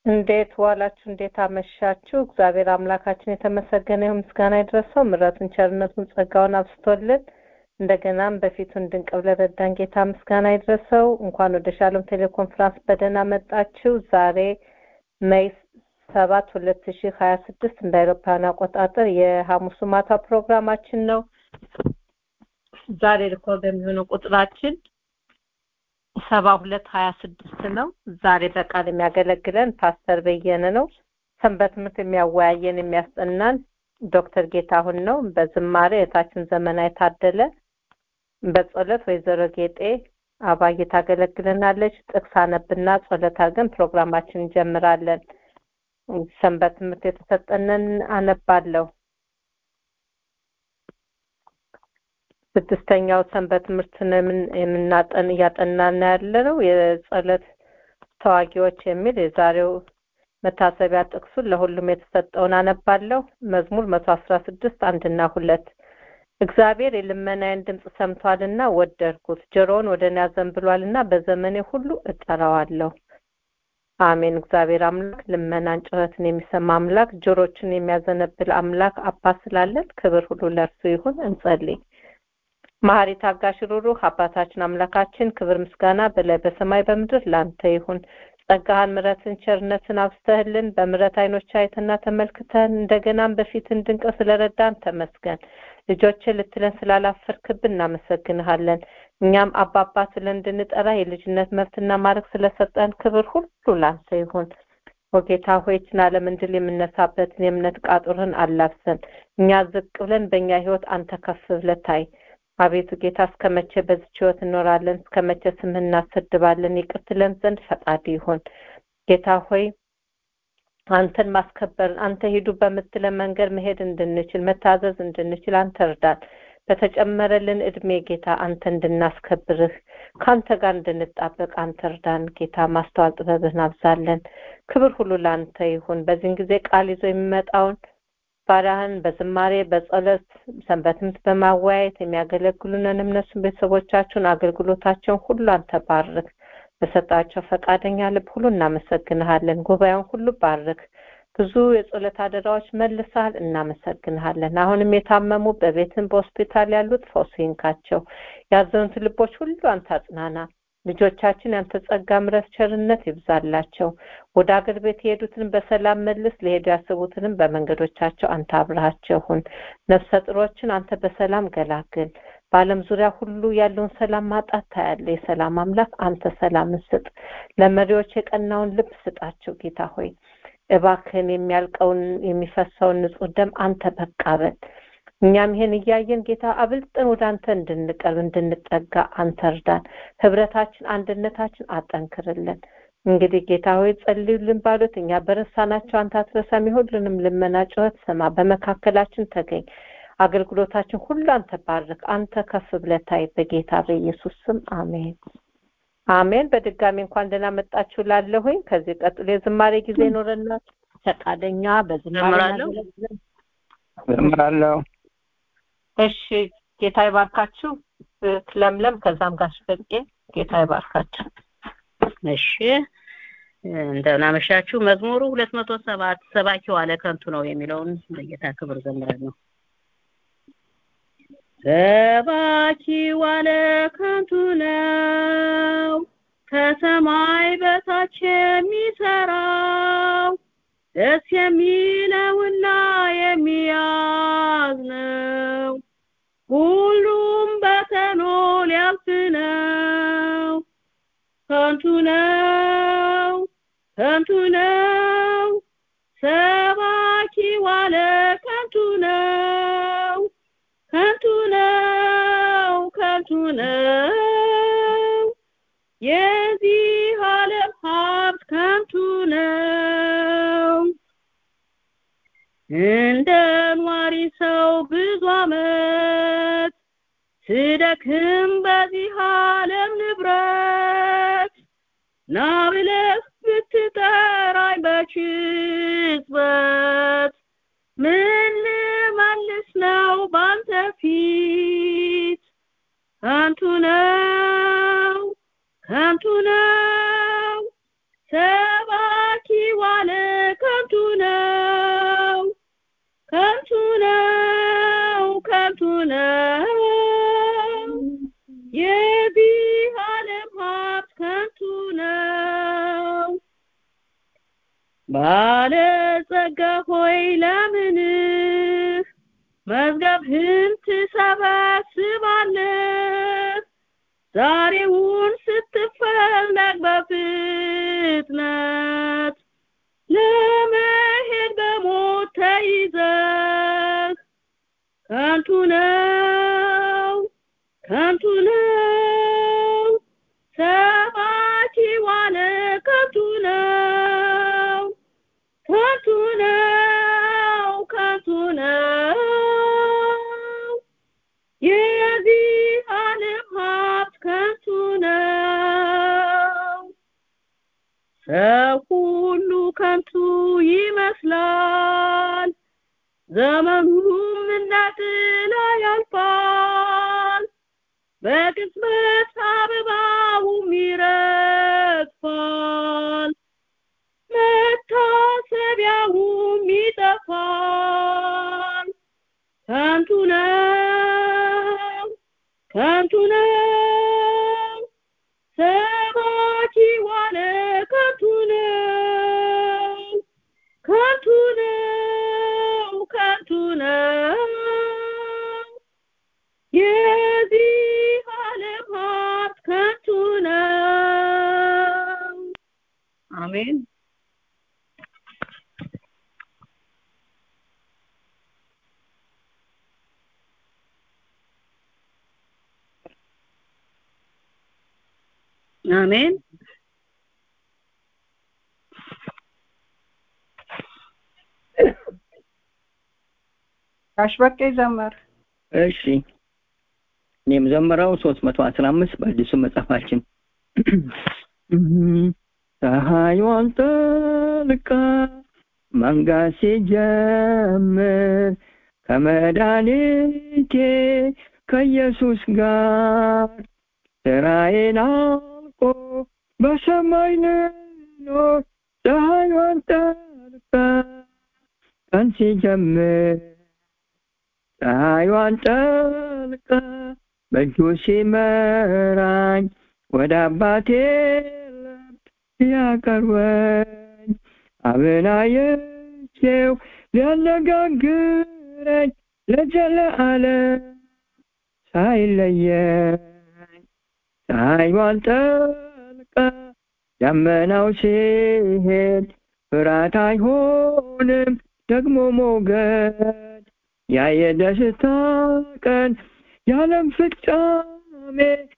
እንዴት ዋላችሁ? እንዴት አመሻችሁ? እግዚአብሔር አምላካችን የተመሰገነ ይሁን፣ ምስጋና ይድረሰው። ምሕረቱን ቸርነቱን ጸጋውን አብስቶልን እንደገናም በፊቱ እንድንቅ ብለን ረዳን ጌታ ምስጋና ይድረሰው። እንኳን ወደ ሻሎም ቴሌኮንፈረንስ በደህና መጣችሁ። ዛሬ ሜይ ሰባት ሁለት ሺህ ሀያ ስድስት እንደ አውሮፓውያን አቆጣጠር የሐሙሱ ማታ ፕሮግራማችን ነው። ዛሬ ሪኮርድ የሚሆነው ቁጥራችን ሰባ ሁለት ሀያ ስድስት ነው። ዛሬ በቃል የሚያገለግለን ፓስተር በየነ ነው። ሰንበት ትምህርት የሚያወያየን የሚያስጠናን ዶክተር ጌታሁን ነው። በዝማሬ እህታችን ዘመና የታደለ፣ በጸሎት ወይዘሮ ጌጤ አባዬ ታገለግለናለች። ጥቅስ አነብና ጸሎት አድርገን ፕሮግራማችን እንጀምራለን። ሰንበት ትምህርት የተሰጠንን አነባለሁ። ስድስተኛው ሰንበት ትምህርትን የምናጠን እያጠናን ያለ ነው። የጸሎት ተዋጊዎች የሚል የዛሬው መታሰቢያ ጥቅሱን ለሁሉም የተሰጠውን አነባለሁ። መዝሙር መቶ አስራ ስድስት አንድና ሁለት እግዚአብሔር የልመናዬን ድምፅ ሰምቷልና ወደድኩት፣ ጆሮውን ወደ እኔ አዘንብሏልና በዘመኔ ሁሉ እጠራዋለሁ። አሜን። እግዚአብሔር አምላክ ልመናን ጩኸትን የሚሰማ አምላክ ጆሮችን የሚያዘነብል አምላክ አባት ስላለን ክብር ሁሉ ለእርሱ ይሁን። እንጸልይ። መሐሪ ታጋሽ ሩሩህ አባታችን አምላካችን ክብር ምስጋና በላይ በሰማይ በምድር ላንተ ይሁን። ጸጋህን ምሕረትን ቸርነትን አብስተህልን በምሕረት አይኖች አይተና ተመልክተን እንደገናም በፊት እንድንቅ ስለረዳን ተመስገን። ልጆችን ልትለን ስላላፈርክብን እናመሰግንሃለን። እኛም አባባ ስለን እንድንጠራ የልጅነት መብትና ማድረግ ስለሰጠን ክብር ሁሉ ላንተ ይሁን። ወጌታ ሆይ ይህችን ዓለም እንድል የምነሳበትን የእምነት ቃጡርን አላብሰን። እኛ ዝቅ ብለን በእኛ ህይወት አንተ ከፍ ብለህ ታይ። አቤቱ ጌታ እስከ መቼ በዚች ህይወት እንኖራለን? እስከ መቼ ስምህን እናሰድባለን? ይቅር ትለን ዘንድ ፈቃድ ይሁን። ጌታ ሆይ አንተን ማስከበር አንተ ሂዱ በምትለን መንገድ መሄድ እንድንችል መታዘዝ እንድንችል አንተ እርዳን። በተጨመረልን እድሜ ጌታ አንተ እንድናስከብርህ ከአንተ ጋር እንድንጣበቅ አንተ እርዳን። ጌታ ማስተዋል ጥበብህን አብዛለን። ክብር ሁሉ ለአንተ ይሁን። በዚህን ጊዜ ቃል ይዞ የሚመጣውን ባሪያህን በዝማሬ በጸሎት ሰንበት ትምህርት በማወያየት የሚያገለግሉንን እነሱን ቤተሰቦቻቸውን አገልግሎታቸውን ሁሉ አንተ ባርክ። በሰጣቸው ፈቃደኛ ልብ ሁሉ እናመሰግንሃለን። ጉባኤውን ሁሉ ባርክ። ብዙ የጸሎት አደራዎች መልሰሃል፣ እናመሰግንሃለን። አሁንም የታመሙ በቤትም በሆስፒታል ያሉት ፈውስ ይንካቸው። ያዘኑት ልቦች ሁሉ አንተ አጽናና። ልጆቻችን ያንተ ጸጋ፣ ምሕረት፣ ቸርነት ይብዛላቸው። ወደ አገር ቤት የሄዱትን በሰላም መልስ፣ ሊሄዱ ያስቡትንም በመንገዶቻቸው አንተ አብረሃቸው ሁን። ነፍሰ ጥሮችን አንተ በሰላም ገላግል። በዓለም ዙሪያ ሁሉ ያለውን ሰላም ማጣት ታያለ። የሰላም አምላክ አንተ ሰላምን ስጥ። ለመሪዎች የቀናውን ልብ ስጣቸው። ጌታ ሆይ እባክህን የሚያልቀውን የሚፈሰውን ንጹህ ደም አንተ በቃ በል። እኛም ይሄን እያየን ጌታ አብልጠን ወደ አንተ እንድንቀርብ እንድንጠጋ አንተ እርዳን። ህብረታችን፣ አንድነታችን አጠንክርልን። እንግዲህ ጌታ ሆይ ጸልዩልን ባሉት እኛ በረሳናቸው አንተ አትረሳም። የሁሉንም ልመና ጩኸት ስማ፣ በመካከላችን ተገኝ። አገልግሎታችን ሁሉ አንተ ባርክ። አንተ ከፍ ብለህ ታይ። በጌታ በኢየሱስ ስም አሜን አሜን። በድጋሚ እንኳን ደህና መጣችሁ ላለሁኝ። ከዚህ ቀጥሎ የዝማሬ ጊዜ ይኖረናል። ፈቃደኛ በዝማሬ ዘምራለሁ። እሺ ጌታ ይባርካችሁ። ለምለም ከዛም ጋር በቄ ጌታ ይባርካችሁ። እሺ እንደምን አመሻችሁ። መዝሙሩ ሁለት መቶ ሰባት ሰባኪው አለ ከንቱ ነው የሚለውን በጌታ ክብር ዘምራለሁ። ሰባኪው አለ ከንቱ ነው ከሰማይ በታች የሚሰራው ደስ የሚለውና የሚያዝነው ሁሉም በተኖ ሊያልፍ ነው። ከንቱ ነው ከንቱ ነው ሰባኪ ዋለ ከንቱ ነው ከንቱ ነው ከንቱ ነው የዚህ ዓለም ሀብት ከንቱ ነው። እንደ ኗሪ ሰው ብዙ ዓመት ስደክም በዚህ ዓለም ንብረት ና ብለህ ብትጠራኝ በችዝበት ምን ልመልስ ነው ባንተ ፊት ከንቱ ነው ከንቱ ነው ሰባኪ ዋለ ነው የዚህ ዓለም ሀብት ከንቱ ነው ባለጸጋ ሆይ ለምንህ መዝገብህን ትሰበስባለህ ዛሬውን ስትፈለግ በፍጥነት ለመሄድ በሞት ተይዘህ ከንቱ ነው ከንቱ ነው ሰባኪ ዋለ ከንቱ ነው ከንቱ ነው ከንቱ ነው የዚህ ዓለም ሀብት ከንቱ ነው ሰው ሁሉ ከንቱ ይመስላል ዘመኑም እንደ ጥላ ያልፋል በቅጽበት አበባውም ይረግፋል መታሰቢያውም ይጠፋል ከንቱ ነው ከንቱ ነው ሰባኪ ዋለ ከንቱ ነው ከንቱ ነው ከንቱ ነው የዚህ ዓለም ሀብት ከንቱ ነው አሜን አሜን ጋሽ በቄ ዘመር እሺ እኔም ዘምረው ሶስት መቶ አስራ አምስት በአዲሱ መጽሐፋችን ፀሐይዋን ጠልቃ መንጋት ሲጀምር ከመድኃኒቴ ከኢየሱስ ጋር ስራዬን አልቆ በሰማይ ልኖር ፀሐይዋን ጠልቃ ቀን ሲጀምር ፀሐይዋን ጠልቃ በእጁ ሲመራኝ ወደ አባቴ ለብ ሊያቀርበኝ አብን አየቼው ሊያነጋግረኝ ለዘለዓለም ሳይለየኝ ፀሐይዋን ጠልቃ ደመናው ሲሄድ ፍርሃት አይሆንም ደግሞ ሞገድ ያ የደስታ ቀን የዓለም ፍጻሜ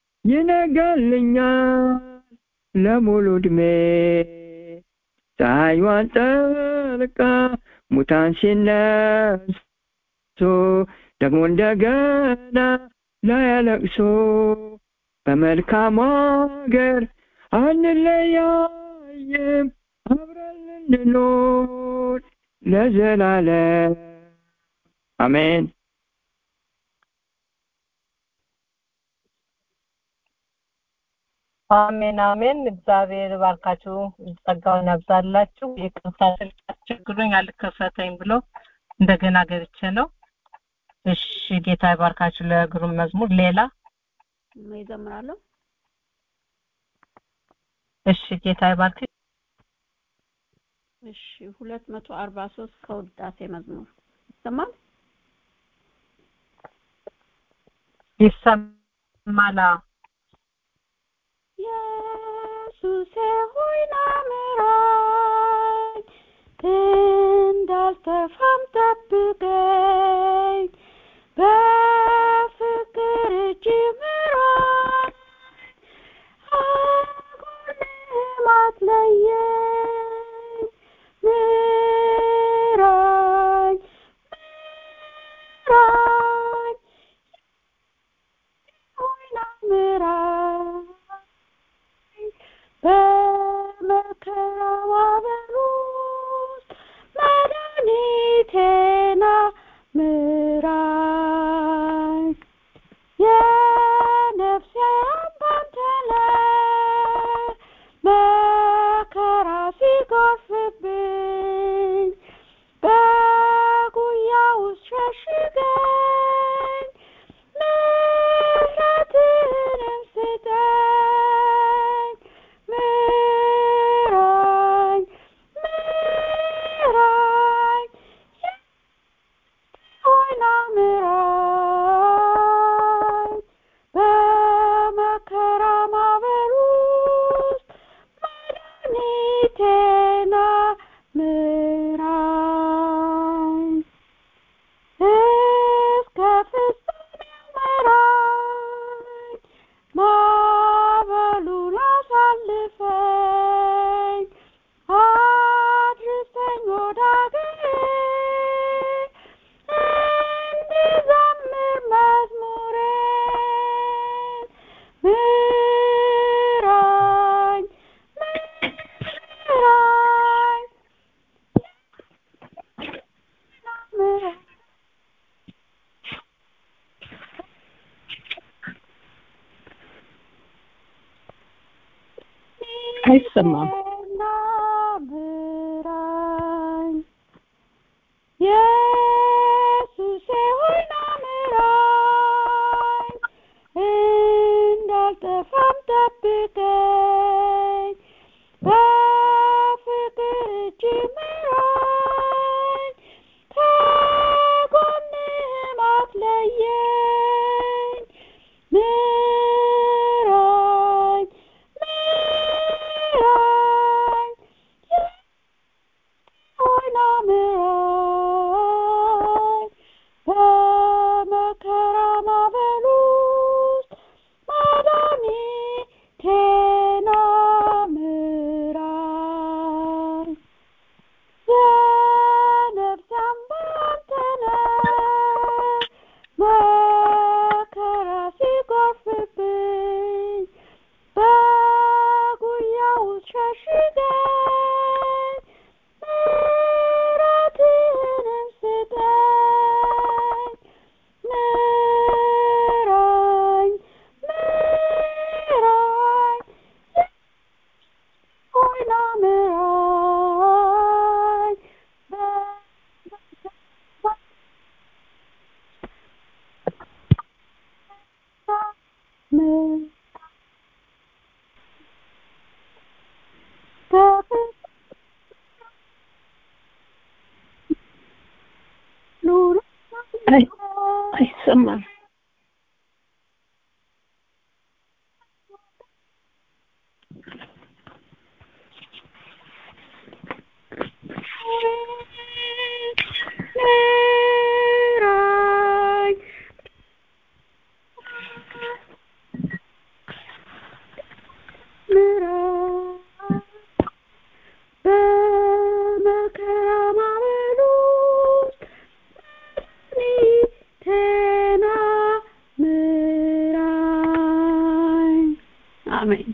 ይነጋልኛል ለሙሉ ዕድሜ ፀሐይዋን ጠልቃ ሙታን ሲነሱ ደግሞ እንደገና ላያለቅሱ በመልካም አገር አንለያይም አብረን ልንኖር ለዘላለም አሜን አሜን አሜን። እግዚአብሔር ባርካችሁ ጸጋውን ያብዛላችሁ። ይቅርታ ስልክ አስቸግሮኝ አልከፈተኝ ብሎ እንደገና ገብቼ ነው። እሺ ጌታ ይባርካችሁ ለግሩም መዝሙር። ሌላ ይዘምራለሁ። እሺ ጌታ ይባርክ። እሺ ሁለት መቶ አርባ ሶስት ከውዳሴ መዝሙር ይሰማል። ይሰማላ ኢየሱሴ ሆይ ና ምራኝ፣ እንዳልጠፋም ጠብቀኝ፣ በፍቅር እጅ ምራኝ፣ ከጎንህም አትለየኝ፣ ምራኝ ምራኝ ሆይ ና ምራኝ በመከራዋ በር ውስጥ መድኃኒቴና ምራኝ የነፍሴ አምባ አንተ ነህ መከራ ፊቴና ምራኝ እስከ ፍጻሜው ምራኝ ማዕበሉን አሳልፈኝ አድርሰኝ ወደ አገሬ እንድዘምር መዝሙሬን ምራኝ ምራኝ ምራኝ አይሰማም። ፊቴና ምራኝ ኢየሱሴ ሆይ ና ምራኝ እንዳልጠፋም ጠብቀኝ በፍቅር እጅ ምራኝ ከጎንህም አትለየኝ ምራኝ ምራኝ ሆይ ና ምራኝ በመከራ ማዕበል ውስጥ መድኃኒቴ ና ምራኝ የነፍሴ አምባ አንተ ነህ መከራ ሲጎርፍብኝ በጉያ ውስጥ ሸሽገኝ ምሕረትህንም ስጠኝ ምራኝ ምራኝ ሆይ ና ምራኝ አይ አይሰማም። ምራኝ ምራኝ በመከራ ማዕበል ውስጥ መድኃኒቴ ና ምራኝ አሜን።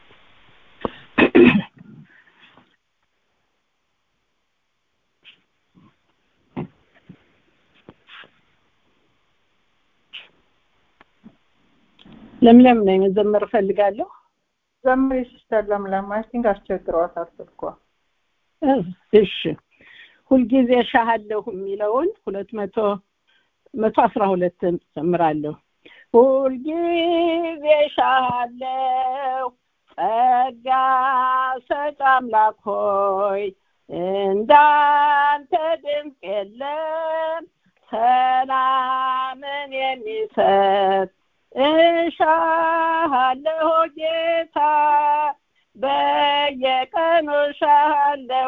ለምለም ነኝ መዘመር እፈልጋለሁ። ዘምሪ ሲስተር ለምለም አይ ቲንክ አስቸግሯታል ስልኳ። እሺ ሁልጊዜ ሻሃለሁ የሚለውን ሁለት መቶ መቶ አስራ ሁለት ዘምራለሁ። ሁልጊዜ ሻሃለሁ ጸጋ ሰጭ አምላክ ሆይ እንዳንተ ድምፅ የለም ሰላምን የሚሰጥ እሻሃለሁ ጌታ በየቀኑ እሻሃለሁ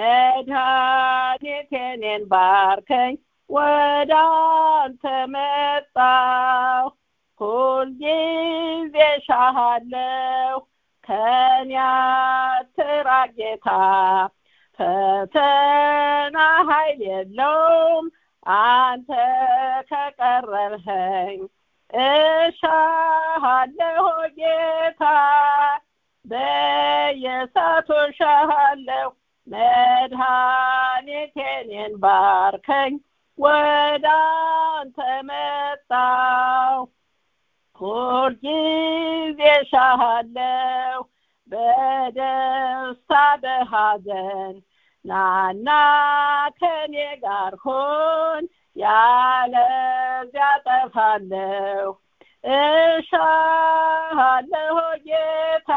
መድኃኒቴኔን ባርከኝ ወደ አንተ መጣሁ ሁልጊዜ እሻሃለሁ ከኔ አትራቅ ጌታ ፈተና ኃይል የለውም አንተ ከቀረብኸኝ እሻሃለሁ ጌታ በየሳቱ እሻሃለሁ መድኃኒቴኔን ባርከኝ ወደ አንተ መጣሁ ሁልጊዜ እሻሃለሁ በደስታ በሐዘን ናና ከኔ ጋር ሁን ያለዚያ ጠፋለሁ እሻሃለሁ ጌታ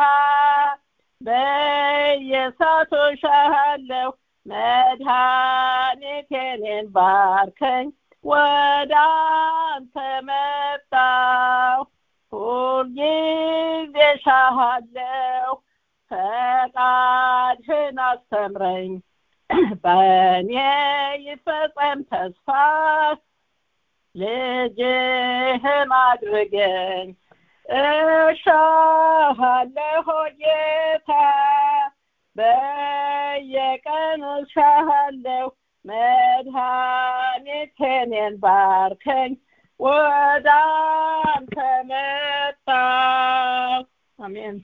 በየሳቱ እሻሃለሁ መድኃኒቴኔን ባርከኝ ወደ አንተ መጣሁ ሁልጊዜ እሻሃለሁ ፈቃድ ፈቃድህን አስተምረኝ በእኔ ይፈጸም ተስፋ ልጅህም አድርገኝ እሻሃለሁ ጌታ በየቀኑ እሻሃለሁ መድኃኒቴን ባርከኝ ወደ አንተ መጣሁ አሜን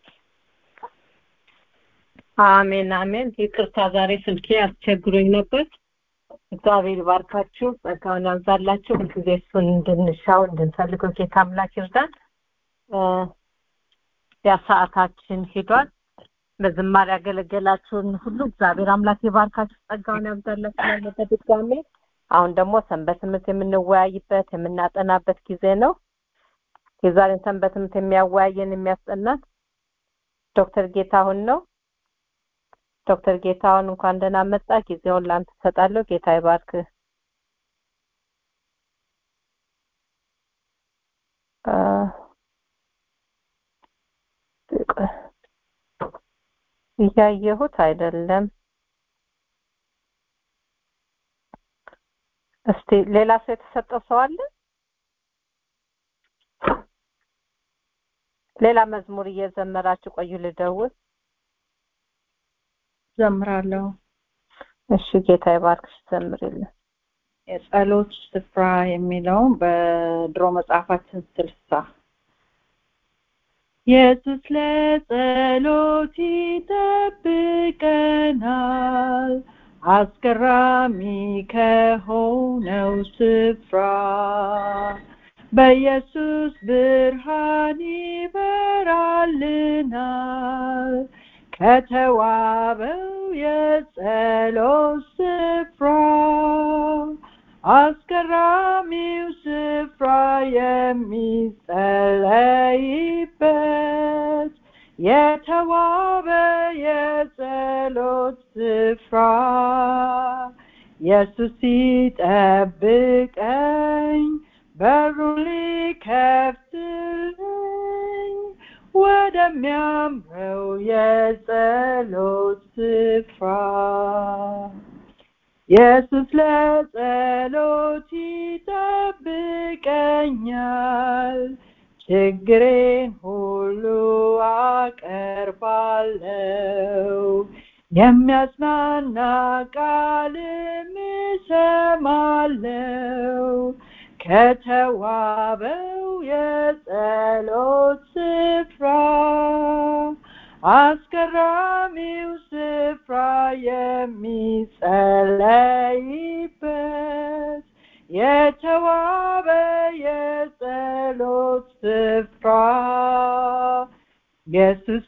አሜን አሜን ይቅርታ ዛሬ ስልኬ አስቸግሮኝ ነበር እግዚአብሔር ይባርካችሁ ጸጋውን ያብዛላችሁ ሁልጊዜ እሱን እንድንሻው እንድንፈልገው ጌታ አምላክ ይርዳን ያ ሰዓታችን ሄዷል በዝማሬ ያገለገላችሁን ሁሉ እግዚአብሔር አምላክ ይባርካችሁ ጸጋውን ያብዛላችሁ በድጋሜ አሁን ደግሞ ሰንበት ትምህርት የምንወያይበት የምናጠናበት ጊዜ ነው የዛሬን ሰንበት ትምህርት የሚያወያየን የሚያስጠናን ዶክተር ጌታሁን ነው ዶክተር ጌታሁን እንኳን ደህና መጣ ጊዜውን ላንተ ሰጣለሁ ጌታ ይባርክ እያየሁት አይደለም እስቲ ሌላ ሰው የተሰጠው ሰው አለ ሌላ መዝሙር እየዘመራችሁ ቆዩ ልደውል ዘምራለሁ እሺ ጌታ ይባርክሽ ዘምርልን የጸሎት ስፍራ የሚለው በድሮ መጽሐፋችን ስልሳ ኢየሱስ ለጸሎት ይጠብቀናል አስገራሚ ከሆነው ስፍራ በኢየሱስ ብርሃን ይበራልናል ከተዋበው የጸሎት ስፍራ አስገራሚው ስፍራ የሚጸለይበት የተዋበ የጸሎት ስፍራ ኢየሱስ ሲጠብቀኝ በሩን ሊከፍትልኝ ወደሚያምረው የጸሎት ስፍራ ኢየሱስ ለጸሎት ይጠብቀኛል ችግሬን ሁሉ አቀርባለው የሚያጽናና ቃልም እሰማለው ከተዋበው የጸሎት ስፍራ አስገራሚው ስፍራ የሚጸለይበት የተዋበ የጸሎት ስፍራ ኢየሱስ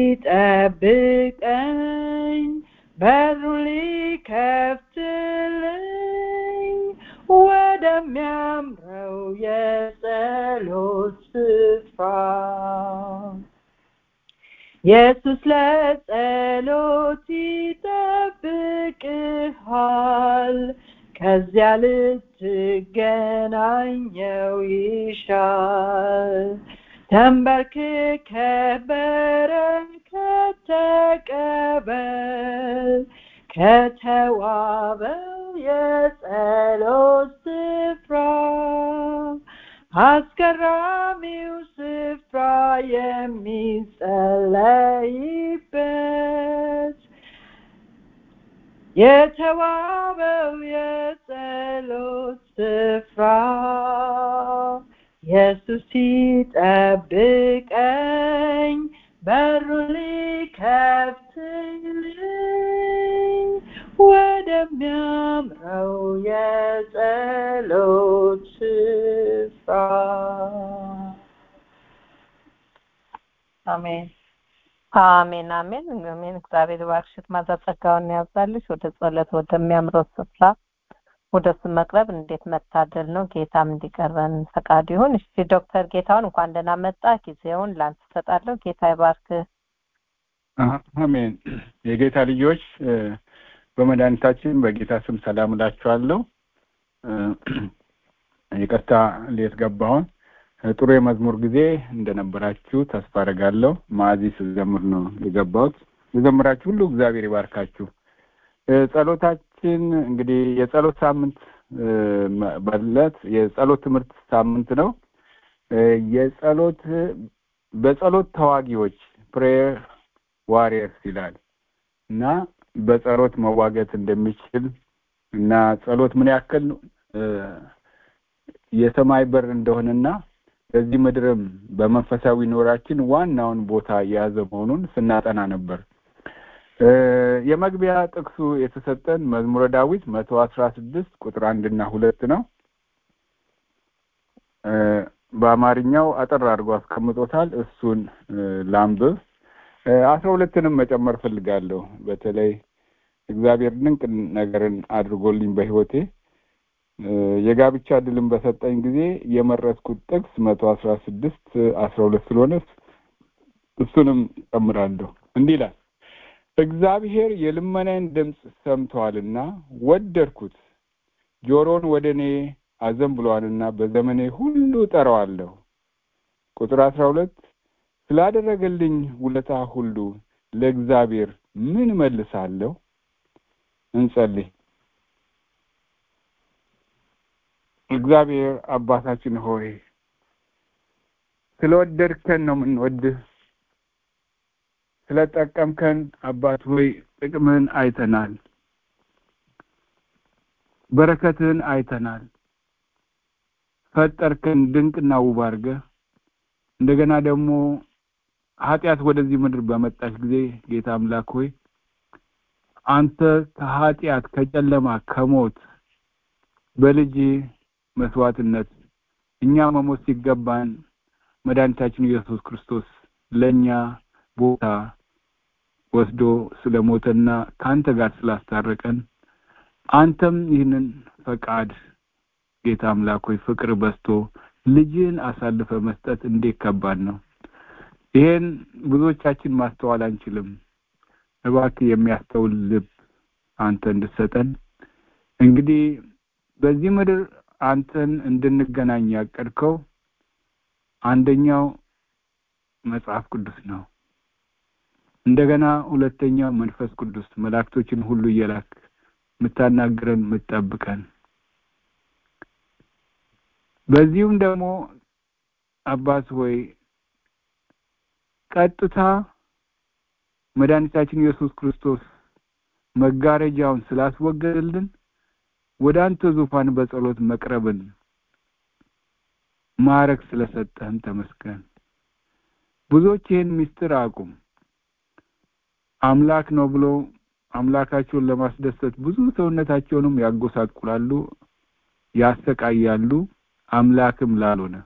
ሲጠብቀኝ በሩን ሊከፍትልኝ ወደሚያምረው የጸሎት ስፍራ ኢየሱስ ለጸሎት ይጠብቅሃል ከዚያ ልትገናኘው ይሻል ተንበርክከ በረከት ተቀበል ከተዋበው የጸሎት ስፍራ አስገራሚው ስፍራ የሚጸለይበት የተዋበው የጸሎት ስፍራ ኢየሱስ ሲጠብቀኝ በሩ ሊከፍትልኝ ወደሚያምረው የጸሎት ስፍራ አሜን አሜን አሜን አሜን እግዚአብሔር ባርክሽት ማዛ ጸጋውን ያብዛልሽ ወደ ጸሎት ወደሚያምረው ስፍራ ወደ እሱ መቅረብ እንዴት መታደል ነው ጌታም እንዲቀርበን ፈቃድ ይሁን እሺ ዶክተር ጌታውን እንኳን ደህና መጣ ጊዜውን ላንተ ሰጣለሁ ጌታ ይባርክ አሜን የጌታ ልጆች በመድኃኒታችን በጌታ ስም ሰላም እላችኋለሁ ይቅርታ ሌት ገባሁን ጥሩ የመዝሙር ጊዜ እንደነበራችሁ ተስፋ አደርጋለሁ ማዚ ስዘምር ነው የገባሁት የዘመራችሁ ሁሉ እግዚአብሔር ይባርካችሁ። ጸሎታችን እንግዲህ የጸሎት ሳምንት በለት የጸሎት ትምህርት ሳምንት ነው። የጸሎት በጸሎት ተዋጊዎች ፕሬየር ዋሪየርስ ይላል እና በጸሎት መዋገት እንደሚችል እና ጸሎት ምን ያክል የሰማይ በር እንደሆነና በዚህ ምድርም በመንፈሳዊ ኖራችን ዋናውን ቦታ የያዘ መሆኑን ስናጠና ነበር። የመግቢያ ጥቅሱ የተሰጠን መዝሙረ ዳዊት መቶ አስራ ስድስት ቁጥር አንድና ሁለት ነው። በአማርኛው አጠር አድርጎ አስቀምጦታል። እሱን ላንብብ። አስራ ሁለትንም መጨመር ፈልጋለሁ። በተለይ እግዚአብሔር ድንቅ ነገርን አድርጎልኝ በሕይወቴ የጋብቻ ድልን በሰጠኝ ጊዜ የመረጥኩት ጥቅስ መቶ አስራ ስድስት አስራ ሁለት ስለሆነ እሱንም ጨምራለሁ። እንዲህ ይላል እግዚአብሔር የልመናን ድምፅ ሰምተዋልና ወደድኩት፣ ጆሮን ወደ እኔ አዘንብሏልና በዘመኔ ሁሉ ጠራዋለሁ። ቁጥር አስራ ሁለት ስላደረገልኝ ውለታ ሁሉ ለእግዚአብሔር ምን መልሳለሁ? እንጸልይ። እግዚአብሔር አባታችን ሆይ ስለወደድከን ነው የምንወድህ። ስለጠቀምከን አባት ሆይ ጥቅምህን አይተናል፣ በረከትህን አይተናል። ፈጠርከን ድንቅና ውብ አድርገህ እንደገና ደግሞ ኃጢአት ወደዚህ ምድር በመጣች ጊዜ ጌታ አምላክ ሆይ አንተ ከኃጢአት ከጨለማ ከሞት በልጅ መስዋዕትነት እኛ መሞት ሲገባን መድኃኒታችን ኢየሱስ ክርስቶስ ለእኛ ቦታ ወስዶ ስለሞተና ከአንተ ጋር ስላስታረቀን አንተም ይህንን ፈቃድ ጌታ አምላክ ሆይ ፍቅር በዝቶ ልጅን አሳልፈ መስጠት እንዴት ከባድ ነው። ይሄን ብዙዎቻችን ማስተዋል አንችልም። እባክህ የሚያስተውል ልብ አንተ እንድትሰጠን እንግዲህ በዚህ ምድር አንተን እንድንገናኝ ያቀድከው አንደኛው መጽሐፍ ቅዱስ ነው። እንደገና ሁለተኛው መንፈስ ቅዱስ መላእክቶችን ሁሉ እየላክ የምታናግረን የምትጠብቀን በዚሁም ደግሞ አባት ሆይ ቀጥታ መድኃኒታችን ኢየሱስ ክርስቶስ መጋረጃውን ስላስወገደልን ወደ አንተ ዙፋን በጸሎት መቅረብን ማረግ ስለሰጠህን ተመስገን። ብዙዎች ይህን ምስጢር አቁም አምላክ ነው ብሎ አምላካቸውን ለማስደሰት ብዙ ሰውነታቸውንም ያጎሳቁላሉ፣ ያሰቃያሉ። አምላክም ላልሆነ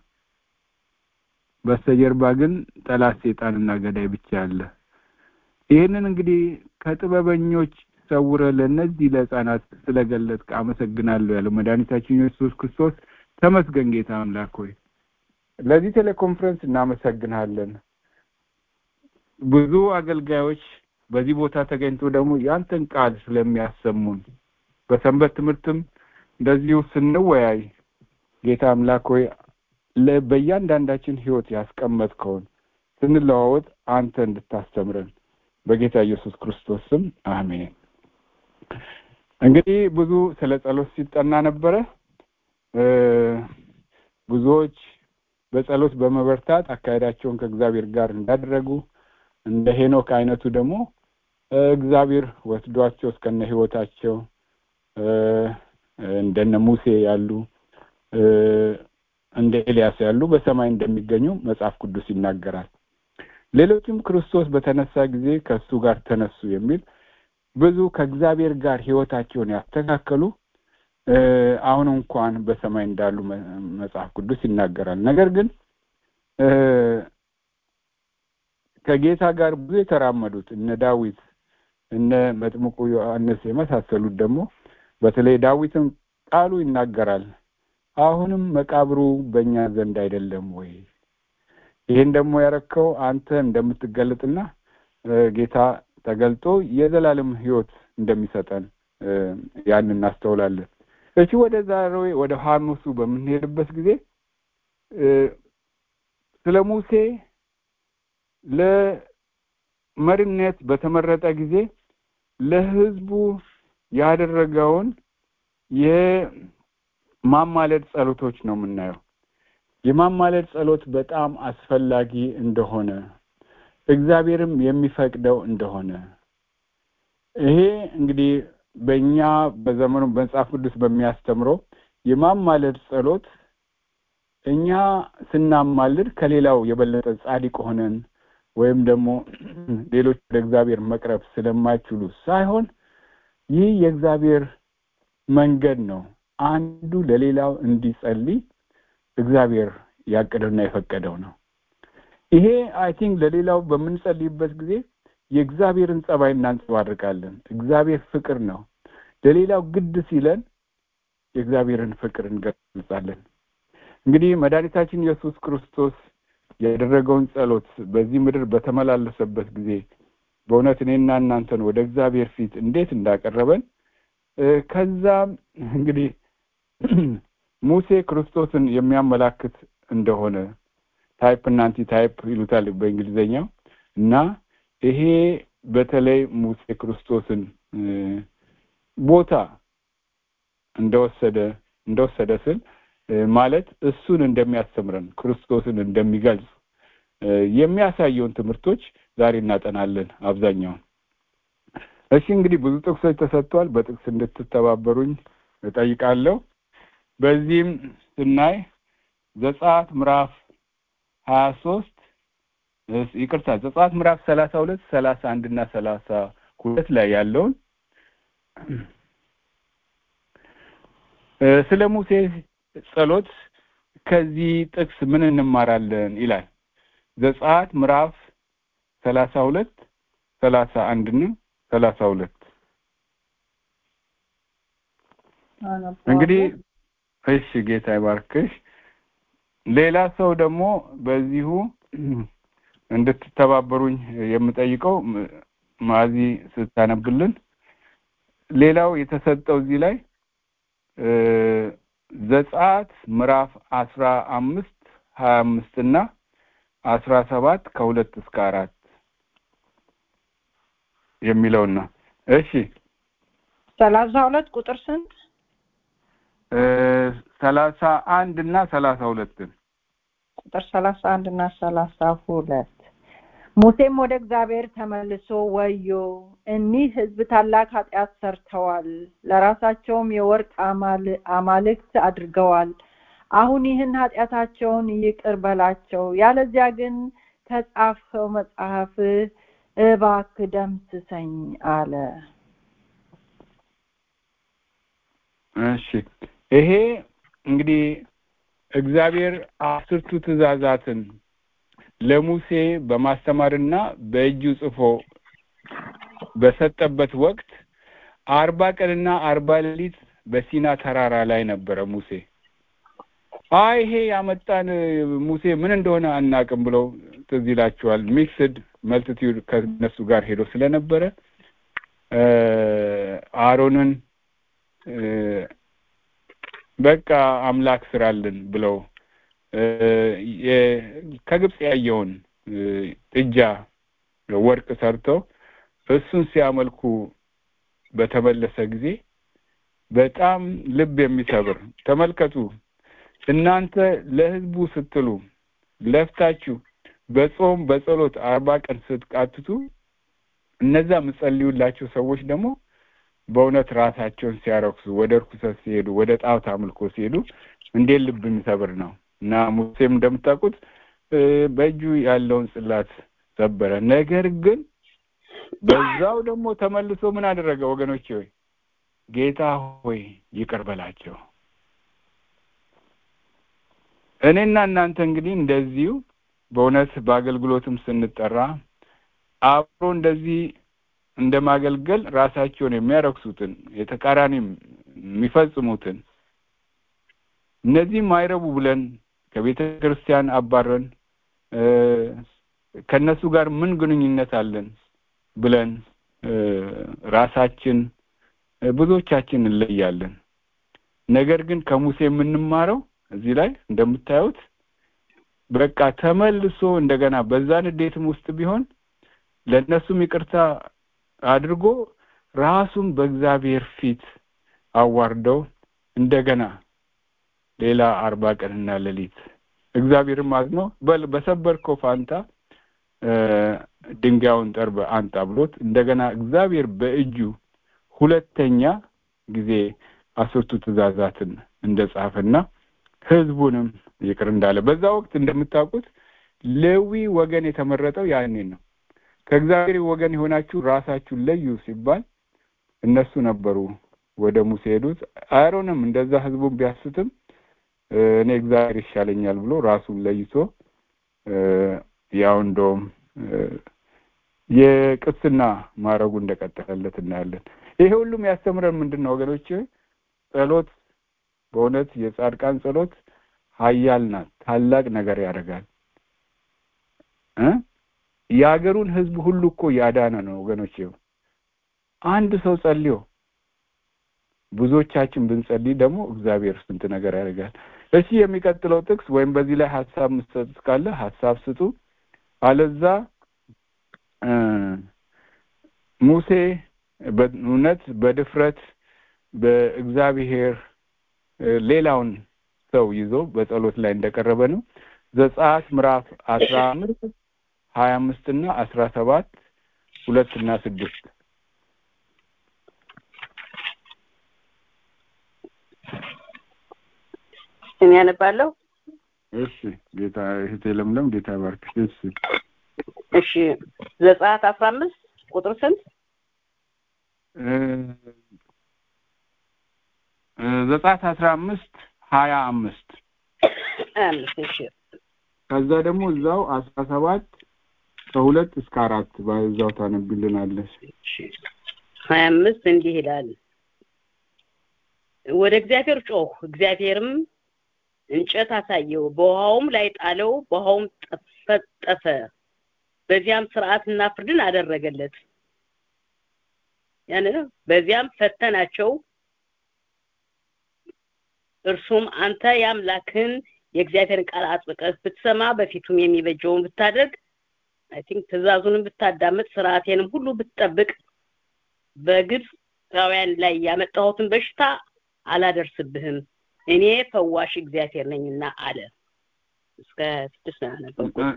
በስተጀርባ ግን ጠላት ሴጣንና ገዳይ ብቻ አለ። ይህንን እንግዲህ ከጥበበኞች ሰውረ ለእነዚህ ለሕፃናት ስለገለጥክ አመሰግናለሁ ያለው መድኃኒታችን ኢየሱስ ክርስቶስ ተመስገን። ጌታ አምላክ ሆይ ለዚህ ቴሌኮንፈረንስ እናመሰግናለን። ብዙ አገልጋዮች በዚህ ቦታ ተገኝቶ ደግሞ ያንተን ቃል ስለሚያሰሙን በሰንበት ትምህርትም እንደዚሁ ስንወያይ ጌታ አምላክ ሆይ በእያንዳንዳችን ሕይወት ያስቀመጥከውን ስንለዋወጥ አንተ እንድታስተምረን በጌታ ኢየሱስ ክርስቶስ ስም አሜን። እንግዲህ ብዙ ስለ ጸሎት ሲጠና ነበረ። ብዙዎች በጸሎት በመበርታት አካሄዳቸውን ከእግዚአብሔር ጋር እንዳደረጉ እንደ ሄኖክ አይነቱ ደግሞ እግዚአብሔር ወስዷቸው እስከነ ሕይወታቸው እንደነ ሙሴ ያሉ እንደ ኤልያስ ያሉ በሰማይ እንደሚገኙ መጽሐፍ ቅዱስ ይናገራል። ሌሎችም ክርስቶስ በተነሳ ጊዜ ከእሱ ጋር ተነሱ የሚል ብዙ ከእግዚአብሔር ጋር ሕይወታቸውን ያስተካከሉ አሁን እንኳን በሰማይ እንዳሉ መጽሐፍ ቅዱስ ይናገራል። ነገር ግን ከጌታ ጋር ብዙ የተራመዱት እነ ዳዊት እነ መጥምቁ ዮሐንስ የመሳሰሉት ደግሞ በተለይ ዳዊትን ቃሉ ይናገራል። አሁንም መቃብሩ በእኛ ዘንድ አይደለም ወይ? ይህን ደግሞ ያረከው አንተ እንደምትገለጥና ጌታ ተገልጦ የዘላለም ሕይወት እንደሚሰጠን ያን እናስተውላለን። እሺ ወደ ዛሬ ወደ ሐሙሱ በምንሄድበት ጊዜ ስለ ሙሴ ለሙሴ መሪነት በተመረጠ ጊዜ ለህዝቡ ያደረገውን የማማለድ ጸሎቶች ነው የምናየው። የማማለድ ጸሎት በጣም አስፈላጊ እንደሆነ እግዚአብሔርም የሚፈቅደው እንደሆነ ይሄ እንግዲህ በእኛ በዘመኑ በመጽሐፍ ቅዱስ በሚያስተምረው የማማለድ ጸሎት እኛ ስናማልድ ከሌላው የበለጠ ጻድቅ ሆነን ወይም ደግሞ ሌሎች ወደ እግዚአብሔር መቅረብ ስለማይችሉ ሳይሆን ይህ የእግዚአብሔር መንገድ ነው። አንዱ ለሌላው እንዲጸልይ እግዚአብሔር ያቀደውና የፈቀደው ነው። ይሄ አይ ቲንክ ለሌላው በምንጸልይበት ጊዜ የእግዚአብሔርን ጸባይ እናንጸባርቃለን። እግዚአብሔር ፍቅር ነው። ለሌላው ግድ ሲለን የእግዚአብሔርን ፍቅር እንገልጻለን። እንግዲህ መድኃኒታችን ኢየሱስ ክርስቶስ ያደረገውን ጸሎት በዚህ ምድር በተመላለሰበት ጊዜ በእውነት እኔና እናንተን ወደ እግዚአብሔር ፊት እንዴት እንዳቀረበን ከዛም እንግዲህ ሙሴ ክርስቶስን የሚያመላክት እንደሆነ ታይፕ እና አንቲ ታይፕ ይሉታል በእንግሊዘኛው እና ይሄ በተለይ ሙሴ ክርስቶስን ቦታ እንደወሰደ እንደወሰደ ስል ማለት እሱን እንደሚያስተምረን ክርስቶስን እንደሚገልጽ የሚያሳየውን ትምህርቶች ዛሬ እናጠናለን አብዛኛውን። እሺ እንግዲህ ብዙ ጥቅሶች ተሰጥቷል። በጥቅስ እንድትተባበሩኝ እጠይቃለሁ። በዚህም ስናይ ዘጸአት ምዕራፍ ሀያ ሶስት ይቅርታ ዘጸአት ምዕራፍ ሰላሳ ሁለት ሰላሳ አንድ እና ሰላሳ ሁለት ላይ ያለውን ስለ ሙሴ ጸሎት ከዚህ ጥቅስ ምን እንማራለን ይላል። ዘጸአት ምዕራፍ ሰላሳ ሁለት ሰላሳ አንድ እና ሰላሳ ሁለት እንግዲህ እሺ ጌታ ይባርክሽ። ሌላ ሰው ደግሞ በዚሁ እንድትተባበሩኝ የምጠይቀው ማዚ ስታነብልን ሌላው የተሰጠው እዚህ ላይ ዘጸአት ምዕራፍ አስራ አምስት ሀያ አምስት እና አስራ ሰባት ከሁለት እስከ አራት የሚለውን ነው። እሺ ሰላሳ ሁለት ቁጥር ስንት? ሰላሳ አንድ እና ሰላሳ ሁለትን ቁጥር ሰላሳ አንድ እና ሰላሳ ሁለት ሙሴም ወደ እግዚአብሔር ተመልሶ ወዮ እኒህ ሕዝብ ታላቅ ኃጢአት ሰርተዋል፣ ለራሳቸውም የወርቅ አማልክት አድርገዋል። አሁን ይህን ኃጢአታቸውን ይቅር በላቸው፣ ያለዚያ ግን ከጻፍኸው መጽሐፍ እባክህ ደምስሰኝ አለ። እሺ ይሄ እንግዲህ እግዚአብሔር አስርቱ ትእዛዛትን ለሙሴ በማስተማርና በእጁ ጽፎ በሰጠበት ወቅት አርባ ቀንና አርባ ሌሊት በሲና ተራራ ላይ ነበረ ሙሴ። አይ ይሄ ያመጣን ሙሴ ምን እንደሆነ አናቅም ብለው ትዝ ይላቸዋል። ሚክስድ መልቲቲዩድ ከነሱ ጋር ሄዶ ስለነበረ አሮንን በቃ አምላክ ስራልን ብለው ከግብፅ ያየውን ጥጃ ወርቅ ሰርተው እሱን ሲያመልኩ በተመለሰ ጊዜ በጣም ልብ የሚሰብር ተመልከቱ። እናንተ ለሕዝቡ ስትሉ ለፍታችሁ በጾም በጸሎት አርባ ቀን ስትቃትቱ እነዛ የምጸልዩላቸው ሰዎች ደግሞ በእውነት ራሳቸውን ሲያረክሱ ወደ እርኩሰት ሲሄዱ ወደ ጣዖት አምልኮ ሲሄዱ እንዴት ልብ የሚሰብር ነው። እና ሙሴም እንደምታውቁት በእጁ ያለውን ጽላት ሰበረ። ነገር ግን በዛው ደግሞ ተመልሶ ምን አደረገ? ወገኖቼ ሆይ ጌታ ሆይ ይቅር በላቸው። እኔና እናንተ እንግዲህ እንደዚሁ በእውነት በአገልግሎትም ስንጠራ አብሮ እንደዚህ እንደ ማገልገል ራሳቸውን የሚያረክሱትን የተቃራኒም የሚፈጽሙትን እነዚህ ማይረቡ ብለን ከቤተ ክርስቲያን አባረን ከነሱ ጋር ምን ግንኙነት አለን ብለን ራሳችን ብዙዎቻችን እንለያለን። ነገር ግን ከሙሴ የምንማረው እዚህ ላይ እንደምታዩት በቃ ተመልሶ እንደገና በዛ ንዴትም ውስጥ ቢሆን ለእነሱም ይቅርታ አድርጎ ራሱን በእግዚአብሔር ፊት አዋርደው እንደገና ሌላ አርባ ቀንና ሌሊት እግዚአብሔርም አዝኖ በል በሰበርከው ፋንታ ድንጋዩን ጠርበ አንጣ ብሎት እንደገና እግዚአብሔር በእጁ ሁለተኛ ጊዜ አስርቱ ትእዛዛትን እንደጻፈና ህዝቡንም ይቅር እንዳለ በዛ ወቅት እንደምታውቁት ሌዊ ወገን የተመረጠው ያኔ ነው። ከእግዚአብሔር ወገን የሆናችሁ ራሳችሁን ለዩ ሲባል እነሱ ነበሩ ወደ ሙሴ ሄዱት። አሮንም እንደዛ ህዝቡን ቢያስትም እኔ እግዚአብሔር ይሻለኛል ብሎ ራሱን ለይቶ ያው እንደውም የቅስና ማድረጉ እንደቀጠለለት እናያለን። ይሄ ሁሉም ያስተምረን ምንድን ነው ወገኖች? ጸሎት በእውነት የጻድቃን ጸሎት ኃያል ናት። ታላቅ ነገር ያደርጋል እ የሀገሩን ህዝብ ሁሉ እኮ ያዳነ ነው ወገኖች። አንድ ሰው ጸልዮ ብዙዎቻችን ብንጸልይ ደግሞ እግዚአብሔር ስንት ነገር ያደርጋል። እሺ የሚቀጥለው ጥቅስ ወይም በዚህ ላይ ሀሳብ መስጠት ካለ ሀሳብ ስጡ። አለዛ ሙሴ በእውነት በድፍረት በእግዚአብሔር ሌላውን ሰው ይዞ በጸሎት ላይ እንደቀረበ ነው። ዘጸአት ምዕራፍ አስራ አምስት ሀያ አምስት እና አስራ ሰባት ሁለት እና ስድስት እኔ ያነባለሁ። እሺ ጌታ እህቴ ለምለም ጌታ ባርክሽ። እሺ እሺ ዘጸአት አስራ አምስት ቁጥር ስንት? ዘጸአት አስራ አምስት ሀያ አምስት አምስት እሺ ከዛ ደግሞ እዛው አስራ ሰባት ከሁለት እስከ አራት በዛው ታነብልናለሽ። ሀያ አምስት እንዲህ ይላል ወደ እግዚአብሔር ጮህ፣ እግዚአብሔርም እንጨት አሳየው፣ በውሃውም ላይ ጣለው፣ በውሃውም ጠፈጠፈ። በዚያም ስርዓትና ፍርድን አደረገለት። ያን በዚያም ፈተናቸው። እርሱም አንተ የአምላክህን የእግዚአብሔርን ቃል አጥብቀህ ብትሰማ በፊቱም የሚበጀውን ብታደርግ አይ ቲንክ ትእዛዙንም ብታዳምጥ ስርዓቴንም ሁሉ ብትጠብቅ በግብፃውያን ላይ ያመጣሁትን በሽታ አላደርስብህም እኔ ፈዋሽ እግዚአብሔር ነኝና አለ። እስከ ስድስት ነው ያነበብኩት።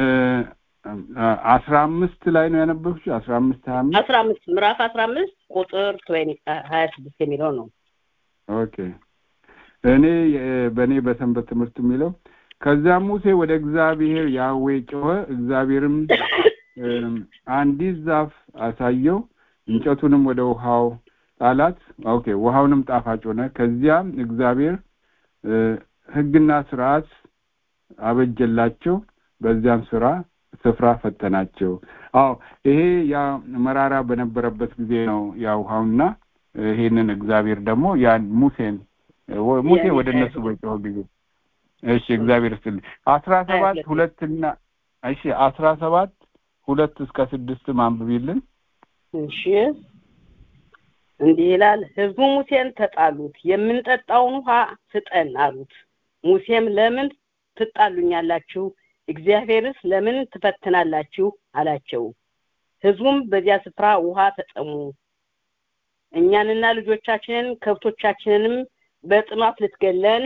አስራ አምስት ላይ ነው ያነበብሽው? አስራ አምስት ሀያ አምስት አስራ አምስት ምዕራፍ አስራ አምስት ቁጥር ሀያ ስድስት የሚለው ነው። ኦኬ እኔ በእኔ በሰንበት ትምህርት የሚለው ከዚያም ሙሴ ወደ እግዚአብሔር ያዌ ጮኸ፣ እግዚአብሔርም አንዲት ዛፍ አሳየው፣ እንጨቱንም ወደ ውሃው ጣላት። ኦኬ ውሃውንም ጣፋጭ ሆነ። ከዚያም እግዚአብሔር ሕግና ስርዓት አበጀላቸው፣ በዚያም ስራ ስፍራ ፈተናቸው። አዎ ይሄ ያ መራራ በነበረበት ጊዜ ነው ያ ውሃውና ይሄንን እግዚአብሔር ደግሞ ያን ሙሴን ሙሴ ወደ እነሱ በጮኸ ጊዜ እሺ እግዚአብሔር ይስጥልኝ። አስራ ሰባት ሁለትና እሺ አስራ ሰባት ሁለት እስከ ስድስት ማንብቢልን። እሺ እንዲህ ይላል። ህዝቡ ሙሴን ተጣሉት፣ የምንጠጣውን ውሃ ስጠን አሉት። ሙሴም ለምን ትጣሉኛላችሁ? እግዚአብሔርስ ለምን ትፈትናላችሁ? አላቸው። ህዝቡም በዚያ ስፍራ ውሃ ተጠሙ። እኛንና ልጆቻችንን ከብቶቻችንንም በጥማት ልትገለን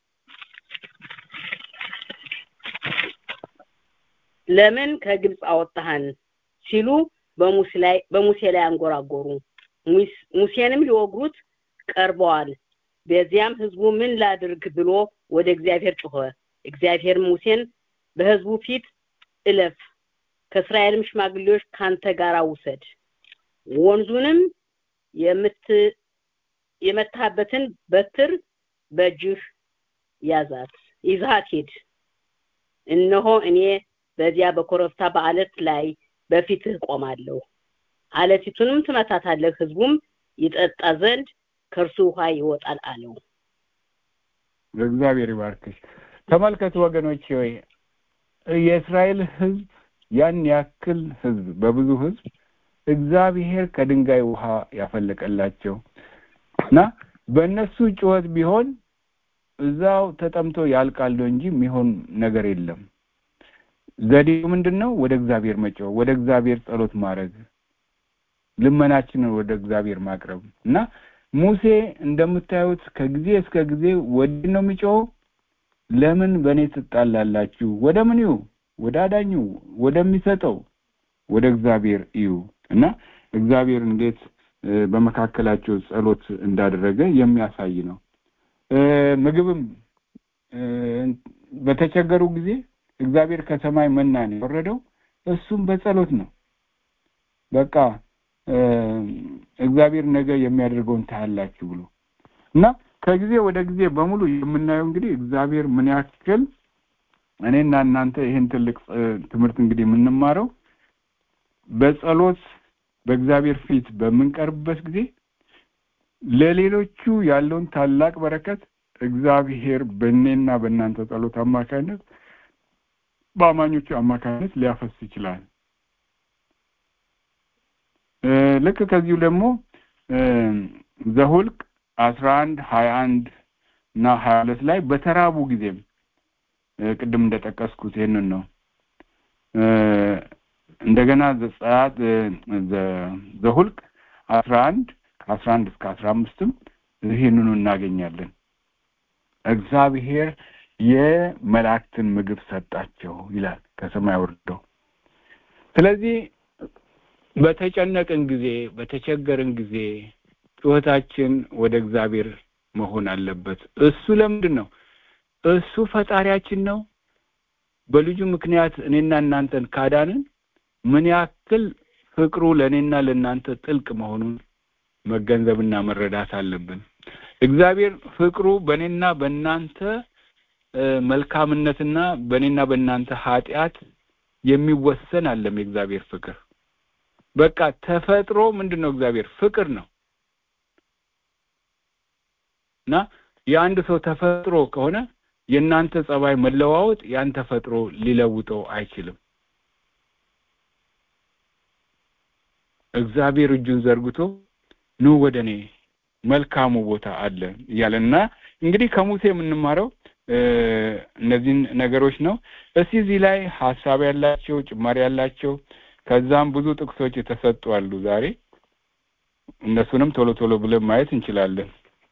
ለምን ከግብፅ አወጣህን ሲሉ በሙሴ ላይ በሙሴ ላይ አንጎራጎሩ። ሙሴንም ሊወግሩት ቀርበዋል። በዚያም ህዝቡ ምን ላድርግ ብሎ ወደ እግዚአብሔር ጮኸ። እግዚአብሔርም ሙሴን በህዝቡ ፊት እለፍ፣ ከእስራኤልም ሽማግሌዎች ካንተ ጋር ውሰድ፣ ወንዙንም የምት የመታበትን በትር በእጅህ ያዛት፣ ይዛት ሂድ። እነሆ እኔ በዚያ በኮረብታ በአለት ላይ በፊትህ ቆማለሁ። አለቲቱንም ትመታታለህ፣ ህዝቡም ይጠጣ ዘንድ ከእርሱ ውሃ ይወጣል አለው። እግዚአብሔር ይባርክሽ። ተመልከቱ ወገኖች ሆይ የእስራኤል ህዝብ ያን ያክል ህዝብ በብዙ ህዝብ እግዚአብሔር ከድንጋይ ውሃ ያፈለቀላቸው እና በእነሱ ጩኸት ቢሆን እዛው ተጠምቶ ያልቃሉ እንጂ የሚሆን ነገር የለም። ዘዴው ምንድን ነው? ወደ እግዚአብሔር መጮህ፣ ወደ እግዚአብሔር ጸሎት ማድረግ፣ ልመናችንን ወደ እግዚአብሔር ማቅረብ እና ሙሴ እንደምታዩት ከጊዜ እስከ ጊዜ ወደ ነው የሚጮኸው። ለምን በእኔ ትጣላላችሁ? ወደ ምን እዩ? ወደ አዳኙ ወደሚሰጠው ወደ እግዚአብሔር እዩ እና እግዚአብሔር እንዴት በመካከላቸው ጸሎት እንዳደረገ የሚያሳይ ነው። ምግብም በተቸገሩ ጊዜ እግዚአብሔር ከሰማይ መናን የወረደው እሱም በጸሎት ነው። በቃ እግዚአብሔር ነገ የሚያደርገውን ታያላችሁ ብሎ እና ከጊዜ ወደ ጊዜ በሙሉ የምናየው እንግዲህ እግዚአብሔር ምን ያክል እኔና እናንተ ይህን ትልቅ ትምህርት እንግዲህ የምንማረው በጸሎት በእግዚአብሔር ፊት በምንቀርብበት ጊዜ ለሌሎቹ ያለውን ታላቅ በረከት እግዚአብሔር በእኔና በእናንተ ጸሎት አማካኝነት በአማኞቹ አማካኝነት ሊያፈስ ይችላል። ልክ ከዚሁ ደግሞ ዘሁልቅ አስራ አንድ ሀያ አንድ እና ሀያ ሁለት ላይ በተራቡ ጊዜም ቅድም እንደጠቀስኩት ይህንን ነው። እንደገና ዘጸአት ዘሁልቅ አስራ አንድ ከአስራ አንድ እስከ አስራ አምስትም ይህንኑ እናገኛለን። እግዚአብሔር የመላእክትን ምግብ ሰጣቸው ይላል ከሰማይ ወርደው። ስለዚህ በተጨነቅን ጊዜ በተቸገርን ጊዜ ጩኸታችን ወደ እግዚአብሔር መሆን አለበት። እሱ ለምንድን ነው? እሱ ፈጣሪያችን ነው። በልጁ ምክንያት እኔና እናንተን ካዳንን ምን ያክል ፍቅሩ ለእኔና ለእናንተ ጥልቅ መሆኑን መገንዘብና መረዳት አለብን። እግዚአብሔር ፍቅሩ በእኔና በእናንተ መልካምነትና በእኔና በእናንተ ኃጢአት የሚወሰን አለም የእግዚአብሔር ፍቅር በቃ ተፈጥሮ ምንድን ነው? እግዚአብሔር ፍቅር ነው እና የአንድ ሰው ተፈጥሮ ከሆነ የእናንተ ጸባይ መለዋወጥ ያን ተፈጥሮ ሊለውጠው አይችልም። እግዚአብሔር እጁን ዘርግቶ ኑ ወደ እኔ መልካሙ ቦታ አለ እያለ እና እንግዲህ ከሙሴ የምንማረው እነዚህን ነገሮች ነው። እስቲ እዚህ ላይ ሀሳብ ያላቸው ጭማሪ ያላቸው ከዛም ብዙ ጥቅሶች የተሰጡ አሉ። ዛሬ እነሱንም ቶሎ ቶሎ ብለን ማየት እንችላለን።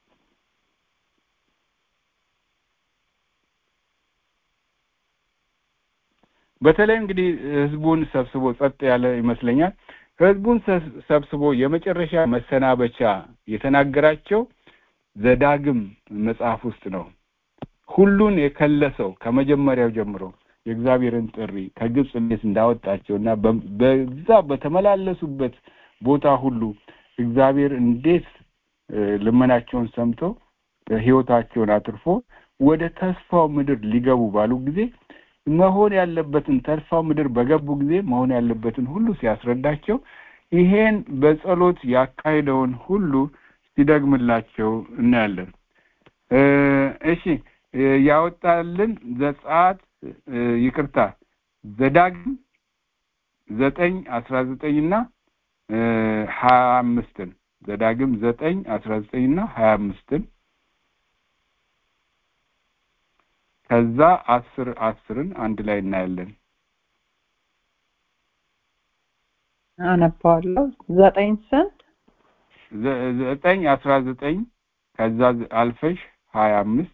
በተለይ እንግዲህ ህዝቡን ሰብስቦ ጸጥ ያለ ይመስለኛል። ህዝቡን ሰብስቦ የመጨረሻ መሰናበቻ የተናገራቸው ዘዳግም መጽሐፍ ውስጥ ነው። ሁሉን የከለሰው ከመጀመሪያው ጀምሮ የእግዚአብሔርን ጥሪ ከግብፅ እንዴት እንዳወጣቸው እና በዛ በተመላለሱበት ቦታ ሁሉ እግዚአብሔር እንዴት ልመናቸውን ሰምቶ ህይወታቸውን አትርፎ ወደ ተስፋው ምድር ሊገቡ ባሉ ጊዜ መሆን ያለበትን ተስፋው ምድር በገቡ ጊዜ መሆን ያለበትን ሁሉ ሲያስረዳቸው ይሄን በጸሎት ያካሄደውን ሁሉ ሲደግምላቸው እናያለን። እሺ ያወጣልን ዘጸአት ይቅርታ ዘዳግም ዘጠኝ አስራ ዘጠኝ እና ሀያ አምስትን ዘዳግም ዘጠኝ አስራ ዘጠኝ እና ሀያ አምስትን ከዛ አስር አስርን አንድ ላይ እናያለን። አነባዋለሁ። ዘጠኝ ስንት? ዘጠኝ አስራ ዘጠኝ ከዛ አልፈሽ ሀያ አምስት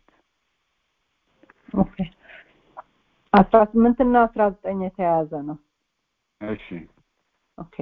ኦኬ አስራ ስምንት እና አስራ ዘጠኝ የተያያዘ ነው። እሺ ኦኬ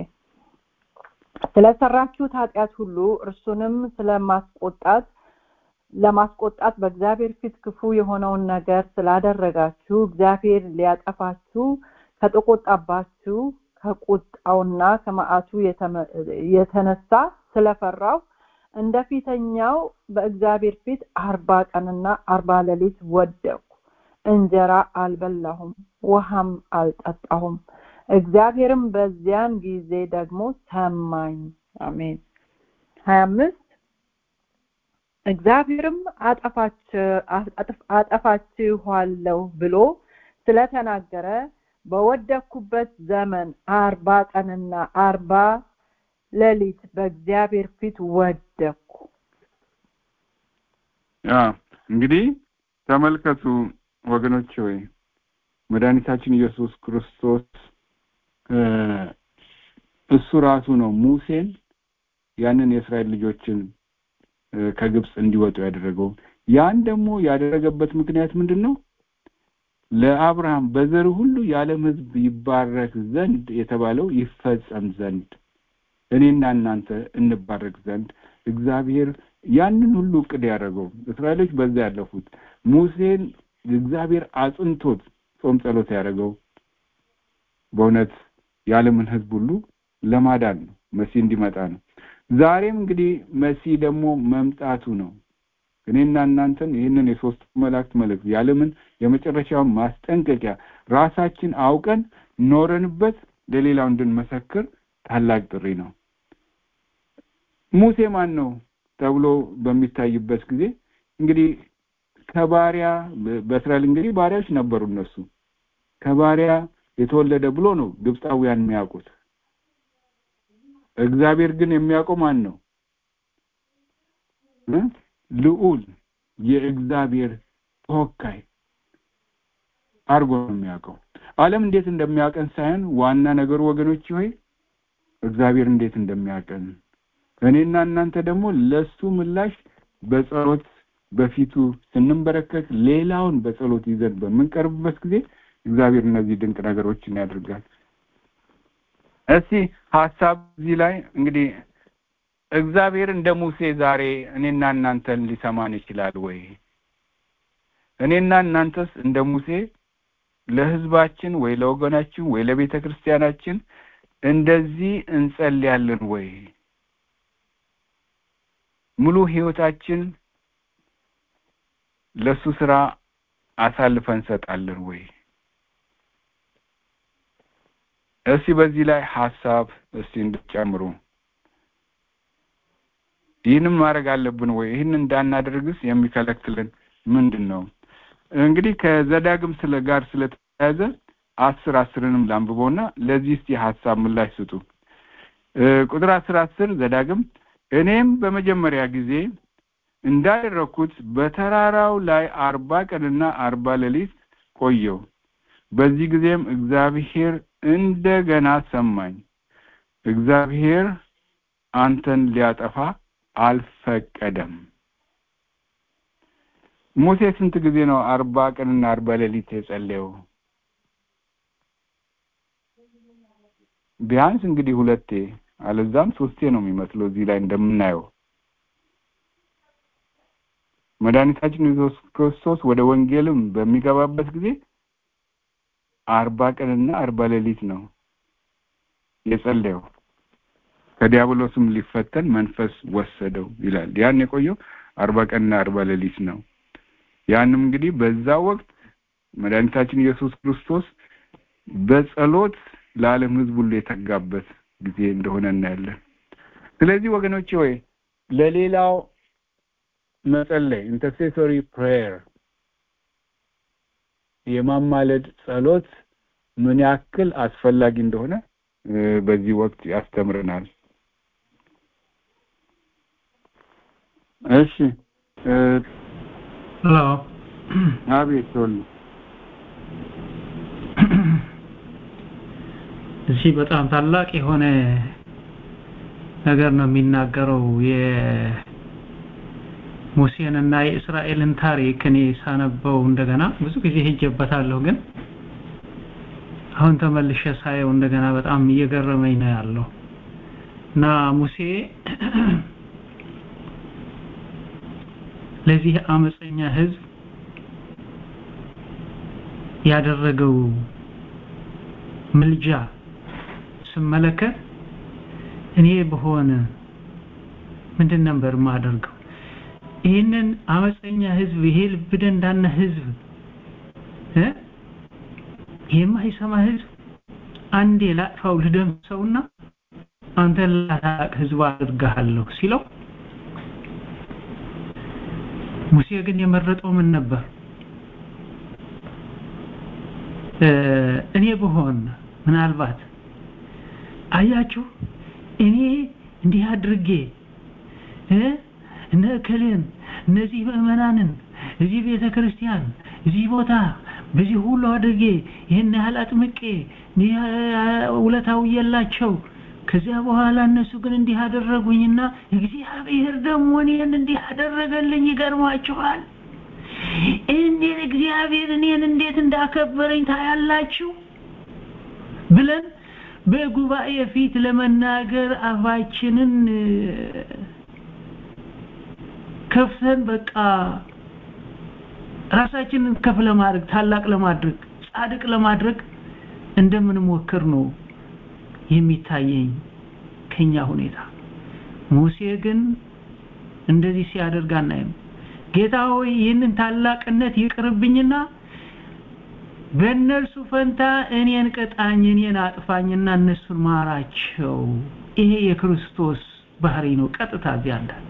ስለሰራችሁት ኃጢአት ሁሉ እርሱንም ስለማስቆጣት ለማስቆጣት በእግዚአብሔር ፊት ክፉ የሆነውን ነገር ስላደረጋችሁ እግዚአብሔር ሊያጠፋችሁ ከተቆጣባችሁ ከቁጣውና ከመዓቱ የተነሳ ስለፈራው እንደ ፊተኛው በእግዚአብሔር ፊት አርባ ቀንና አርባ ሌሊት ወደቅሁ። እንጀራ አልበላሁም፣ ውሃም አልጠጣሁም። እግዚአብሔርም በዚያን ጊዜ ደግሞ ሰማኝ። አሜን። ሀያ አምስት እግዚአብሔርም አጠፋችኋለሁ ብሎ ስለተናገረ በወደኩበት ዘመን አርባ ቀንና አርባ ሌሊት በእግዚአብሔር ፊት ወደኩ። ያ እንግዲህ ተመልከቱ ወገኖች ሆይ መድኃኒታችን ኢየሱስ ክርስቶስ እሱ ራሱ ነው ሙሴን ያንን የእስራኤል ልጆችን ከግብፅ እንዲወጡ ያደረገው። ያን ደግሞ ያደረገበት ምክንያት ምንድን ነው? ለአብርሃም በዘር ሁሉ የዓለም ሕዝብ ይባረክ ዘንድ የተባለው ይፈጸም ዘንድ እኔና እናንተ እንባረክ ዘንድ እግዚአብሔር ያንን ሁሉ እቅድ ያደረገው እስራኤሎች በዛ ያለፉት ሙሴን እግዚአብሔር አጽንቶት ጾም ጸሎት ያደረገው በእውነት የዓለምን ሕዝብ ሁሉ ለማዳን ነው። መሲህ እንዲመጣ ነው። ዛሬም እንግዲህ መሲህ ደግሞ መምጣቱ ነው። እኔና እናንተን ይህንን የሶስቱ መላእክት መልእክት የዓለምን የመጨረሻውን ማስጠንቀቂያ ራሳችን አውቀን ኖረንበት ለሌላው እንድንመሰክር ታላቅ ጥሪ ነው። ሙሴ ማን ነው ተብሎ በሚታይበት ጊዜ እንግዲህ ከባሪያ በእስራኤል እንግዲህ ባሪያዎች ነበሩ። እነሱ ከባሪያ የተወለደ ብሎ ነው ግብፃውያን የሚያውቁት። እግዚአብሔር ግን የሚያውቀው ማን ነው? ልዑል የእግዚአብሔር ተወካይ አድርጎ ነው የሚያውቀው። ዓለም እንዴት እንደሚያውቀን ሳይሆን ዋና ነገሩ ወገኖች ሆይ እግዚአብሔር እንዴት እንደሚያውቀን እኔና እናንተ ደግሞ ለሱ ምላሽ በጸሎት በፊቱ ስንንበረከክ ሌላውን በጸሎት ይዘን በምንቀርብበት ጊዜ እግዚአብሔር እነዚህ ድንቅ ነገሮችን ያደርጋል። እስቲ ሀሳብ እዚህ ላይ እንግዲህ እግዚአብሔር እንደ ሙሴ ዛሬ እኔና እናንተን ሊሰማን ይችላል ወይ? እኔና እናንተስ እንደ ሙሴ ለሕዝባችን ወይ ለወገናችን ወይ ለቤተ ክርስቲያናችን እንደዚህ እንጸልያለን ወይ? ሙሉ ሕይወታችን ለሱ ስራ አሳልፈን እንሰጣለን ወይ? እስቲ በዚህ ላይ ሀሳብ እስቲ እንድትጨምሩ። ይህንም ማድረግ አለብን ወይ? ይህን እንዳናደርግስ የሚከለክልን ምንድን ነው? እንግዲህ ከዘዳግም ስለ ጋር ስለተያያዘ አስር አስርንም ላንብበውና ለዚህ እስቲ ሀሳብ ምላሽ ስጡ። ቁጥር አስር አስር ዘዳግም እኔም በመጀመሪያ ጊዜ እንዳደረግኩት በተራራው ላይ አርባ ቀንና አርባ ሌሊት ቆየው። በዚህ ጊዜም እግዚአብሔር እንደገና ሰማኝ። እግዚአብሔር አንተን ሊያጠፋ አልፈቀደም። ሙሴ ስንት ጊዜ ነው አርባ ቀንና አርባ ሌሊት የጸለየው? ቢያንስ እንግዲህ ሁለቴ አለዛም ሶስቴ ነው የሚመስለው እዚህ ላይ እንደምናየው መድኃኒታችን ኢየሱስ ክርስቶስ ወደ ወንጌልም በሚገባበት ጊዜ አርባ ቀንና አርባ ሌሊት ነው የጸለየው። ከዲያብሎስም ሊፈተን መንፈስ ወሰደው ይላል። ያን የቆየው አርባ ቀንና አርባ ሌሊት ነው። ያንም እንግዲህ በዛ ወቅት መድኃኒታችን ኢየሱስ ክርስቶስ በጸሎት ለዓለም ሕዝብ ሁሉ የተጋበት ጊዜ እንደሆነ እናያለን። ስለዚህ ወገኖቼ ወይ ለሌላው መጸለይ ኢንተርሴሶሪ ፕሬየር የማማለድ ጸሎት ምን ያክል አስፈላጊ እንደሆነ በዚህ ወቅት ያስተምረናል። እሺ ሄሎ አቤት ቶሎ እዚህ በጣም ታላቅ የሆነ ነገር ነው የሚናገረው የሙሴንና የእስራኤልን ታሪክ እኔ ሳነበው እንደገና ብዙ ጊዜ ሄጀበታለሁ ግን አሁን ተመልሼ ሳየው እንደገና በጣም እየገረመኝ ነው ያለው እና ሙሴ ለዚህ አመፀኛ ህዝብ ያደረገው ምልጃ ስመለከት እኔ በሆነ ምንድን ነበር የማደርገው? ይህንን አመፀኛ ህዝብ ይሄ ልብ ደንዳና ህዝብ እ የማይሰማ ህዝብ አንዴ ላጥፋው ልደምሰውና አንተን ላታቅ ህዝብ አድርግሃለሁ ሲለው ሙሴ ግን የመረጠው ምን ነበር? እኔ ብሆን ምናልባት አያችሁ እኔ እንዲህ አድርጌ እነ እከሌን እነዚህ ምዕመናንን እዚህ ቤተ ክርስቲያን እዚህ ቦታ በዚህ ሁሉ አድርጌ ይህን ያህል አጥምቄ ይህ ውለታው የላቸው ከዚያ በኋላ እነሱ ግን እንዲህ አደረጉኝና እግዚአብሔር ደግሞ እኔን እንዲህ አደረገልኝ ይገርማችኋል እንዴት እግዚአብሔር እኔን እንዴት እንዳከበረኝ ታያላችሁ ብለን በጉባኤ ፊት ለመናገር አፋችንን ከፍተን በቃ ራሳችንን ከፍ ለማድረግ ታላቅ ለማድረግ ጻድቅ ለማድረግ እንደምንሞክር ነው የሚታየኝ ከኛ ሁኔታ ሙሴ ግን እንደዚህ ሲያደርግ አናይም ጌታ ሆይ ይህንን ታላቅነት ይቅርብኝና በእነርሱ ፈንታ እኔን ቅጣኝ እኔን አጥፋኝና እነሱን ማራቸው ይሄ የክርስቶስ ባህሪ ነው ቀጥታ እዚያ እንዳለ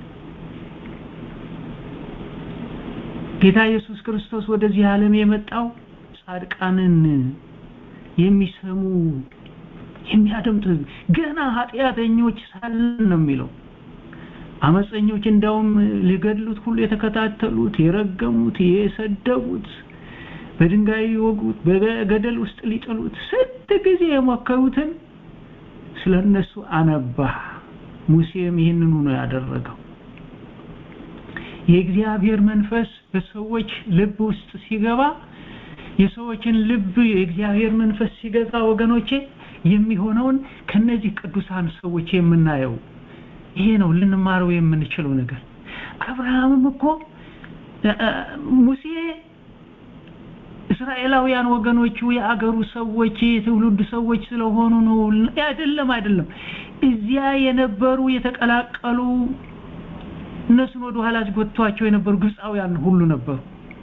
ጌታ ኢየሱስ ክርስቶስ ወደዚህ ዓለም የመጣው ጻድቃንን የሚሰሙ የሚያደምጡ ገና ኃጢአተኞች ሳለን ነው የሚለው አመፀኞች እንዳውም ሊገድሉት ሁሉ የተከታተሉት የረገሙት የሰደቡት በድንጋይ ሊወጉት በገደል ውስጥ ሊጥሉት ስንት ጊዜ የሞከሩትን ስለ እነሱ አነባ ሙሴም ይህንኑ ነው ያደረገው የእግዚአብሔር መንፈስ በሰዎች ልብ ውስጥ ሲገባ የሰዎችን ልብ የእግዚአብሔር መንፈስ ሲገዛ ወገኖቼ የሚሆነውን ከነዚህ ቅዱሳን ሰዎች የምናየው ይሄ ነው ልንማረው የምንችለው ነገር አብርሃምም እኮ ሙሴ እስራኤላውያን ወገኖቹ የአገሩ ሰዎች የትውልድ ሰዎች ስለሆኑ ነው አይደለም አይደለም እዚያ የነበሩ የተቀላቀሉ እነሱን ወደ ኋላ አስጎትቷቸው የነበሩ ግብፃውያን ሁሉ ነበሩ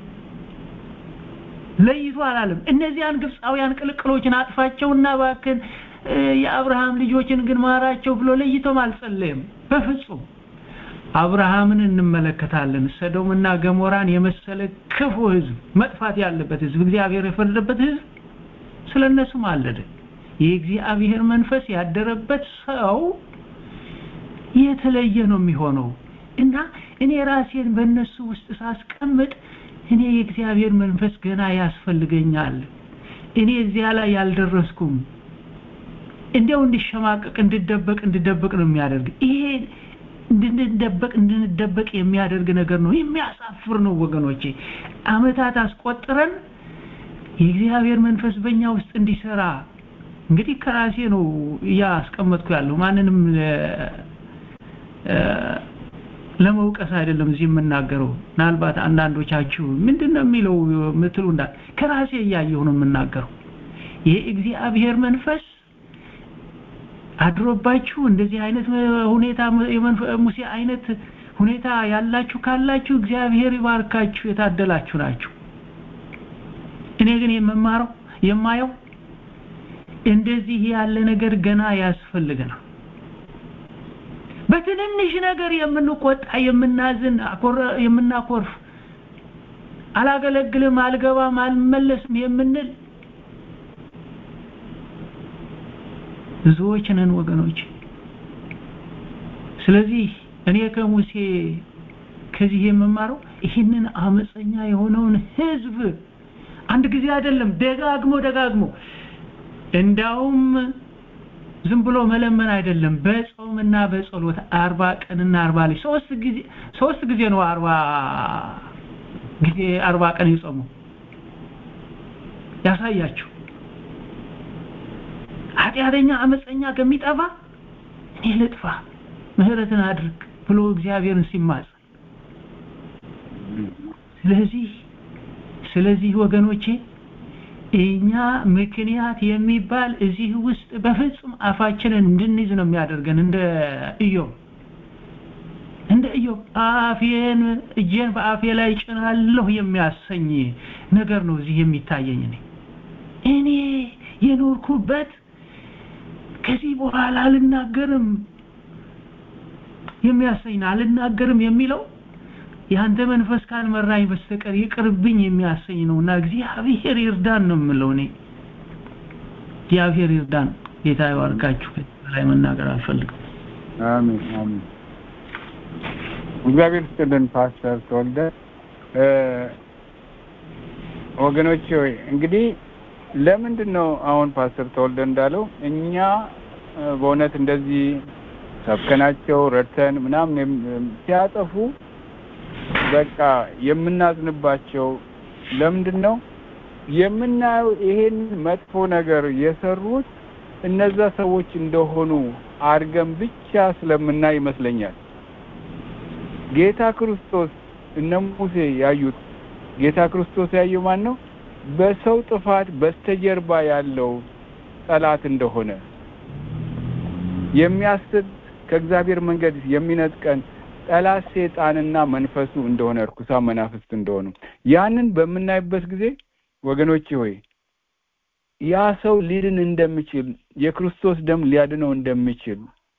ለይቶ አላለም እነዚያን ግብፃውያን ቅልቅሎችን አጥፋቸውና ባክን የአብርሃም ልጆችን ግን ማራቸው ብሎ ለይቶም አልጸለየም በፍጹም አብርሃምን እንመለከታለን ሰዶምና ገሞራን የመሰለ ክፉ ህዝብ መጥፋት ያለበት ህዝብ እግዚአብሔር የፈረደበት ህዝብ ስለነሱ ማለደ የእግዚአብሔር መንፈስ ያደረበት ሰው የተለየ ነው የሚሆነው እና እኔ ራሴን በእነሱ ውስጥ ሳስቀምጥ እኔ የእግዚአብሔር መንፈስ ገና ያስፈልገኛል እኔ እዚያ ላይ ያልደረስኩም እንዲያው እንዲሸማቀቅ እንድደበቅ እንድደበቅ ነው የሚያደርግ ይሄ እንድንደበቅ እንድንደበቅ የሚያደርግ ነገር ነው የሚያሳፍር ነው ወገኖቼ አመታት አስቆጥረን የእግዚአብሔር መንፈስ በእኛ ውስጥ እንዲሰራ እንግዲህ ከራሴ ነው እያስቀመጥኩ ያለው ማንንም ለመውቀስ አይደለም እዚህ የምናገረው ምናልባት አንዳንዶቻችሁ ምንድነው የሚለው ምትሉ እንዳል ከራሴ እያየሁ ነው የምናገረው የእግዚአብሔር መንፈስ አድሮባችሁ እንደዚህ አይነት ሁኔታ ሙሴ አይነት ሁኔታ ያላችሁ ካላችሁ እግዚአብሔር ይባርካችሁ የታደላችሁ ናችሁ እኔ ግን የምማረው የማየው እንደዚህ ያለ ነገር ገና ያስፈልገናል በትንንሽ ነገር የምንቆጣ የምናዝን የምናኮርፍ አላገለግልም አልገባም አልመለስም የምንል ብዙዎች ነን ወገኖች ስለዚህ እኔ ከሙሴ ከዚህ የምማረው ይህንን አመፀኛ የሆነውን ህዝብ አንድ ጊዜ አይደለም ደጋግሞ ደጋግሞ እንዳውም ዝም ብሎ መለመን አይደለም በጾምና በጸሎት አርባ ቀንና አርባ ላይ ሶስት ጊዜ ሶስት ጊዜ ነው አርባ ጊዜ አርባ ቀን የጾመው ያሳያችሁ ኃጢአተኛ አመፀኛ ከሚጠፋ እኔ ልጥፋ ምህረትን አድርግ ብሎ እግዚአብሔርን ሲማጽ ስለዚህ ስለዚህ ወገኖቼ እኛ ምክንያት የሚባል እዚህ ውስጥ በፍጹም አፋችንን እንድንይዝ ነው የሚያደርገን እንደ ኢዮብ እንደ ኢዮብ አፌን እጄን በአፌ ላይ ጭናለሁ የሚያሰኝ ነገር ነው እዚህ የሚታየኝ እኔ እኔ የኖርኩበት ከዚህ በኋላ አልናገርም የሚያሰኝ አልናገርም የሚለው ያንተ መንፈስ ካልመራኝ በስተቀር ይቅርብኝ የሚያሰኝ ነውና እግዚአብሔር ይርዳን ነው የምለው እኔ እግዚአብሔር ይርዳን ጌታ ይባርካችሁ ላይ መናገር አልፈልግም አሜን አሜን እግዚአብሔር ይስጥልን ፓስተር ተወልደ ወገኖች ሆይ እንግዲህ ለምንድን ነው አሁን ፓስተር ተወልደ እንዳለው እኛ እ፣ በእውነት እንደዚህ ሰብከናቸው ረድተን ምናምን የም- ሲያጠፉ በቃ የምናዝንባቸው ለምንድን ነው የምናየው ይሄን መጥፎ ነገር የሰሩት እነዛ ሰዎች እንደሆኑ አድርገን ብቻ ስለምናይ ይመስለኛል። ጌታ ክርስቶስ እነ ሙሴ ያዩት ጌታ ክርስቶስ ያየው ማን ነው? በሰው ጥፋት በስተጀርባ ያለው ጠላት እንደሆነ የሚያስት ከእግዚአብሔር መንገድ የሚነጥቀን ጠላት ሴጣንና መንፈሱ እንደሆነ እርኩሳ መናፍስት እንደሆኑ ያንን በምናይበት ጊዜ ወገኖቼ ሆይ ያ ሰው ሊድን እንደሚችል የክርስቶስ ደም ሊያድነው እንደሚችል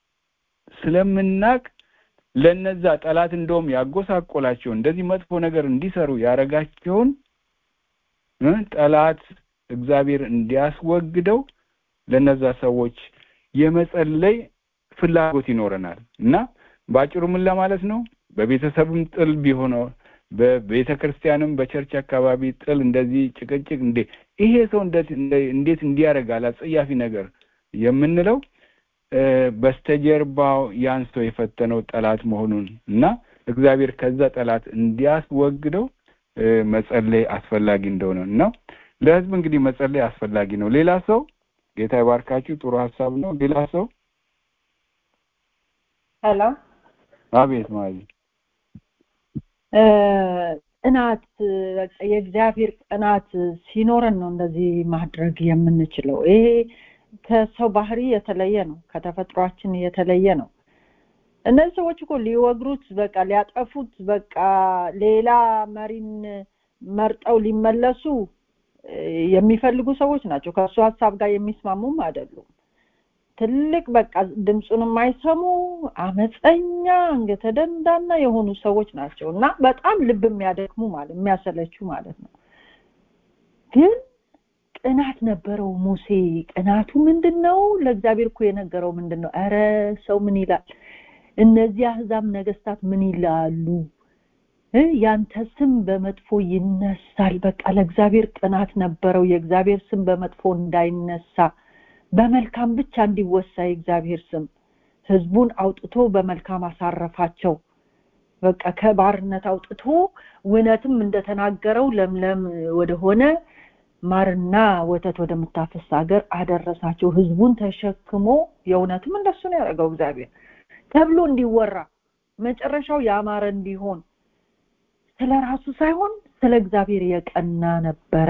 ስለምናቅ ለነዛ ጠላት እንደውም ያጎሳቆላቸው እንደዚህ መጥፎ ነገር እንዲሰሩ ያረጋቸውን እ ጠላት እግዚአብሔር እንዲያስወግደው ለነዛ ሰዎች የመጸለይ ፍላጎት ይኖረናል እና በአጭሩ ምን ለማለት ነው በቤተሰብም ጥል ቢሆነው በቤተ ክርስቲያንም በቸርች አካባቢ ጥል እንደዚህ ጭቅጭቅ እንዴ ይሄ ሰው እንዴት እንዴት እንዲያደርጋል አጸያፊ ነገር የምንለው እ፣ በስተጀርባው ያን ሰው የፈተነው ጠላት መሆኑን እና እግዚአብሔር ከዛ ጠላት እንዲያስወግደው እ፣ መጸለይ አስፈላጊ እንደሆነ እና ለህዝብ እንግዲህ መጸለይ አስፈላጊ ነው። ሌላ ሰው ጌታ ይባርካችሁ። ጥሩ ሀሳብ ነው። ሌላ ሰው ሄሎ አቤት ማለት እ፣ ቅናት በቃ የእግዚአብሔር ቅናት ሲኖረን ነው እንደዚህ ማድረግ የምንችለው። ይሄ ከሰው ባህሪ የተለየ ነው፣ ከተፈጥሯችን የተለየ ነው። እነዚህ ሰዎች እኮ ሊወግሩት በቃ ሊያጠፉት በቃ ሌላ መሪን መርጠው ሊመለሱ እ፣ የሚፈልጉ ሰዎች ናቸው። ከእሱ ሀሳብ ጋር የሚስማሙም አይደሉም። ትልቅ በቃ ድምፁን የማይሰሙ አመፀኛ አንገተ ደንዳና የሆኑ ሰዎች ናቸው እና በጣም ልብ የሚያደክሙ ማለት የሚያሰለቹ ማለት ነው። ግን ቅናት ነበረው ሙሴ። ቅናቱ ምንድን ነው? ለእግዚአብሔር እኮ የነገረው ምንድን ነው? ኧረ ሰው ምን ይላል? እነዚህ አህዛብ ነገስታት ምን ይላሉ? እ ያንተ ስም በመጥፎ ይነሳል። በቃ ለእግዚአብሔር ቅናት ነበረው። የእግዚአብሔር ስም በመጥፎ እንዳይነሳ በመልካም ብቻ እንዲወሳ የእግዚአብሔር ስም ህዝቡን አውጥቶ በመልካም አሳረፋቸው። በቃ ከባርነት አውጥቶ እውነትም እንደተናገረው ለምለም ወደሆነ ማርና ወተት ወደምታፈስ ሀገር አደረሳቸው። ህዝቡን ተሸክሞ የእውነትም እንደሱ ነው ያደረገው እግዚአብሔር ተብሎ እንዲወራ መጨረሻው ያማረ እንዲሆን ስለ ራሱ ሳይሆን ስለ እግዚአብሔር የቀና ነበረ።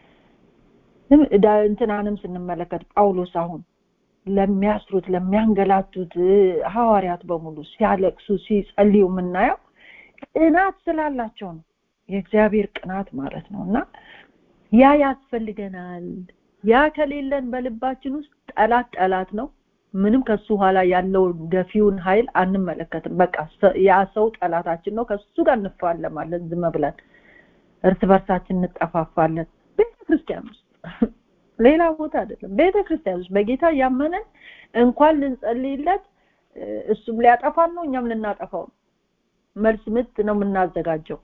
እም- ዳ- እንትናንም ስንመለከት ጳውሎስ አሁን ለሚያስሩት ለሚያንገላቱት እ፣ ሐዋርያት በሙሉ ሲያለቅሱ ሲጸልዩ የምናየው ቅናት ስላላቸው ነው። የእግዚአብሔር ቅናት ማለት ነው እና ያ ያስፈልገናል። ያ ከሌለን በልባችን ውስጥ ጠላት ጠላት ነው። ምንም ከሱ ኋላ ያለው ገፊውን ኃይል አንመለከትም። በቃ ሰ- ያ ሰው ጠላታችን ነው። ከሱ ጋር እንፋለማለን ዝም ብለን እርስ በርሳችን እንጠፋፋለን። ቤተ ክርስቲያን ውስጥ ሌላ ቦታ አይደለም። ቤተ ክርስቲያን ውስጥ በጌታ ያመነን እንኳን ልንጸልይለት እ፣ እሱም ሊያጠፋን ነው፣ እኛም ልናጠፋው ነው። መልስ ምት ነው የምናዘጋጀው።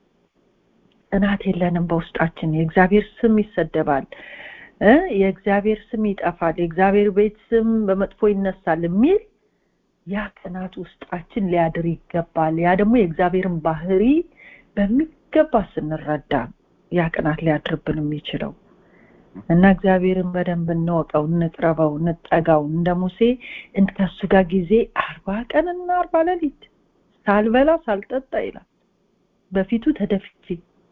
ቅናት የለንም በውስጣችን። የእግዚአብሔር ስም ይሰደባል እ የእግዚአብሔር ስም ይጠፋል፣ የእግዚአብሔር ቤት ስም በመጥፎ ይነሳል የሚል ያ ቅናት ውስጣችን ሊያድር ይገባል። ያ ደግሞ የእግዚአብሔርን ባህሪ በሚገባ ስንረዳ ነው ያ ቅናት ሊያድርብን የሚችለው እና እግዚአብሔርን በደንብ እንወቀው፣ እንቅረበው፣ እንጠጋው። እንደ ሙሴ እንደ ከሱ ጋር ጊዜ አርባ ቀንና አርባ ሌሊት ሳልበላ ሳልጠጣ ይላል በፊቱ ተደፍቼ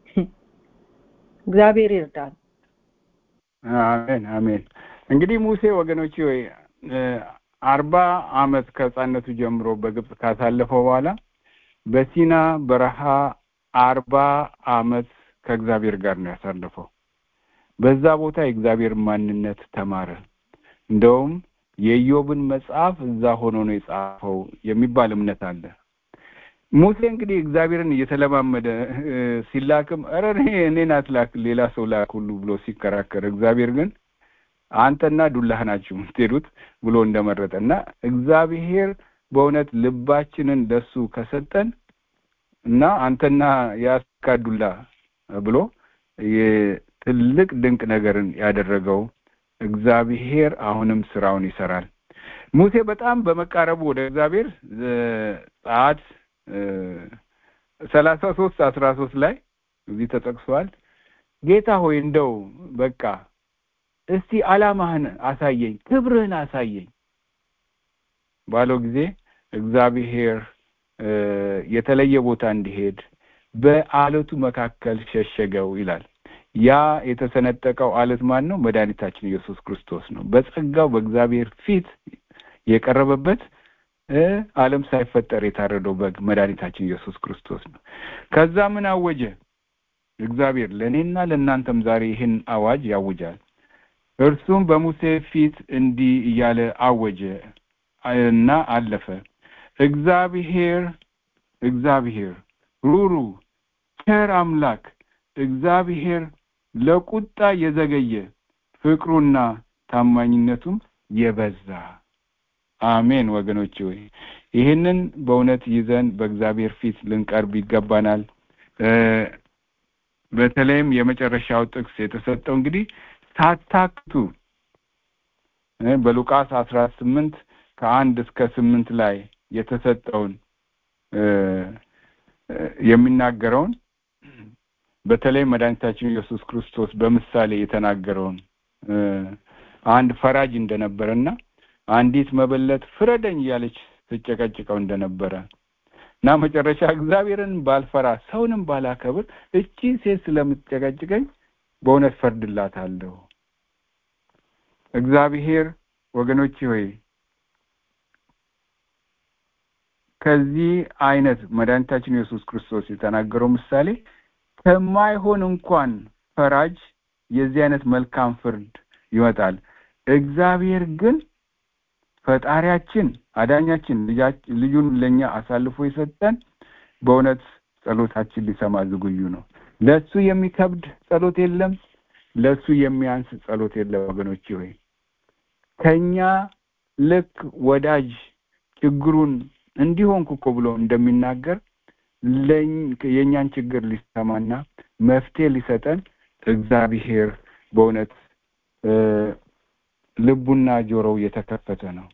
እግዚአብሔር ይርዳል። አሜን አሜን። እንግዲህ ሙሴ ወገኖቼ ወይ እ፣ አርባ አመት ከህፃነቱ ጀምሮ በግብፅ ካሳለፈው በኋላ በሲና በረሃ አርባ አመት ከእግዚአብሔር ጋር ነው ያሳለፈው። በዛ ቦታ የእግዚአብሔር ማንነት ተማረ። እንደውም የኢዮብን መጽሐፍ እዛ ሆኖ ነው የጻፈው የሚባል እምነት አለ። ሙሴ እንግዲህ እግዚአብሔርን እየተለማመደ እ፣ ሲላክም ኧረ እኔ እኔን አትላክ ሌላ ሰው ላክ ሁሉ ብሎ ሲከራከር እግዚአብሔር ግን አንተና ዱላህ ናችሁ የምትሄዱት ብሎ እንደመረጠ እና እግዚአብሔር በእውነት ልባችንን ለሱ ከሰጠን እና አንተና ያስካ ዱላ ብሎ ትልቅ ድንቅ ነገርን ያደረገው እግዚአብሔር አሁንም ስራውን ይሰራል። ሙሴ በጣም በመቃረቡ ወደ እግዚአብሔር ጸአት ሰላሳ ሶስት አስራ ሶስት ላይ እዚህ ተጠቅሷል። ጌታ ሆይ እንደው በቃ እስቲ አላማህን አሳየኝ፣ ክብርህን አሳየኝ ባለው ጊዜ እግዚአብሔር የተለየ ቦታ እንዲሄድ በአለቱ መካከል ሸሸገው ይላል። ያ የተሰነጠቀው አለት ማን ነው? መድኃኒታችን ኢየሱስ ክርስቶስ ነው። በጸጋው በእግዚአብሔር ፊት የቀረበበት ዓለም ሳይፈጠር የታረደው በግ መድኃኒታችን ኢየሱስ ክርስቶስ ነው። ከዛ ምን አወጀ? እግዚአብሔር ለእኔና ለእናንተም ዛሬ ይህን አዋጅ ያውጃል። እርሱም በሙሴ ፊት እንዲህ እያለ አወጀ እና አለፈ። እግዚአብሔር እግዚአብሔር ሩሩ ቸር አምላክ እግዚአብሔር ለቁጣ የዘገየ ፍቅሩና ታማኝነቱም የበዛ አሜን። ወገኖች ሆይ ይህንን በእውነት ይዘን በእግዚአብሔር ፊት ልንቀርብ ይገባናል። በተለይም የመጨረሻው ጥቅስ የተሰጠው እንግዲህ ሳታክቱ በሉቃስ አስራ ስምንት ከአንድ እስከ ስምንት ላይ የተሰጠውን የሚናገረውን በተለይ መድኃኒታችን ኢየሱስ ክርስቶስ በምሳሌ የተናገረውን አንድ ፈራጅ እንደነበረና አንዲት መበለት ፍረደኝ እያለች ስጨቀጭቀው እንደነበረ እና መጨረሻ እግዚአብሔርን ባልፈራ ሰውንም ባላከብር እቺ ሴት ስለምትጨቀጭቀኝ በእውነት ፈርድላታለሁ። እግዚአብሔር ወገኖች ሆይ ከዚህ አይነት መድኃኒታችን ኢየሱስ ክርስቶስ የተናገረው ምሳሌ ከማይሆን እንኳን ፈራጅ የዚህ አይነት መልካም ፍርድ ይመጣል። እግዚአብሔር ግን ፈጣሪያችን አዳኛችን ልጁን ለኛ አሳልፎ የሰጠን በእውነት ጸሎታችን ሊሰማ ዝግጁ ነው። ለሱ የሚከብድ ጸሎት የለም፣ ለሱ የሚያንስ ጸሎት የለም። ወገኖች ሆይ ከኛ ልክ ወዳጅ ችግሩን እንዲሆንኩ እኮ ብሎ እንደሚናገር የእኛን ችግር ሊሰማና መፍትሄ ሊሰጠን እግዚአብሔር በእውነት ልቡና ጆሮው የተከፈተ ነው።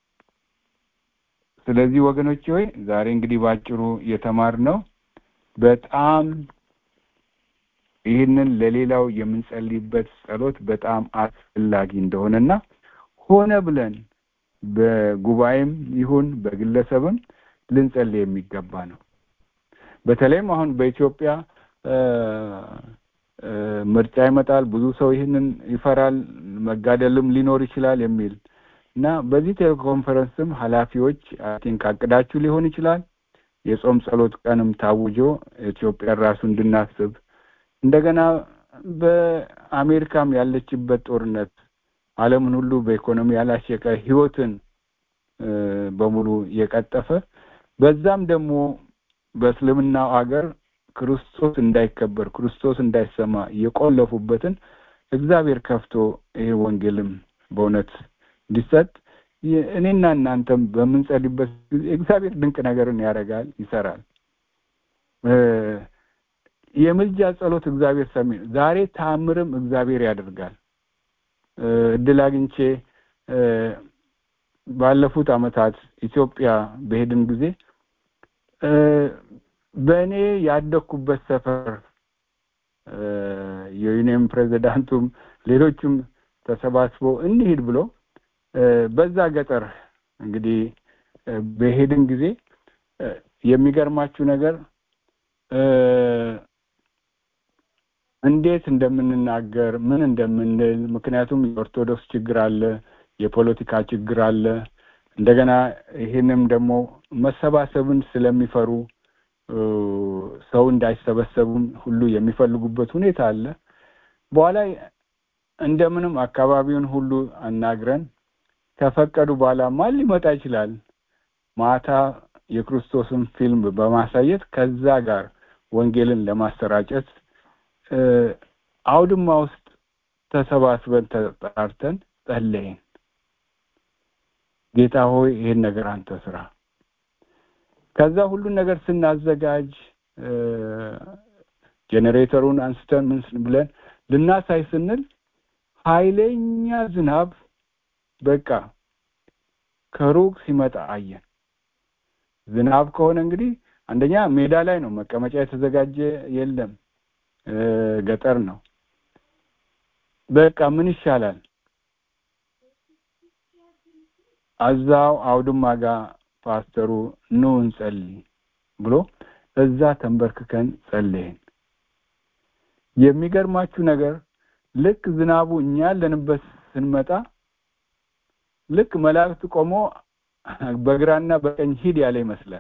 ስለዚህ ወገኖች ሆይ ዛሬ እንግዲህ ባጭሩ የተማርነው በጣም ይህንን ለሌላው የምንጸልይበት ጸሎት በጣም አስፈላጊ እንደሆነና ሆነ ብለን በጉባኤም ይሁን በግለሰብም ልንጸልይ የሚገባ ነው። በተለይም አሁን በኢትዮጵያ ምርጫ ይመጣል። ብዙ ሰው ይህንን ይፈራል፣ መጋደልም ሊኖር ይችላል የሚል እና በዚህ ቴሌኮንፈረንስም ኃላፊዎች ቲንክ አቅዳችሁ ሊሆን ይችላል የጾም ጸሎት ቀንም ታውጆ ኢትዮጵያን ራሱ እንድናስብ እንደገና በአሜሪካም ያለችበት ጦርነት ዓለምን ሁሉ በኢኮኖሚ ያላሸቀ ህይወትን በሙሉ የቀጠፈ በዛም ደግሞ በእስልምናው አገር ክርስቶስ እንዳይከበር ክርስቶስ እንዳይሰማ የቆለፉበትን እግዚአብሔር ከፍቶ ይሄ ወንጌልም በእውነት እንዲሰጥ እኔና እናንተም በምንጸልይበት ጊዜ እግዚአብሔር ድንቅ ነገርን ያደርጋል፣ ይሰራል። የምልጃ ጸሎት እግዚአብሔር ሰሚ ዛሬ ታምርም እግዚአብሔር ያደርጋል። እድል አግኝቼ ባለፉት አመታት ኢትዮጵያ በሄድን ጊዜ በእኔ ያደግኩበት ሰፈር የዩኒየን ፕሬዚዳንቱም ሌሎችም ተሰባስበው እንሂድ ብሎ በዛ ገጠር እንግዲህ በሄድን ጊዜ የሚገርማችሁ ነገር እንዴት እንደምንናገር ምን እንደምንል ምክንያቱም የኦርቶዶክስ ችግር አለ፣ የፖለቲካ ችግር አለ። እንደገና ይህንም ደግሞ መሰባሰብን ስለሚፈሩ ሰው እንዳይሰበሰቡም ሁሉ የሚፈልጉበት ሁኔታ አለ። በኋላ እንደምንም አካባቢውን ሁሉ አናግረን ከፈቀዱ በኋላ ማን ሊመጣ ይችላል? ማታ የክርስቶስን ፊልም በማሳየት ከዛ ጋር ወንጌልን ለማሰራጨት አውድማ ውስጥ ተሰባስበን ተጠራርተን ጸለይን። ጌታ ሆይ ይህን ነገር አንተ ስራ። ከዛ ሁሉን ነገር ስናዘጋጅ ጄኔሬተሩን አንስተን ምን ብለን ልናሳይ ስንል ኃይለኛ ዝናብ በቃ ከሩቅ ሲመጣ አየን። ዝናብ ከሆነ እንግዲህ አንደኛ ሜዳ ላይ ነው፣ መቀመጫ የተዘጋጀ የለም፣ ገጠር ነው። በቃ ምን ይሻላል? አዛው አውድማ ጋር ፓስተሩ ኑ እንጸልይ ብሎ እዛ ተንበርክከን ጸለይን። የሚገርማችሁ ነገር ልክ ዝናቡ እኛ ያለንበት ስንመጣ ልክ መላእክት ቆሞ በግራና በቀኝ ሂድ ያለ ይመስላል።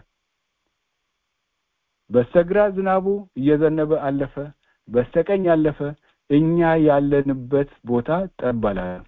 በስተግራ ዝናቡ እየዘነበ አለፈ፣ በስተቀኝ አለፈ። እኛ ያለንበት ቦታ ጠብ አላለም።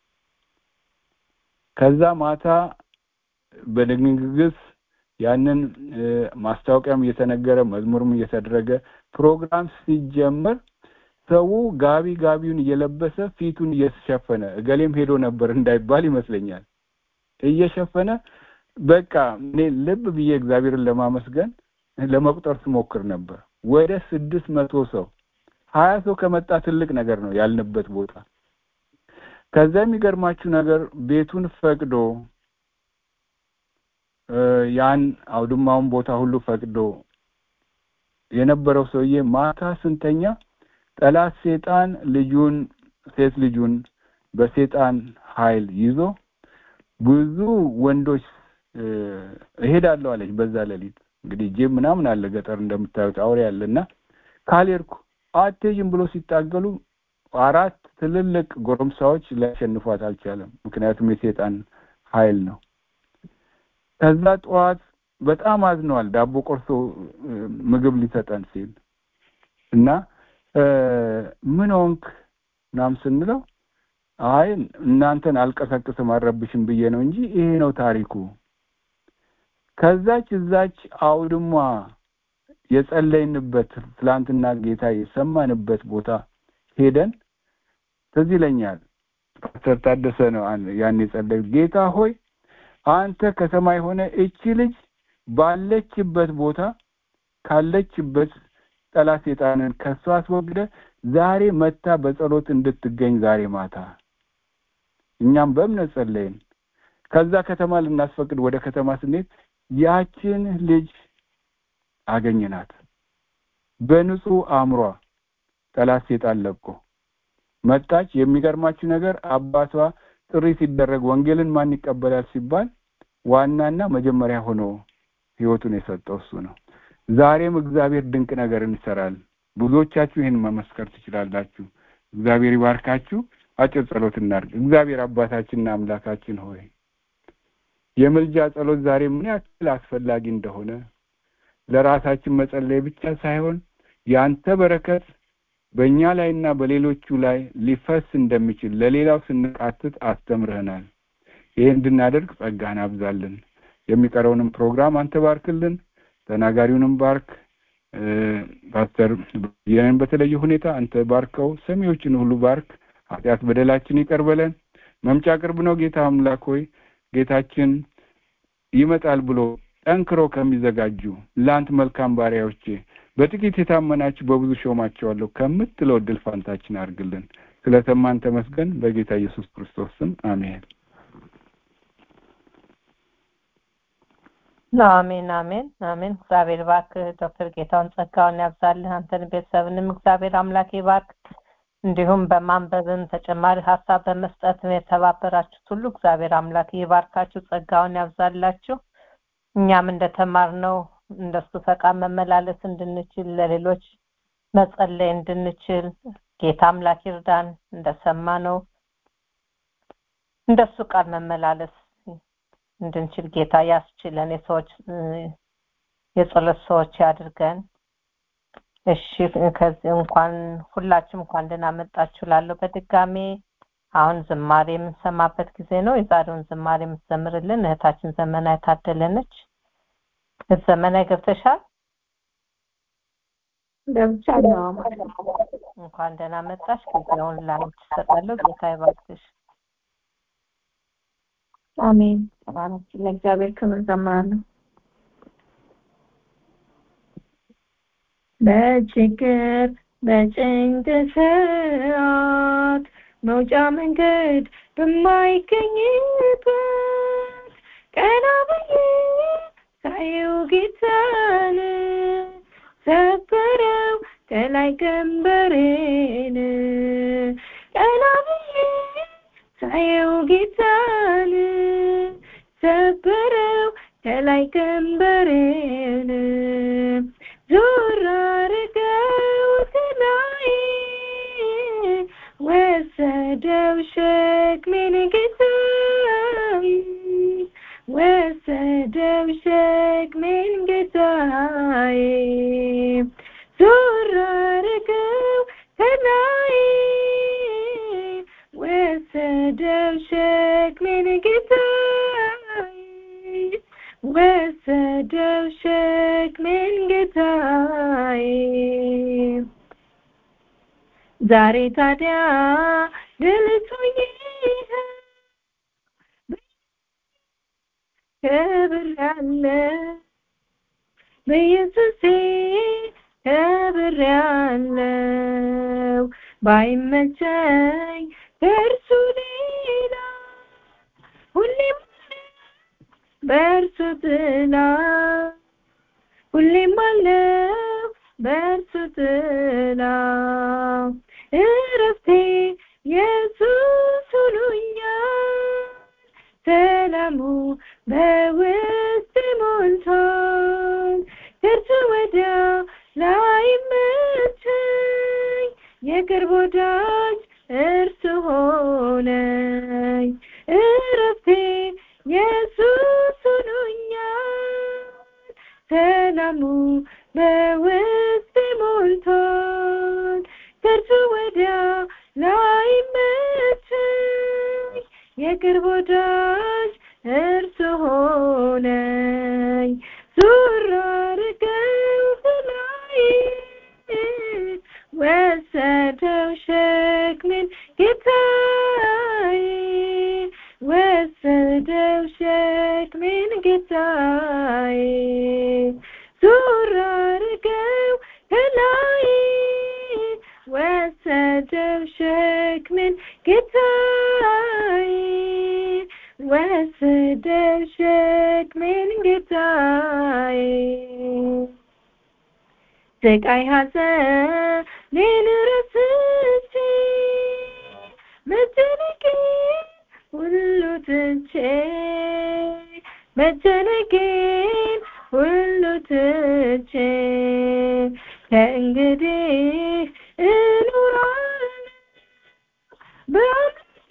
ከዛ ማታ በድግግስ ያንን ማስታወቂያም እየተነገረ መዝሙርም እየተደረገ ፕሮግራም ሲጀመር ሰው ጋቢ ጋቢውን እየለበሰ ፊቱን እየሸፈነ እገሌም ሄዶ ነበር እንዳይባል ይመስለኛል እየሸፈነ በቃ እኔ ልብ ብዬ እግዚአብሔርን ለማመስገን ለመቁጠር ስሞክር ነበር። ወደ ስድስት መቶ ሰው ሀያ ሰው ከመጣ ትልቅ ነገር ነው ያልንበት ቦታ። ከዛ የሚገርማችሁ ነገር ቤቱን ፈቅዶ ያን አውድማውን ቦታ ሁሉ ፈቅዶ የነበረው ሰውዬ ማታ ስንተኛ ጠላት ሴጣን ልጁን ሴት ልጁን በሴጣን ኃይል ይዞ ብዙ ወንዶች እሄዳለሁ አለች። በዛ ሌሊት እንግዲህ ጅብ ምናምን አለ ገጠር እንደምታዩት አውሬ አለና ካልሄድኩ አትሄጂም ብሎ ሲታገሉ አራት ትልልቅ ጎረምሳዎች ሊያሸንፏት አልቻለም። ምክንያቱም የሴጣን ኃይል ነው። ከዛ ጠዋት በጣም አዝነዋል። ዳቦ ቆርሶ ምግብ ሊሰጠን ሲል እና ምን ሆንክ ምናምን ስንለው አይ እናንተን አልቀሰቅስም አልረብሽም ብዬ ነው እንጂ ይሄ ነው ታሪኩ። ከዛች እዛች አውድማ የጸለይንበት ትላንትና ጌታ የሰማንበት ቦታ ሄደን ትዝ ይለኛል። ፓስተር ታደሰ ነው ያን የጸለዩ ጌታ ሆይ አንተ ከሰማይ ሆነ እቺ ልጅ ባለችበት ቦታ ካለችበት ጠላት ሴጣንን ከሷ አስወግደ ዛሬ መታ በጸሎት እንድትገኝ ዛሬ ማታ እኛም በእምነት ጸለይን። ከዛ ከተማ ልናስፈቅድ ወደ ከተማ ስንሄድ ያችን ልጅ አገኘናት። በንጹህ አእምሯ ጠላት ሴጣን ለቆ መጣች። የሚገርማችሁ ነገር አባቷ ጥሪ ሲደረግ ወንጌልን ማን ይቀበላል ሲባል ዋናና መጀመሪያ ሆኖ ህይወቱን የሰጠው እሱ ነው። ዛሬም እግዚአብሔር ድንቅ ነገር እንሰራል። ብዙዎቻችሁ ይህን መመስከር ትችላላችሁ። እግዚአብሔር ይባርካችሁ። አጭር ጸሎት እናድርግ። እግዚአብሔር አባታችንና አምላካችን ሆይ የምልጃ ጸሎት ዛሬ ምን ያክል አስፈላጊ እንደሆነ ለራሳችን መጸለይ ብቻ ሳይሆን ያንተ በረከት በእኛ ላይና በሌሎቹ ላይ ሊፈስ እንደሚችል ለሌላው ስንቃትት አስተምረህናል። ይህ እንድናደርግ ጸጋህን አብዛልን። የሚቀረውንም ፕሮግራም አንተ ባርክልን። ተናጋሪውንም ባርክ። ፓስተር ይህንን በተለየ ሁኔታ አንተ ባርከው፣ ሰሚዎችን ሁሉ ባርክ። ኃጢአት በደላችን ይቅር በለን። መምጫ ቅርብ ነው ጌታ አምላክ ሆይ ጌታችን ይመጣል ብሎ ጠንክሮ ከሚዘጋጁ ለአንተ መልካም ባሪያዎቼ በጥቂት የታመናችሁ በብዙ ሾማቸዋለሁ ከምትለው እድል ፋንታችን አድርግልን። ስለሰማን ተመስገን። በጌታ ኢየሱስ ክርስቶስ ስም አሜን። አሜን አሜን አሜን። እግዚአብሔር ባርክ ዶክተር ጌታውን ጸጋውን ያብዛልህ። አንተን ቤተሰብንም እግዚአብሔር አምላክ ይባርክ። እንዲሁም በማንበብም ተጨማሪ ሀሳብ በመስጠት የተባበራችሁት ሁሉ እግዚአብሔር አምላክ ይባርካችሁ፣ ጸጋውን ያብዛላችሁ። እኛም እንደተማርነው እንደሱ ፈቃድ መመላለስ እንድንችል ለሌሎች መጸለይ እንድንችል ጌታ አምላክ ይርዳን። እንደሰማነው እንደሱ ቃል መመላለስ እንድንችል ጌታ ያስችለን። የሰዎች የጸሎት ሰዎች ያድርገን። እሺ ከዚህ እንኳን ሁላችሁም እንኳን ደህና መጣችሁ ላለሁ በድጋሜ አሁን ዝማሬ የምንሰማበት ጊዜ ነው። የዛሬውን ዝማሬ የምትዘምርልን እህታችን ዘመና የታደለነች። ዘመናዊ ገብተሻል? ገብቻለሁ። እንኳን ደህና መጣሽ። ጊዜውን ላንቺ እሰጣለሁ። ጌታ ይባርክሽ። አሜን። ተባረክ። ለእግዚአብሔር ክብር ዘምራለሁ። በችግር በጭንቅ ሰዓት መውጫ መንገድ በማይገኝበት ቀና ብዬ ሳየው ጌታን ሰበረው ከላይ ቀንበሬን ቀና ብዬ ሳየው ጌታን ሰበረው ከላይ ቀንበሬን ዞር አረገው ከላይ ወሰደው ሸክሜን ጌታዬ ወሰደው ሸክሜን ጌታዬ ዞር አረገው ከላይ ወሰደው ሸክሜን ጌታዬ ወሰደው ሸክሜን ጌታዬ ዛሬ ታዲያ ድልቶኝ ክብር ያለ በኢየሱሴ ክብር ያለው ባይመቸኝ ከእርሱ ሌላ ሁሌም በእርሱ ጥላ ሁሌም አለው በእርሱ ጥላ እረፍቴ ኢየሱስ ሆኖኛል ሰላሙ በውስጥ ሞልቷል ከእርሱ ወዲያ ላይመቸኝ የቅርብ ወዳጅ እርሱ ሆነኝ እረፍቴ ኢየሱስ ሆኖኛል ሰላሙ በውስጥ ሞልቷል ከእርሱ ወዲያ ላይመቸኝ የቅርብ ወዳጅ እርሱ ሆነኝ ዙር አርገው ከላይ ወሰደው ሸክሜን ጌታዬ ወሰደው ሸክሜን ጌታዬ ዙር አርገው ከላይ ወሰደው ሸክሜን ጌታዬ ወሰደው ሸክሜን ጌታዬ ስቃይ ሐዘኔን ረስቼ መጨነቄን ሁሉ ትቼ መጨነቄን ሁሉ ትቼ ከእንግዲህ እኖራለሁ በአምላኬ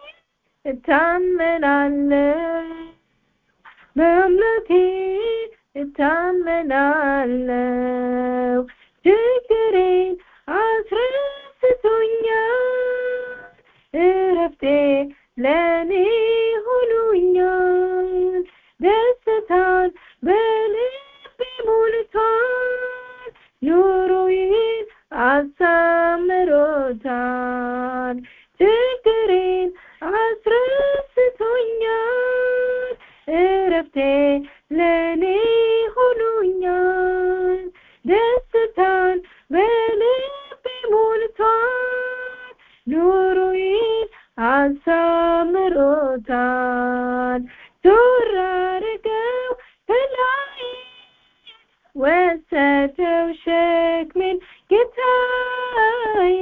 እታመናለሁ በአምላኬ እታመናለሁ ችግሬን አስረስቶኛል እረፍቴ ለእኔ ሆኖኛል ደስታን በልቤ ሞልቷል ኑሮዬን አሳምሮታል ችግሬን አስረስቶኛል እረፍቴ ለእኔ ሆኖኛል ደስታን በልቤ ሞልቷል ኑሮዬን አሳምሮታል ዞር አርገው ከላይ ወሰደው ሸክሜን ጌታዬ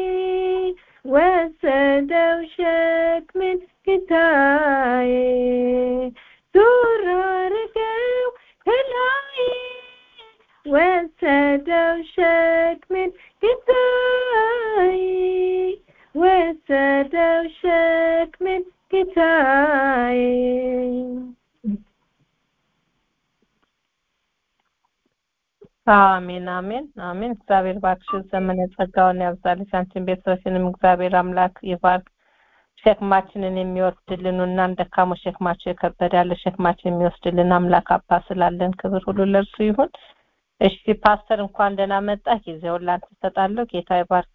ወሰደው ሸክሜን ጌታዬ ዞር አርገው ከላይ ወሰደው ሸክሜን ጌታዬ ወሰደው ሸክሜን ጌታዬ አሜን አሜን አሜን። እግዚአብሔር ባክሽ ዘመነ ጸጋውን ያብዛልሽ። አንቺን ቤተሰብሽንም እግዚአብሔር አምላክ ይባርክ። ሸክማችንን የሚወስድልን እና ደካሞች ሸክማቸው የከበደ ያለ ሸክማችን የሚወስድልን አምላክ አባ ስላለን ክብር ሁሉ ለእርሱ ይሁን። እሺ ፓስተር እንኳን ደህና መጣ። ጊዜውን ላንተ እሰጣለሁ። ጌታ ይባርክ።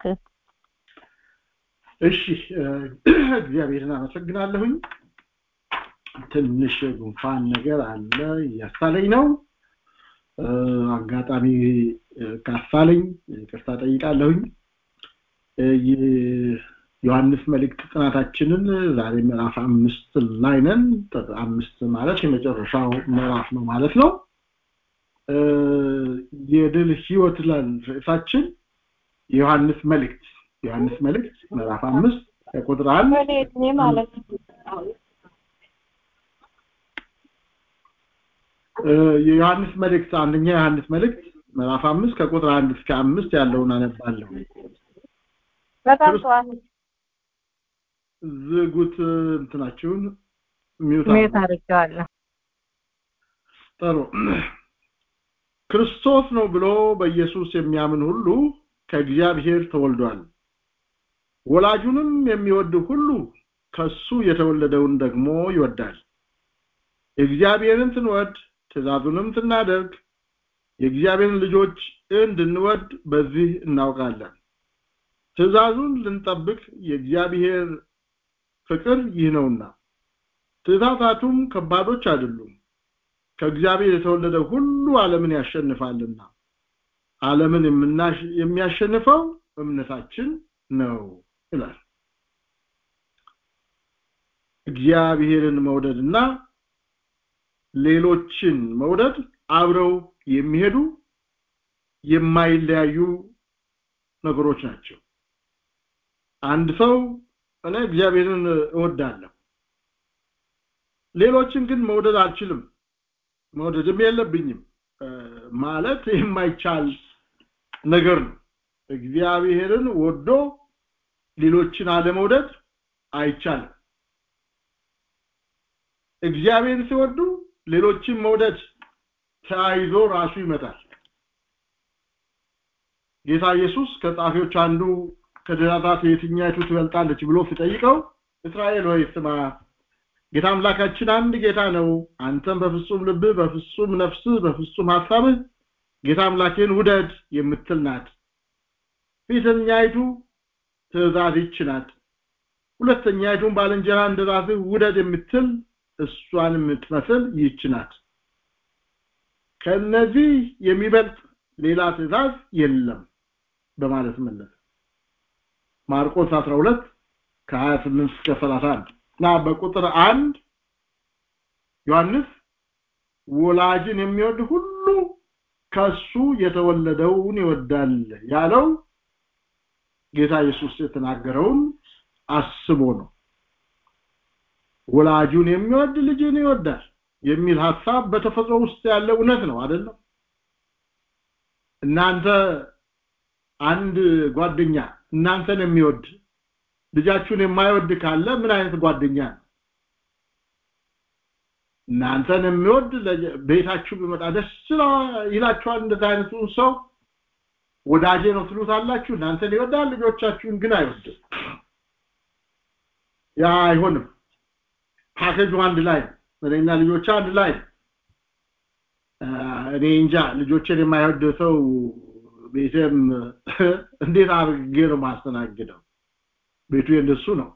እሺ እግዚአብሔርን አመሰግናለሁኝ። ትንሽ ጉንፋን ነገር አለ እያሳለኝ ነው። አጋጣሚ ካሳለኝ ይቅርታ ጠይቃለሁኝ ዮሐንስ መልእክት ጥናታችንን ዛሬ ምዕራፍ አምስት ላይ ነን አምስት ማለት የመጨረሻው ምዕራፍ ነው ማለት ነው የድል ህይወት ላይ ርዕሳችን የዮሐንስ መልእክት ዮሐንስ መልእክት ምዕራፍ አምስት ከቁጥር አንድ ማለት የዮሐንስ መልእክት አንደኛ የዮሐንስ መልእክት ምዕራፍ አምስት ከቁጥር አንድ እስከ አምስት ያለውን አነባለሁ በጣም ጠዋት ዝጉት እንትናችሁን ሚውት ሚዩት አድርጌዋለሁ ጥሩ ክርስቶስ ነው ብሎ በኢየሱስ የሚያምን ሁሉ ከእግዚአብሔር ተወልዷል ወላጁንም የሚወድ ሁሉ ከሱ የተወለደውን ደግሞ ይወዳል እግዚአብሔርን ስንወድ ትእዛዙንም ስናደርግ የእግዚአብሔርን ልጆች እንድንወድ በዚህ እናውቃለን ትእዛዙን ልንጠብቅ የእግዚአብሔር ፍቅር ይህ ነውና ትእዛዛቱም ከባዶች አይደሉም ከእግዚአብሔር የተወለደ ሁሉ ዓለምን ያሸንፋልና ዓለምን የሚያሸንፈው እምነታችን ነው ይላል እግዚአብሔርን መውደድና ሌሎችን መውደድ አብረው የሚሄዱ የማይለያዩ ነገሮች ናቸው አንድ ሰው እኔ እግዚአብሔርን እወዳለሁ ሌሎችን ግን መውደድ አልችልም መውደድም የለብኝም ማለት የማይቻል ነገር ነው እግዚአብሔርን ወዶ ሌሎችን አለመውደድ አይቻልም እግዚአብሔርን ሲወዱ ሌሎችን መውደድ ተያይዞ ራሱ ይመጣል ጌታ ኢየሱስ ከጻፊዎች አንዱ ከትእዛዛት የትኛይቱ ትበልጣለች ብሎ ሲጠይቀው እስራኤል ሆይ ስማ ጌታ አምላካችን አንድ ጌታ ነው አንተም በፍጹም ልብህ በፍጹም ነፍስህ በፍጹም ሐሳብህ ጌታ አምላክህን ውደድ የምትል ናት ፊተኛይቱ ትእዛዝ ይች ናት ሁለተኛይቱን ባልንጀራ እንደ ራስህ ውደድ የምትል እሷን የምትመስል ይች ናት ከነዚህ የሚበልጥ ሌላ ትእዛዝ የለም በማለት መለሰ ማርቆስ 12 ከ28 እስከ 31 እና በቁጥር አንድ ዮሐንስ ወላጅን የሚወድ ሁሉ ከሱ የተወለደውን ይወዳል ያለው ጌታ ኢየሱስ የተናገረውን አስቦ ነው ወላጁን የሚወድ ልጅን ይወዳል የሚል ሐሳብ በተፈጥሮ ውስጥ ያለ እውነት ነው አይደለም እናንተ አንድ ጓደኛ እናንተን የሚወድ ልጃችሁን የማይወድ ካለ ምን አይነት ጓደኛ ነው እናንተን የሚወድ ቤታችሁ ቢመጣ ደስ ይላችኋል እንደዛ አይነቱን ሰው ወዳጄ ነው ትሉታላችሁ እናንተን ይወዳል ልጆቻችሁን ግን አይወድም ያ አይሆንም ፓኬጁ አንድ ላይ እኔና ልጆች አንድ ላይ እኔ እንጃ ልጆችን የማይወድ ሰው ቤቴም እንዴት አድርጌ ነው ማስተናግደው ቤቱ የእንደሱ ነው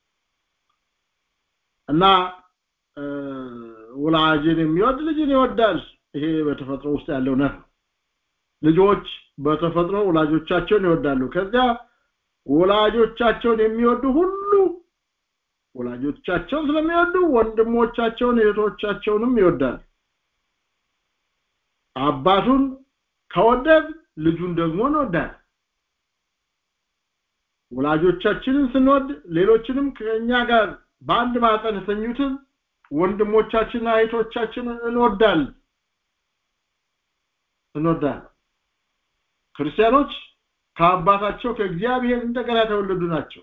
እና ወላጅን የሚወድ ልጅን ይወዳል ይሄ በተፈጥሮ ውስጥ ያለው ነው ልጆች በተፈጥሮ ወላጆቻቸውን ይወዳሉ ከዚያ ወላጆቻቸውን የሚወዱ ሁሉ ወላጆቻቸውን ስለሚወዱ ወንድሞቻቸውን እህቶቻቸውንም ይወዳል አባቱን ከወደድ ልጁን ደግሞ እንወዳል ወላጆቻችንን ስንወድ ሌሎችንም ከኛ ጋር በአንድ ማጠን የተኙትን ወንድሞቻችንና እህቶቻችንን እንወዳል እንወዳል ክርስቲያኖች ከአባታቸው ከእግዚአብሔር እንደገና የተወለዱ ናቸው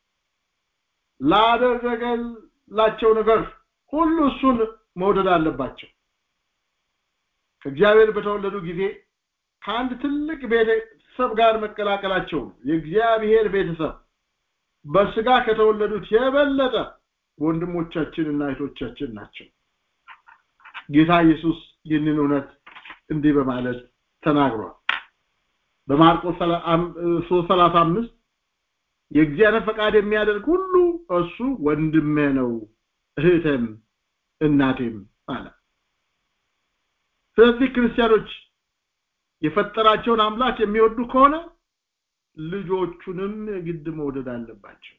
ላደረገላቸው ነገር ሁሉ እሱን መውደድ አለባቸው ከእግዚአብሔር በተወለዱ ጊዜ ከአንድ ትልቅ ቤተሰብ ጋር መቀላቀላቸው የእግዚአብሔር ቤተሰብ በስጋ ከተወለዱት የበለጠ ወንድሞቻችንና እህቶቻችን ናቸው ጌታ ኢየሱስ ይህንን እውነት እንዲህ በማለት ተናግሯል በማርቆስ 3:35 የእግዚአብሔር ፈቃድ የሚያደርግ ሁሉ እሱ ወንድሜ ነው እህቴም እናቴም አለ ስለዚህ ክርስቲያኖች የፈጠራቸውን አምላክ የሚወዱ ከሆነ ልጆቹንም ግድ መውደድ አለባቸው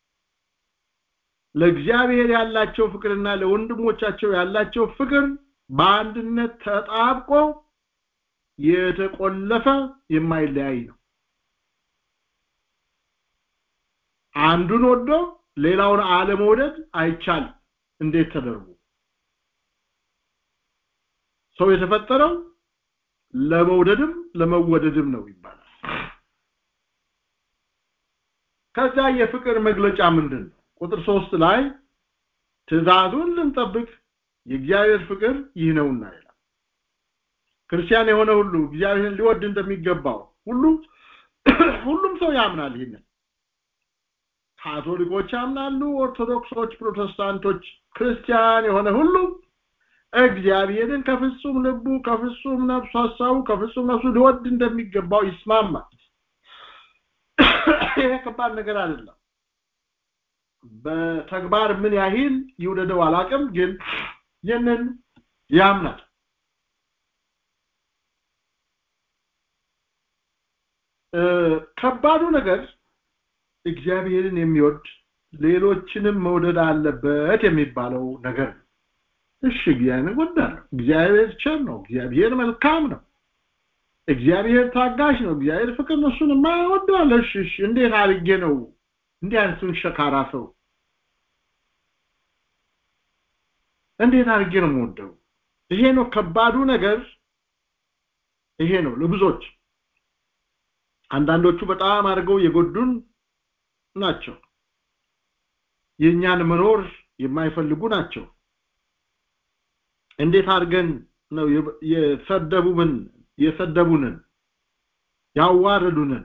ለእግዚአብሔር ያላቸው ፍቅርና ለወንድሞቻቸው ያላቸው ፍቅር በአንድነት ተጣብቆ የተቆለፈ የማይለያይ ነው አንዱን ወዶ ሌላውን አለመውደድ አይቻልም እንዴት ተደርጎ ሰው የተፈጠረው ለመውደድም ለመወደድም ነው ይባላል ከዛ የፍቅር መግለጫ ምንድን ነው ቁጥር ሶስት ላይ ትእዛዙን ልንጠብቅ የእግዚአብሔር ፍቅር ይህ ነውና ይላል ክርስቲያን የሆነ ሁሉ እግዚአብሔርን ሊወድ እንደሚገባው ሁሉ ሁሉም ሰው ያምናል ይህንን ካቶሊኮች ያምናሉ ኦርቶዶክሶች ፕሮቴስታንቶች ክርስቲያን የሆነ ሁሉ እግዚአብሔርን ከፍጹም ልቡ ከፍጹም ነፍሱ ሀሳቡ ከፍጹም ነፍሱ ሊወድ እንደሚገባው ይስማማል ይሄ ከባድ ነገር አይደለም በተግባር ምን ያህል ይውደደው አላቅም ግን ይህንን ያምናል ከባዱ ነገር እግዚአብሔርን የሚወድ ሌሎችንም መውደድ አለበት የሚባለው ነገር ነው እሺ እግዚአብሔር እወዳለሁ እግዚአብሔር ቸር ነው እግዚአብሔር መልካም ነው እግዚአብሔር ታጋሽ ነው እግዚአብሔር ፍቅር ነው እሱን የማይወደዋለሁ እሺ እሺ እንዴት አድርጌ ነው እንዲህ አይነቱን ሸካራ ሰው እንዴት አድርጌ ነው የምወደው ይሄ ነው ከባዱ ነገር ይሄ ነው ለብዙዎች አንዳንዶቹ በጣም አድርገው የጎዱን ናቸው የእኛን መኖር የማይፈልጉ ናቸው እንዴት አድርገን ነው የሰደቡብን የሰደቡንን ያዋረዱንን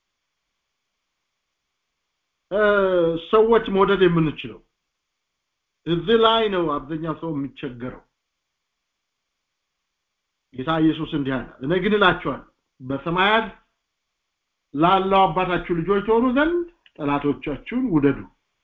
ሰዎች መውደድ የምንችለው እዚህ ላይ ነው አብዛኛው ሰው የሚቸገረው ጌታ ኢየሱስ እንዲህ አለ እኔ ግን እላችኋለሁ በሰማያት ላለው አባታችሁ ልጆች ትሆኑ ዘንድ ጠላቶቻችሁን ውደዱ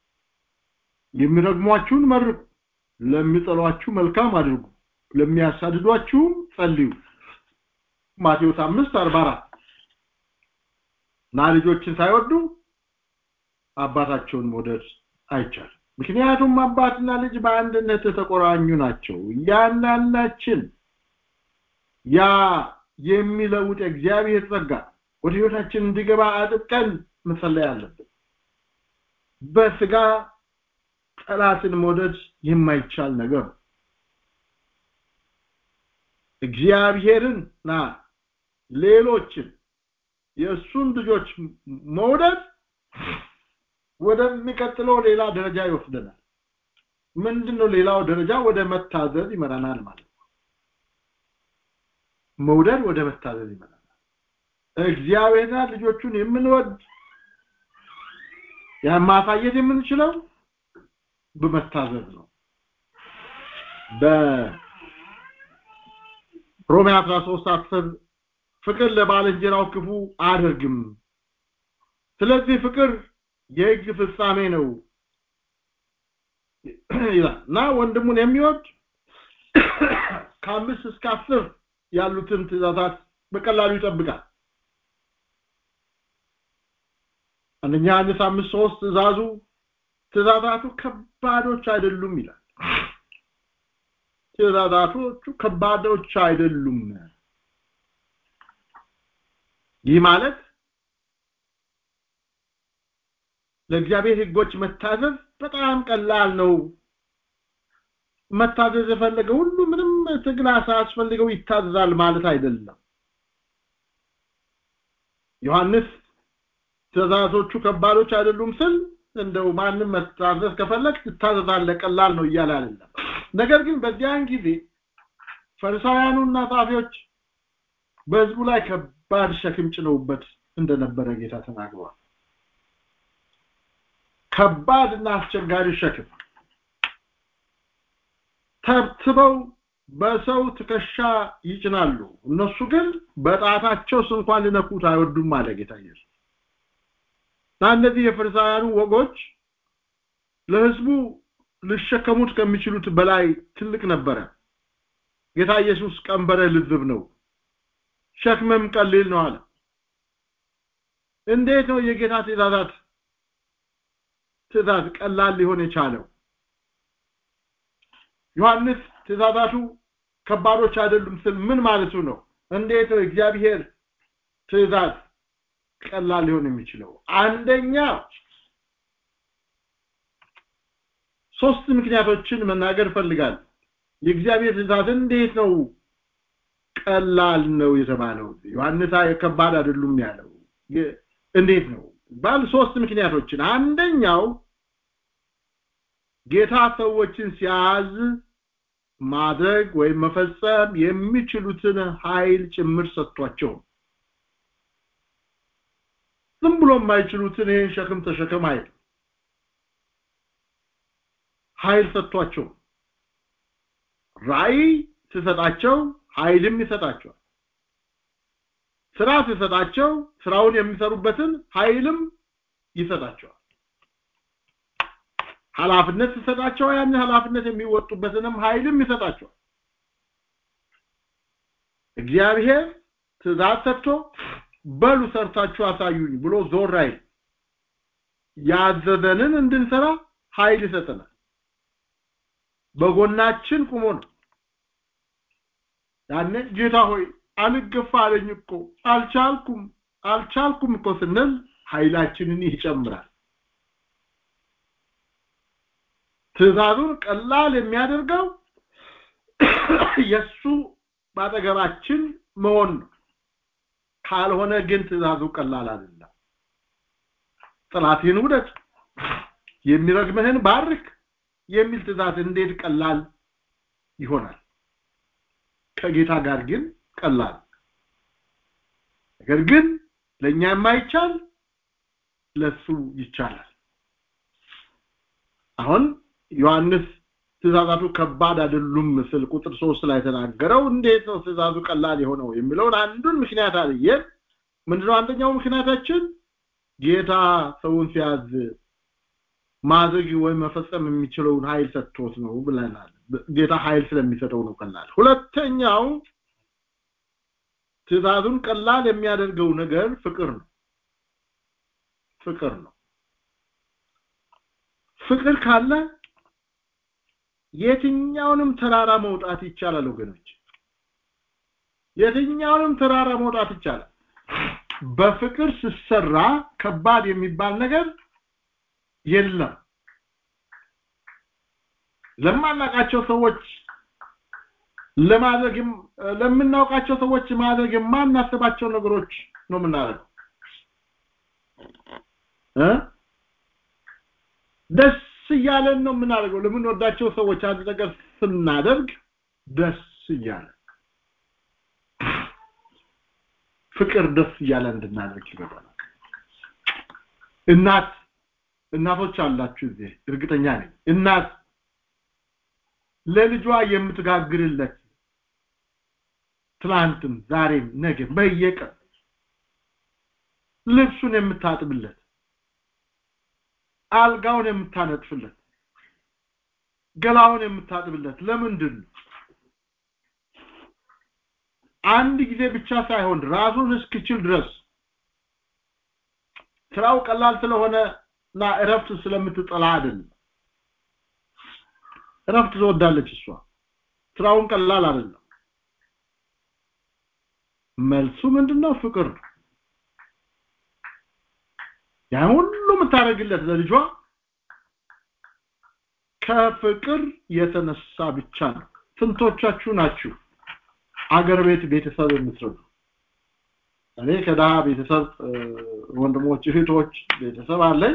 የሚረግሟችሁን መርቁ ለሚጠሏችሁ መልካም አድርጉ ለሚያሳድዷችሁም ጸልዩ ማቴዎስ 5 44 እና ልጆችን ሳይወዱ አባታቸውን መውደድ አይቻልም ምክንያቱም አባትና ልጅ በአንድነት የተቆራኙ ናቸው እያንዳንዳችን ያ የሚለውጥ የእግዚአብሔር ጸጋ ወደ ህይወታችን እንዲገባ አጥብቀን መጸለይ አለብን በስጋ ጠላትን መውደድ የማይቻል ነገር እግዚአብሔርንና ሌሎችን የእሱን ልጆች መውደድ ወደሚቀጥለው ሌላ ደረጃ ይወስደናል ምንድነው ሌላው ደረጃ ወደ መታዘዝ ይመራናል ማለት ነው መውደድ ወደ መታዘዝ ይመራናል እግዚአብሔርና ልጆቹን የምንወድ ማሳየት የምንችለው በመታዘዝ ነው በሮሜ 13 10 ፍቅር ለባልንጀራው ክፉ አድርግም ስለዚህ ፍቅር የህግ ፍጻሜ ነው ይላል እና ወንድሙን የሚወድ ከአምስት እስከ አስር ያሉትን ትእዛዛት በቀላሉ ይጠብቃል አንደኛ ዮሐንስ አምስት ሶስት ትእዛዙ ትእዛዛቱ ከባዶች አይደሉም ይላል ትእዛዛቶቹ ከባዶች አይደሉም ይህ ማለት ለእግዚአብሔር ህጎች መታዘዝ በጣም ቀላል ነው መታዘዝ የፈለገ ሁሉ ምንም ትግል ሳያስፈልገው ይታዘዛል ማለት አይደለም ዮሐንስ ትእዛዞቹ ከባዶች አይደሉም ስል እንደው ማንም መታዘዝ ከፈለግ ትታዘዛለህ ቀላል ነው እያለ አይደለም ነገር ግን በዚያን ጊዜ ፈሪሳውያኑና ጻፊዎች በህዝቡ ላይ ከባድ ሸክም ጭነውበት እንደነበረ ጌታ ተናግሯል ከባድና አስቸጋሪ ሸክም ተብትበው በሰው ትከሻ ይጭናሉ እነሱ ግን በጣታቸው እንኳን ሊነኩት አይወዱም አለ ጌታ ኢየሱስ እነዚህ የፈሪሳውያኑ ወጎች ለህዝቡ ሊሸከሙት ከሚችሉት በላይ ትልቅ ነበረ ጌታ ኢየሱስ ቀንበረ ልዝብ ነው ሸክምም ቀሊል ነው አለ እንዴት ነው የጌታ ትእዛዛት ትእዛዝ ቀላል ሊሆን የቻለው ዮሐንስ ትእዛዛቱ ከባዶች አይደሉም ስል ምን ማለቱ ነው እንዴት ነው እግዚአብሔር ትእዛዝ ቀላል ሊሆን የሚችለው አንደኛ ሶስት ምክንያቶችን መናገር ፈልጋል የእግዚአብሔር ትእዛዝ እንዴት ነው ቀላል ነው የተባለው ዮሐንስ ከባድ አይደሉም ያለው እንዴት ነው ባል ሶስት ምክንያቶችን አንደኛው ጌታ ሰዎችን ሲያዝ ማድረግ ወይም መፈጸም የሚችሉትን ኃይል ጭምር ሰጥቷቸው ዝም ብሎ የማይችሉትን ይህን ሸክም ተሸከም አይል ኃይል ሰጥቷቸው ራእይ ሲሰጣቸው ኃይልም ይሰጣቸዋል ስራ ሲሰጣቸው ስራውን የሚሰሩበትን ኃይልም ይሰጣቸዋል ኃላፊነት ሲሰጣቸው ያን ኃላፊነት የሚወጡበትንም ኃይልም ይሰጣቸዋል እግዚአብሔር ትእዛዝ ሰጥቶ በሉ ሰርታችሁ አሳዩኝ ብሎ ዞር አይል ያዘዘንን እንድንሰራ ኃይል ይሰጠናል በጎናችን ቁሞ ነው ያኔ ጌታ ሆይ አልገፋ አለኝ እኮ አልቻልኩም አልቻልኩም እኮ ስንል ኃይላችንን ይጨምራል ትእዛዙን ቀላል የሚያደርገው የሱ ባጠገባችን መሆን ነው ካልሆነ ግን ትእዛዙ ቀላል አይደለም ጥላትህን ውደድ የሚረግምህን ባርክ የሚል ትእዛዝ እንዴት ቀላል ይሆናል ከጌታ ጋር ግን ቀላል ነገር ግን ለኛ የማይቻል ለሱ ይቻላል አሁን ዮሐንስ ትእዛዛቱ ከባድ አይደሉም ምስል ቁጥር ሶስት ላይ ተናገረው እንዴት ነው ትእዛዙ ቀላል የሆነው የሚለውን አንዱን ምክንያት አልየን ምንድነው አንደኛው ምክንያታችን ጌታ ሰውን ሲያዝ ማድረግ ወይም መፈጸም የሚችለውን ኃይል ሰጥቶት ነው ብለናል ጌታ ኃይል ስለሚሰጠው ነው ቀላል ሁለተኛው ትእዛዙን ቀላል የሚያደርገው ነገር ፍቅር ነው ፍቅር ነው ፍቅር ካለ የትኛውንም ተራራ መውጣት ይቻላል ወገኖች የትኛውንም ተራራ መውጣት ይቻላል በፍቅር ሲሰራ ከባድ የሚባል ነገር የለም ለማናቃቸው ሰዎች ለማድረግ ለምናውቃቸው ሰዎች ማድረግ የማናስባቸው ነገሮች ነው የምናደርገው እ ደስ እያለን ነው የምናደርገው ለምንወዳቸው ሰዎች አንድ ነገር ስናደርግ ደስ እያለን ፍቅር ደስ እያለ እንድናደርግ ይገባል እናት እናቶች አላችሁ እዚህ እርግጠኛ ነኝ እናት ለልጇ የምትጋግርለት ትላንትም ዛሬም ነገ በየቀን ልብሱን የምታጥብለት አልጋውን የምታነጥፍለት ገላውን የምታጥብለት ለምንድን ነው አንድ ጊዜ ብቻ ሳይሆን ራሱን እስኪችል ድረስ ስራው ቀላል ስለሆነ እና እረፍት ስለምትጠላ አይደለም እረፍት ትወዳለች እሷ ስራውን ቀላል አይደለም መልሱ ምንድነው ፍቅር ነው ያን ሁሉ የምታደርግለት ለልጇ ከፍቅር የተነሳ ብቻ ነው ስንቶቻችሁ ናችሁ አገር ቤት ቤተሰብ የምትረዱ እኔ ከደሃ ቤተሰብ ወንድሞች እህቶች ቤተሰብ አለኝ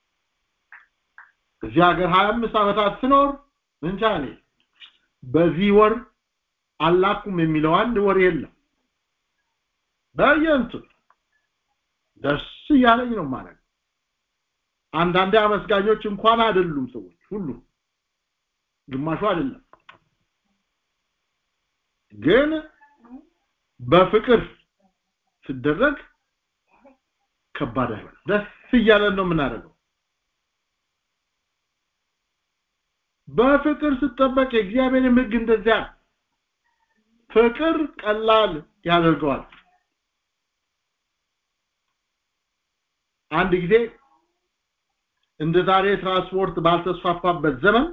እዚህ ሀገር 25 ዓመታት ስኖር እንጃ እኔ በዚህ ወር አላኩም የሚለው አንድ ወር የለም በየንቱ ደስ እያለኝ ነው ማለት አንዳንድ አመስጋኞች እንኳን አይደሉም ሰዎች ሁሉ ግማሹ አይደለም ግን በፍቅር ሲደረግ ከባድ አይሆን ደስ እያለን ነው የምናደርገው በፍቅር ስጠበቅ የእግዚአብሔር ህግ እንደዚያ ፍቅር ቀላል ያደርገዋል አንድ ጊዜ እንደ ዛሬ ትራንስፖርት ባልተስፋፋበት ዘመን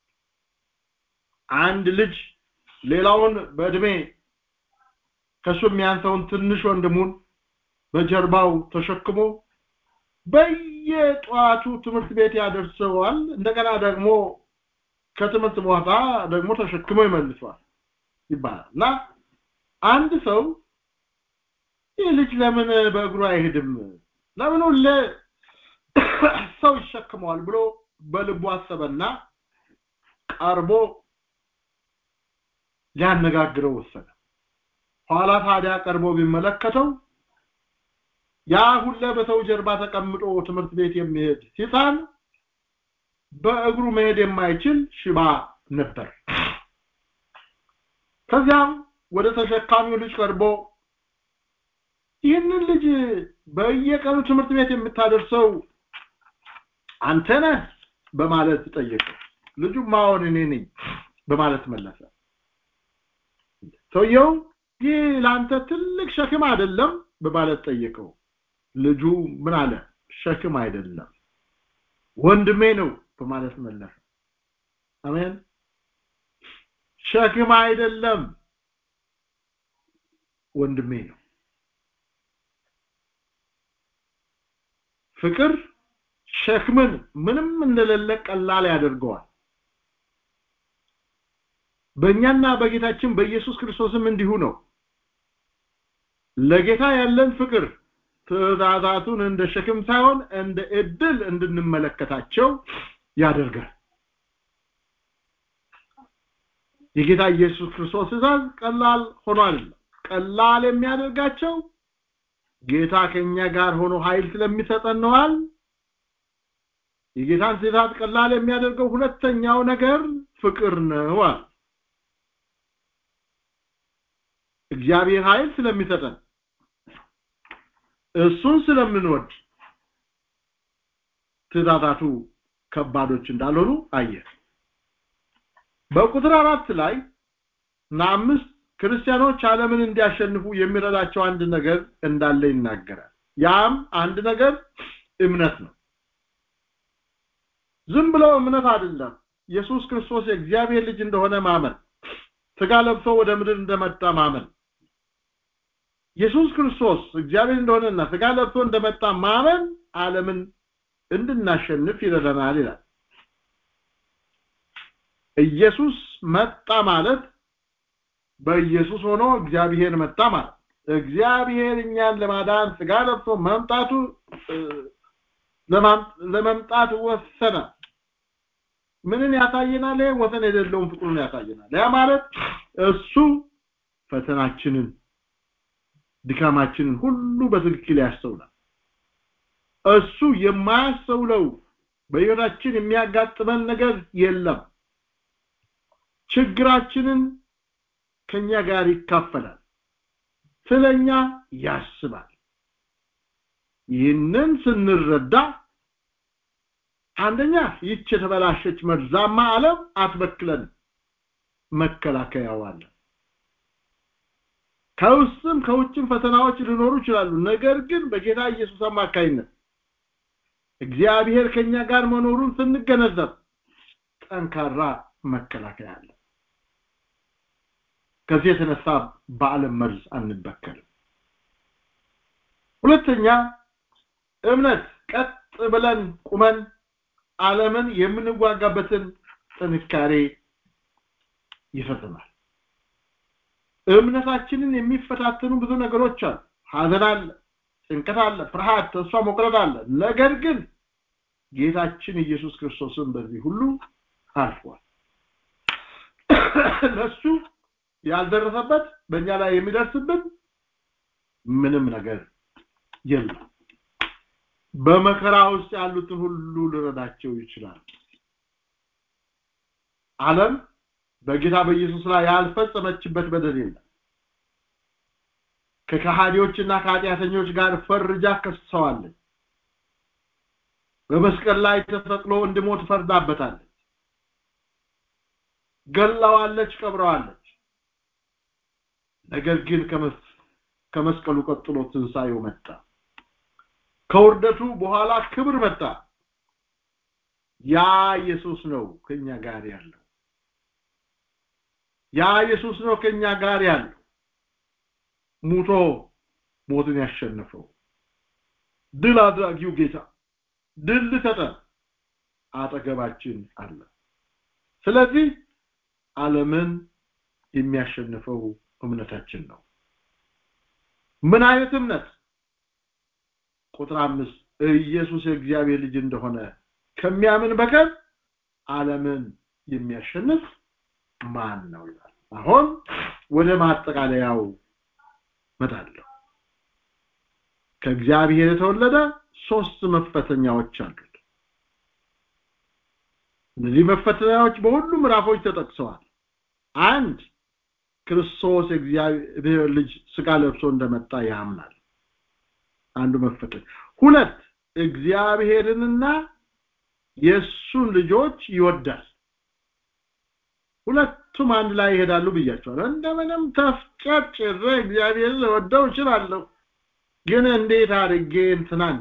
አንድ ልጅ ሌላውን በእድሜ ከሱ የሚያንሰውን ትንሽ ወንድሙን በጀርባው ተሸክሞ በየጠዋቱ ትምህርት ቤት ያደርሰዋል እንደገና ደግሞ ከትምህርት ቦታ ደግሞ ተሸክሞ ይመልሰዋል ይባላል እና አንድ ሰው ይህ ልጅ ለምን በእግሩ አይሄድም ለምን ሁሌ ሰው ይሸክመዋል ብሎ በልቡ አሰበና ቀርቦ ሊያነጋግረው ወሰነ ኋላ ታዲያ ቀርቦ ቢመለከተው ያ ሁለ በሰው ጀርባ ተቀምጦ ትምህርት ቤት የሚሄድ ሕፃን በእግሩ መሄድ የማይችል ሽባ ነበር ከዚያም ወደ ተሸካሚው ልጅ ቀርቦ ይህንን ልጅ በየቀኑ ትምህርት ቤት የምታደርሰው አንተ ነህ በማለት ጠየቀው ልጁ ማሆን እኔ ነኝ በማለት መለሰ ሰውየው ይህ ለአንተ ትልቅ ሸክም አይደለም በማለት ጠየቀው ልጁ ምን አለ ሸክም አይደለም ወንድሜ ነው በማለት መለሰ አሜን ሸክም አይደለም ወንድሜ ነው ፍቅር ሸክምን ምንም እንደሌለ ቀላል ያደርገዋል በእኛና በጌታችን በኢየሱስ ክርስቶስም እንዲሁ ነው ለጌታ ያለን ፍቅር ትእዛዛቱን እንደ ሸክም ሳይሆን እንደ እድል እንድንመለከታቸው ያደርጋል የጌታ ኢየሱስ ክርስቶስ ትእዛዝ ቀላል ሆኖ አይደለም ቀላል የሚያደርጋቸው ጌታ ከኛ ጋር ሆኖ ኃይል ስለሚሰጠን ነዋል የጌታን ትእዛዝ ቀላል የሚያደርገው ሁለተኛው ነገር ፍቅር ነው እግዚአብሔር ኃይል ስለሚሰጠን እሱን ስለምንወድ ትእዛዛቱ ከባዶች እንዳልሆኑ አየ በቁጥር አራት ላይ እና አምስት ክርስቲያኖች ዓለምን እንዲያሸንፉ የሚረዳቸው አንድ ነገር እንዳለ ይናገራል ያም አንድ ነገር እምነት ነው ዝም ብሎ እምነት አይደለም ኢየሱስ ክርስቶስ የእግዚአብሔር ልጅ እንደሆነ ማመን ስጋ ለብሶ ወደ ምድር እንደመጣ ማመን ኢየሱስ ክርስቶስ እግዚአብሔር እንደሆነና ስጋ ለብሶ እንደመጣ ማመን ዓለምን እንድናሸንፍ ይረዳናል ይላል ኢየሱስ መጣ ማለት በኢየሱስ ሆኖ እግዚአብሔር መጣ ማለት እግዚአብሔር እኛን ለማዳን ስጋ ለብሶ መምጣቱ ለመምጣት ወሰነ ምንን ያሳየናል ወሰን የሌለውን ፍቅሩን ያሳየናል ያ ማለት እሱ ፈተናችንን ድካማችንን ሁሉ በትክክል ያስተውላል እሱ የማያስተውለው በህይወታችን የሚያጋጥመን ነገር የለም ችግራችንን ከኛ ጋር ይካፈላል ስለኛ ያስባል ይህንን ስንረዳ አንደኛ ይች የተበላሸች መርዛማ ዓለም አትበክለን መከላከያው አለ ከውስጥም ከውጭም ፈተናዎች ሊኖሩ ይችላሉ ነገር ግን በጌታ ኢየሱስ አማካይነት እግዚአብሔር ከኛ ጋር መኖሩን ስንገነዘብ ጠንካራ መከላከያ አለ ከዚህ የተነሳ በዓለም መርዝ አንበከልም ሁለተኛ እምነት ቀጥ ብለን ቁመን ዓለምን የምንዋጋበትን ጥንካሬ ይፈጽማል እምነታችንን የሚፈታተኑ ብዙ ነገሮች አሉ ሀዘን አለ ጭንቀት አለ ፍርሃት ተስፋ መቁረጥ አለ ነገር ግን ጌታችን ኢየሱስ ክርስቶስን በዚህ ሁሉ አልፏል ለሱ ያልደረሰበት በእኛ ላይ የሚደርስብን ምንም ነገር የለም በመከራ ውስጥ ያሉትን ሁሉ ልረዳቸው ይችላል ዓለም በጌታ በኢየሱስ ላይ ያልፈጸመችበት በደል የለም ከከሃዲዎችና ከኃጢአተኞች ጋር ፈርጃ ከሰዋለች በመስቀል ላይ ተሰቅሎ እንድሞት ፈርዳበታለች ገላዋለች ቀብረዋለች ነገር ግን ከመስቀሉ ቀጥሎ ትንሳኤው መጣ ከውርደቱ በኋላ ክብር መጣ ያ ኢየሱስ ነው ከኛ ጋር ያለው ያ ኢየሱስ ነው ከኛ ጋር ያለው ሙቶ ሞትን ያሸነፈው ድል አድራጊው ጌታ ድል ሊሰጠን አጠገባችን አለ ስለዚህ ዓለምን የሚያሸንፈው እምነታችን ነው ምን አይነት እምነት ቁጥር አምስት ኢየሱስ የእግዚአብሔር ልጅ እንደሆነ ከሚያምን በቀር ዓለምን የሚያሸንፍ ማን ነው ይላል አሁን ወደ ማጠቃለያው መጣለሁ ከእግዚአብሔር የተወለደ ሶስት መፈተኛዎች አሉት እነዚህ መፈተኛዎች በሁሉ ምዕራፎች ተጠቅሰዋል አንድ ክርስቶስ የእግዚአብሔር ልጅ ስጋ ለብሶ እንደመጣ ያምናል አንዱ መፈተኝ ሁለት እግዚአብሔርንና የሱን ልጆች ይወዳል ሁለቱም አንድ ላይ ይሄዳሉ ብያቸዋለሁ እንደምንም ተፍጨጭሬ እግዚአብሔርን ልወደው እችላለሁ ግን እንዴት አድርጌ እንትናን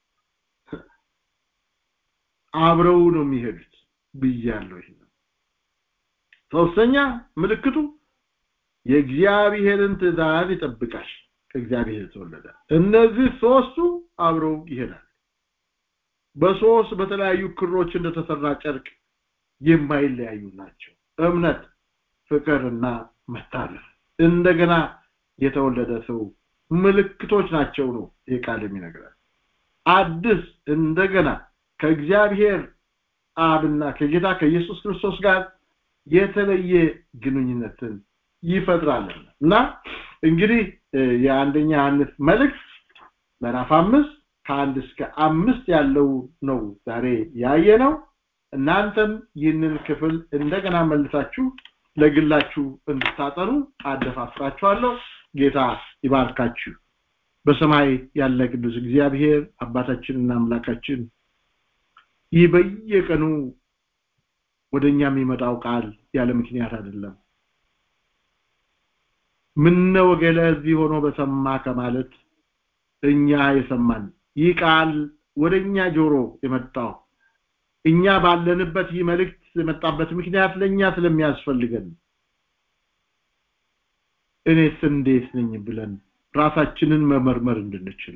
አብረው ነው የሚሄዱት ብያለሁ ይሄ ሶስተኛ ምልክቱ የእግዚአብሔርን ትእዛዝ ይጠብቃል ከእግዚአብሔር የተወለደ እነዚህ ሶስቱ አብረው ይሄዳል በሶስት በተለያዩ ክሮች እንደተሰራ ጨርቅ የማይለያዩ ናቸው እምነት ፍቅርና መታዘዝ እንደገና የተወለደ ሰው ምልክቶች ናቸው ነው ይህ ቃል የሚነግረን አዲስ እንደገና ከእግዚአብሔር አብና ከጌታ ከኢየሱስ ክርስቶስ ጋር የተለየ ግንኙነትን ይፈጥራል እና እንግዲህ የአንደኛ ዮሐንስ መልእክት ምዕራፍ አምስት ከአንድ እስከ አምስት ያለው ነው ዛሬ ያየ ነው እናንተም ይህንን ክፍል እንደገና መልሳችሁ ለግላችሁ እንድታጠኑ አደፋፍራችኋለሁ ጌታ ይባርካችሁ በሰማይ ያለ ቅዱስ እግዚአብሔር አባታችንና አምላካችን ይህ በየቀኑ ወደኛ የሚመጣው ቃል ያለ ምክንያት አይደለም ምነው ገለ እዚህ ሆኖ በሰማ ከማለት እኛ የሰማን ይህ ቃል ወደኛ ጆሮ የመጣው እኛ ባለንበት ይህ መልእክት የመጣበት ምክንያት ለኛ ስለሚያስፈልገን እኔስ እንዴት ነኝ ብለን ራሳችንን መመርመር እንድንችል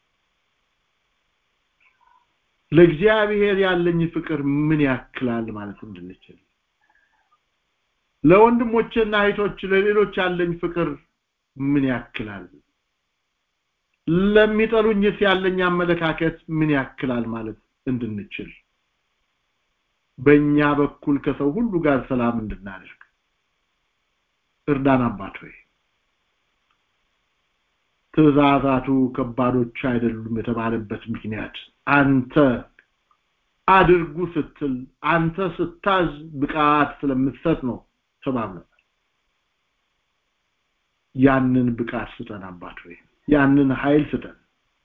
ለእግዚአብሔር ያለኝ ፍቅር ምን ያክላል ማለት እንድንችል ለወንድሞችና እህቶች ለሌሎች ያለኝ ፍቅር ምን ያክላል ለሚጠሉኝስ ያለኝ አመለካከት ምን ያክላል ማለት እንድንችል በእኛ በኩል ከሰው ሁሉ ጋር ሰላም እንድናደርግ እርዳን አባት ሆይ ትእዛዛቱ ከባዶች አይደሉም የተባለበት ምክንያት አንተ አድርጉ ስትል አንተ ስታዝ ብቃት ስለምትሰጥ ነው ተባብለናል ያንን ብቃት ስጠን አባት ሆይ ያንን ኃይል ስጠን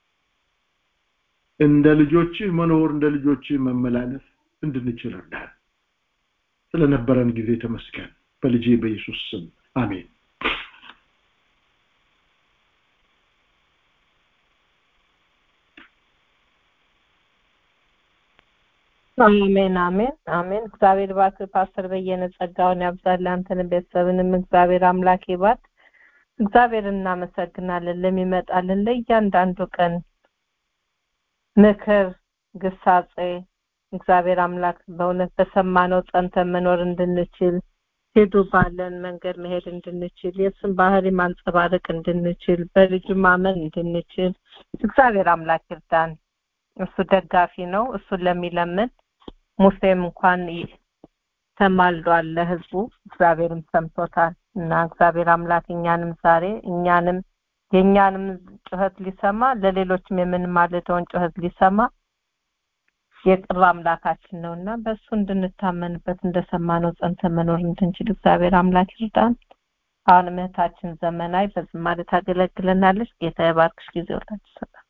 እንደ ልጆችህ መኖር እንደ ልጆችህ መመላለስ እንድንችል እርዳን ስለነበረን ጊዜ ተመስገን በልጄ በኢየሱስ ስም አሜን አሜን አሜን አሜን እግዚአብሔር ባርክ ፓስተር በየነ ጸጋውን ያብዛል አንተንም ቤተሰብንም እግዚአብሔር አምላክ ይባርክ እግዚአብሔር እናመሰግናለን ለሚመጣልን ለእያንዳንዱ ቀን ምክር ግሳጼ እግዚአብሔር አምላክ በእውነት በሰማነው ጸንተን መኖር እንድንችል ሄዱ ባለን መንገድ መሄድ እንድንችል የእሱን ባህሪ ማንጸባረቅ እንድንችል በልጁ ማመን እንድንችል እግዚአብሔር አምላክ ይርዳን እሱ ደጋፊ ነው እሱን ለሚለምን ሙሴም እንኳን ተማልዷል ለህዝቡ እግዚአብሔርም ሰምቶታል እና እግዚአብሔር አምላክ እኛንም ዛሬ እኛንም የእኛንም ጩኸት ሊሰማ ለሌሎችም የምንማልደውን ጩኸት ሊሰማ የቅርብ አምላካችን ነው እና በእሱ እንድንታመንበት እንደሰማነው ጸንተን መኖር እንድንችል እግዚአብሔር አምላክ ይርዳን አሁንም እህታችን ዘመናዊ በዝማሬ ታገለግለናለች ጌታ የባርክሽ ጊዜ ወላችሁ ሰላም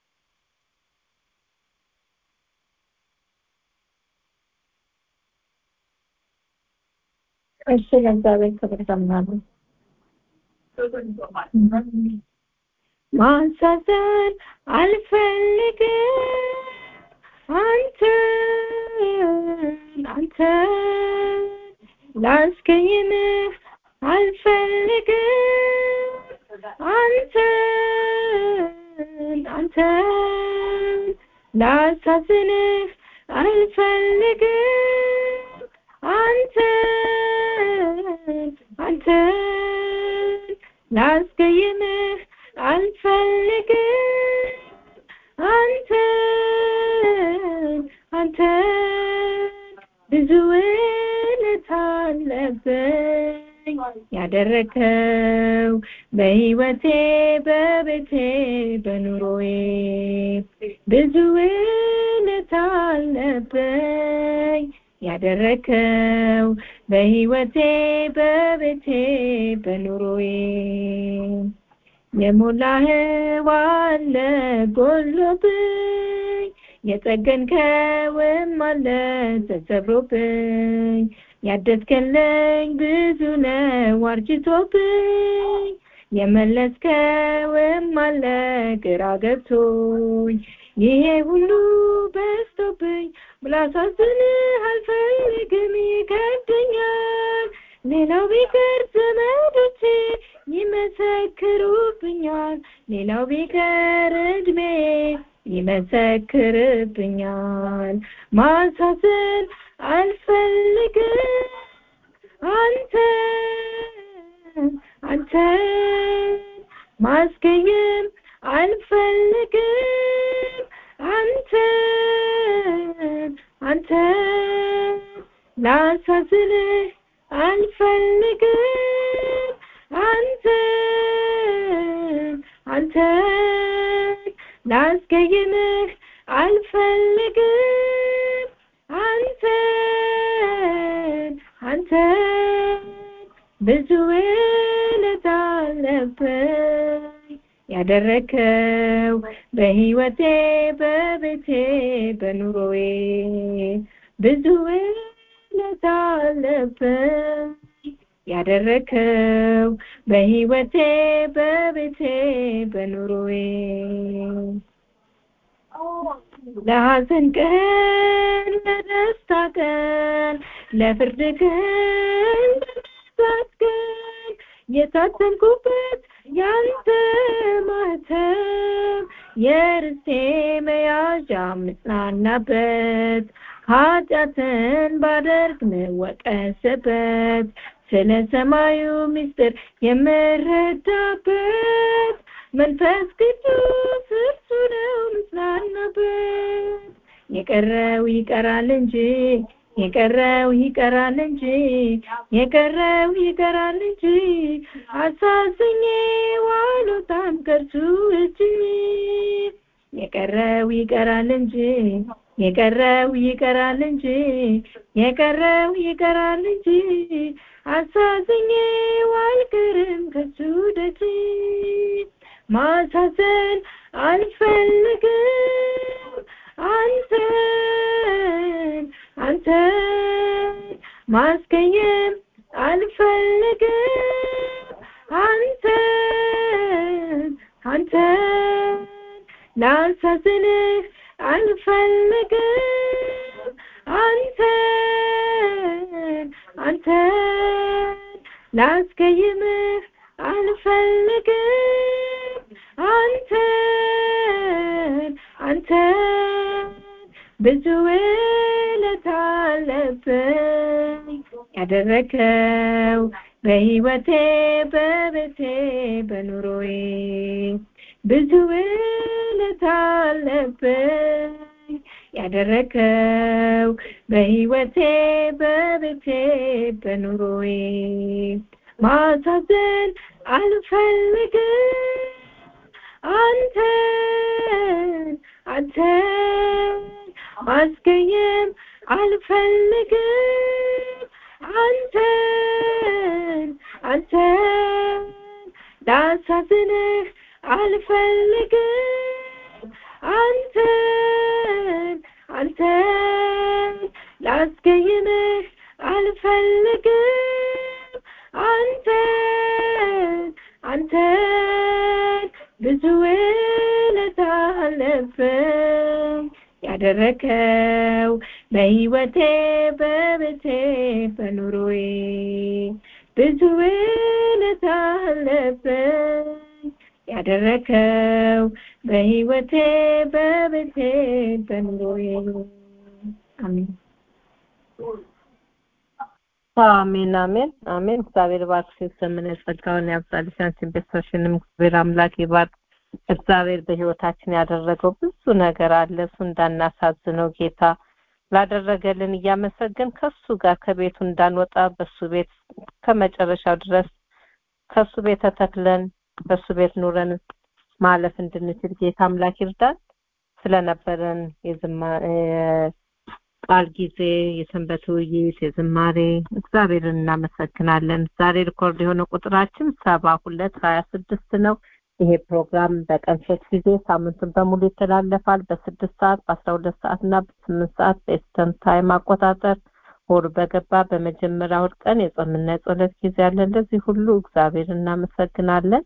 እሺ ለእግዚአብሔር ክብር ዘምራለሁ ማሳዘን አልፈልግም አንተን አንተን ላስቀይምህ አልፈልግም አንተን አንተን ላሳዝንህ አልፈልግም አንተን አንተን ላስቀይምህ አልፈልግም አንተን አንተን ብዙ ውለታ አለብኝ ያደረከው በህይወቴ በቤቴ በኑሮዬ ብዙ ውለታ አለብኝ ያደረከው በህይወቴ በቤቴ በኑሮዬ የሞላህው አለ ጎሎብኝ የጠገንከውም አለ ተሰብሮብኝ ያደስከልኝ ብዙ ነው አርጅቶብኝ የመለስከውም አለ ግራ ገብቶኝ ይሄ ሁሉ በዝቶብኝ ብላሳዝንህ አልፈልግም ይከብደኛል ሌላው ቢቀር ዘመዶቼ ይመሰክሩብኛል ሌላው ቢቀር እድሜ ይመሰክርብኛል ማሳዘን አልፈልግም አንተን አንተን ማስቀየም አልፈልግም አንተን አንተን ላሳዝንህ አልፈልግም አንተን አንተን ላስቀይምህ አልፈልግም አንተን አንተን ብዙ ውለታ አለብኝ ያደረከው በህይወቴ በቤቴ በኑሮዬ ብዙ ውለታ አለብኝ ያደረከው በህይወቴ በቤቴ በኑሮዬ ለሐዘን ቀን ለደስታ ቀን ለፍርድ ቀን ለመሳት ቀን የታተምኩበት ያንተ ማህተም የርስቴ መያዣ ምጽናናበት ኃጢአትን ባደርግ ምወቀስበት ስለ ሰማዩ ምስጢር የምረዳበት መንፈስ ቅዱስ እርሱ ነው ምጽናናበት የቀረው ይቀራል እንጂ የቀረው ይቀራል እንጂ የቀረው ይቀራል እንጂ አሳዝኜ ዋሎታም ከርሱ እጅ የቀረው ይቀራል እንጂ የቀረው ይቀራል እንጂ የቀረው ይቀራል እንጂ አሳዝኜ አልቀርም ከሱ ደጅ ማሳዘን አልፈልግም አንተን አንተን ማስቀየም አልፈልግም አንተን አንተን ላሳዝንህ አልፈልግም አንተን አንተን ላስቀይምህ አልፈልግም አንተን አንተን ብዙ ውለታ አለብኝ ያደረከው በህይወቴ በቤቴ በኑሮዬ ብዙ ውለታ አለብኝ ያደረከው በህይወቴ በቤቴ በኑሮዬ ማሳዘን አልፈልግም አንተን አንተን ማስቀየም አልፈልግም አንተን አንተን ላሳዝንህ አልፈልግም አንተን አንተን ላስቀይምህ አልፈልግም አንተን አንተን ብዙ አለፍም ያደረከው በህይወቴ በቤቴ በኑሮዬ ብዙ ውለታ አለብኝ ያደረከው በህይወቴ በቤቴ በኑሮዬ አሜን አሜን አሜን አሜን እግዚአብሔር ባርክ ዘመነ ጸጋውን ያብዛልሽ አንቺን ቤተሰብሽንም እግዚአብሔር አምላክ ይባርክ እግዚአብሔር በህይወታችን ያደረገው ብዙ ነገር አለ እሱ እንዳናሳዝነው ጌታ ላደረገልን እያመሰገን ከሱ ጋር ከቤቱ እንዳንወጣ በሱ ቤት ከመጨረሻው ድረስ ከሱ ቤት ተተክለን በሱ ቤት ኑረን ማለፍ እንድንችል ጌታ አምላክ ይርዳን ስለነበረን የዝማ ቃል ጊዜ የሰንበት ውይይት የዝማሬ እግዚአብሔርን እናመሰግናለን ዛሬ ሪኮርድ የሆነ ቁጥራችን ሰባ ሁለት ሀያ ስድስት ነው ይሄ ፕሮግራም በቀን ሶስት ጊዜ ሳምንቱን በሙሉ ይተላለፋል በስድስት ሰዓት በአስራ ሁለት ሰዓት እና በስምንት ሰዓት በኤስተርን ታይም አቆጣጠር ወሩ በገባ በመጀመሪያ እሑድ ቀን የጾምና የጸሎት ጊዜ አለን ለዚህ ሁሉ እግዚአብሔር እናመሰግናለን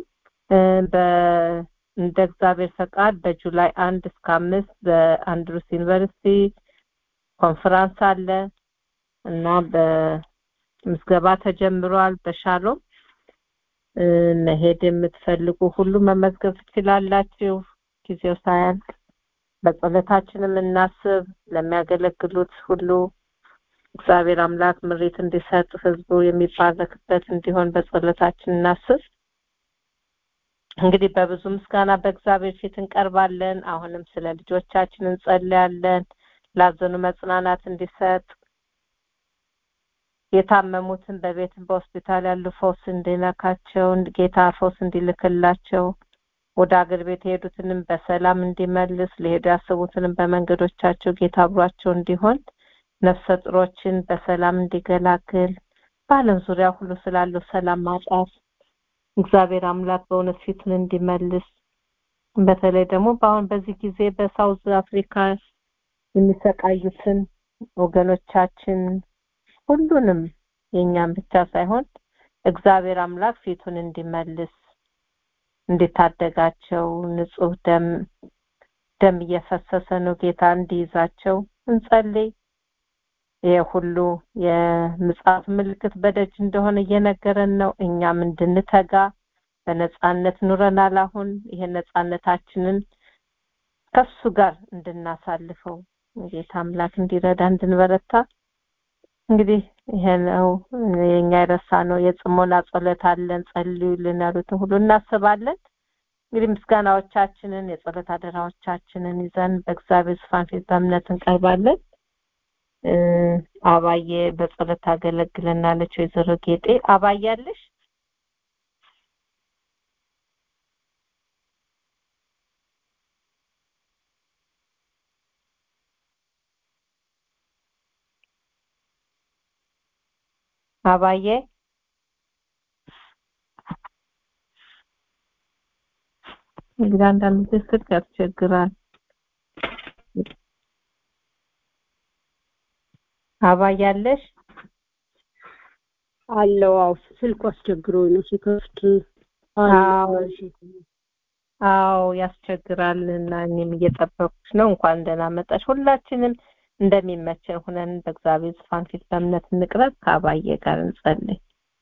እንደ እግዚአብሔር ፈቃድ በጁላይ አንድ እስከ አምስት በአንድሩስ ዩኒቨርሲቲ ኮንፈራንስ አለ እና በምዝገባ ተጀምሯል በሻሎም መሄድ የምትፈልጉ ሁሉ መመዝገብ ትችላላችሁ ጊዜው ሳያልቅ በጸሎታችንም እናስብ ለሚያገለግሉት ሁሉ እግዚአብሔር አምላክ ምሪት እንዲሰጥ ህዝቡ የሚባረክበት እንዲሆን በጸሎታችን እናስብ እንግዲህ በብዙ ምስጋና በእግዚአብሔር ፊት እንቀርባለን አሁንም ስለ ልጆቻችን እንጸልያለን ላዘኑ መጽናናት እንዲሰጥ የታመሙትን በቤትም በሆስፒታል ያሉ ፈውስ እንዲነካቸው ጌታ ፈውስ እንዲልክላቸው ወደ አገር ቤት የሄዱትንም በሰላም እንዲመልስ ሊሄዱ ያስቡትንም በመንገዶቻቸው ጌታ አብሯቸው እንዲሆን ነፍሰ ጥሮችን በሰላም እንዲገላግል በአለም ዙሪያ ሁሉ ስላለው ሰላም ማጣት እግዚአብሔር አምላክ በእውነት ፊቱን እንዲመልስ በተለይ ደግሞ በአሁን በዚህ ጊዜ በሳውዝ አፍሪካ የሚሰቃዩትን ወገኖቻችን ሁሉንም የኛም ብቻ ሳይሆን እግዚአብሔር አምላክ ፊቱን እንዲመልስ እንዲታደጋቸው ንጹህ ደም ደም እየፈሰሰ ነው ጌታ እንዲይዛቸው እንጸልይ ይሄ ሁሉ የምጽአት ምልክት በደጅ እንደሆነ እየነገረን ነው እኛም እንድንተጋ በነጻነት ኑረናል አሁን ይሄ ነጻነታችንን ከሱ ጋር እንድናሳልፈው ጌታ አምላክ እንዲረዳ እንድንበረታ እንግዲህ ይሄ ነው የኛ የረሳ ነው የጽሞና ጸሎት አለን ጸልዩልን ያሉትን ሁሉ እናስባለን እንግዲህ ምስጋናዎቻችንን የጸሎት አደራዎቻችንን ይዘን በእግዚአብሔር ዙፋን ፊት በእምነት እንቀርባለን አባዬ በጸሎት ታገለግለናለች ወይዘሮ ጌጤ አባያለሽ አባዬ እንግዲህ አንዳንድ ጊዜ ስልክ ያስቸግራል አባያለሽ አለው አው ስልኩ አስቸግሮኝ ነው ሲከፍት አዎ አዎ ያስቸግራል እና እኔም እየጠበኩሽ ነው እንኳን ደህና መጣሽ ሁላችንም እንደሚመቸን ሁነን በእግዚአብሔር ዙፋን ፊት በእምነት እንቅረብ ከአባዬ ጋር እንጸልይ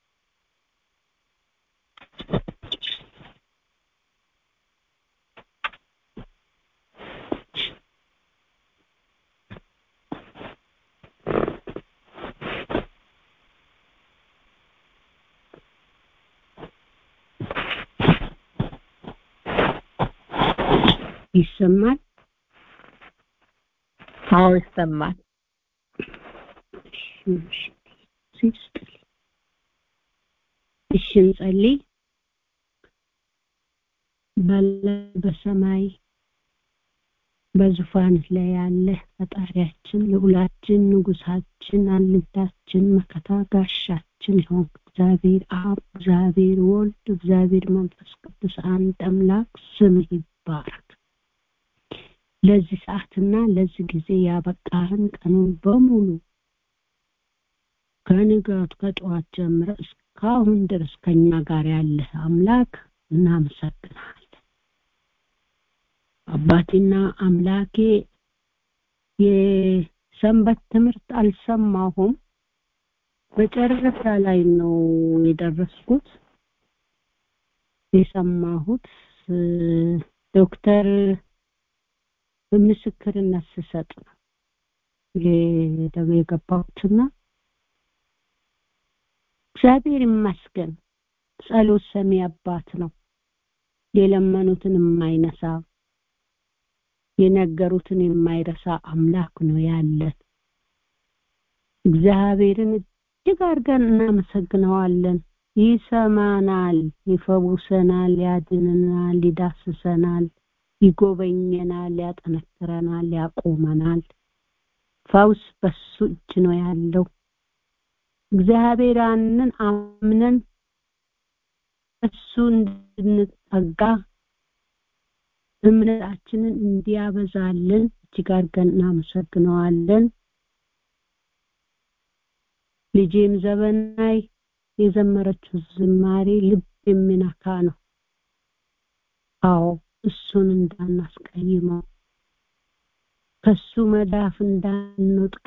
ይሰማል አዎ ይሰማል እሺ እንጸልይ በሰማይ በዙፋን ላይ ያለ ፈጣሪያችን ልዑላችን ንጉሳችን አልንታችን መከታ ጋሻችን ይሆን እግዚአብሔር አብ እግዚአብሔር ወልድ እግዚአብሔር መንፈስ ቅዱስ አንድ አምላክ ስምህ ይባረክ ለዚህ ሰዓትና ለዚህ ጊዜ ያበቃህን ቀኑን በሙሉ ከንጋቱ ከጠዋት ጀምረ እስካሁን ድረስ ከኛ ጋር ያለህ አምላክ እናመሰግናለን አባቴና አምላኬ የሰንበት ትምህርት አልሰማሁም መጨረሻ ላይ ነው የደረስኩት የሰማሁት ዶክተር ምስክርነት ስሰጥ ነው የገባሁትና እግዚአብሔር ይመስገን ጸሎት ሰሚ አባት ነው የለመኑትን የማይነሳ የነገሩትን የማይረሳ አምላክ ነው ያለን እግዚአብሔርን እጅግ አድርገን እናመሰግነዋለን ይሰማናል ይፈውሰናል ያድንናል ይዳስሰናል ይጎበኘናል ያጠነክረናል ያቆመናል ፈውስ በሱ እጅ ነው ያለው እግዚአብሔራንን አምነን እሱ እንድንጠጋ እምነታችንን እንዲያበዛልን እጅግ አድርገን እናመሰግነዋለን ልጄም ዘበናይ የዘመረችው ዝማሬ ልብ የሚነካ ነው አዎ እሱን እንዳናስቀይመው ከሱ መዳፍ እንዳንወጥቅ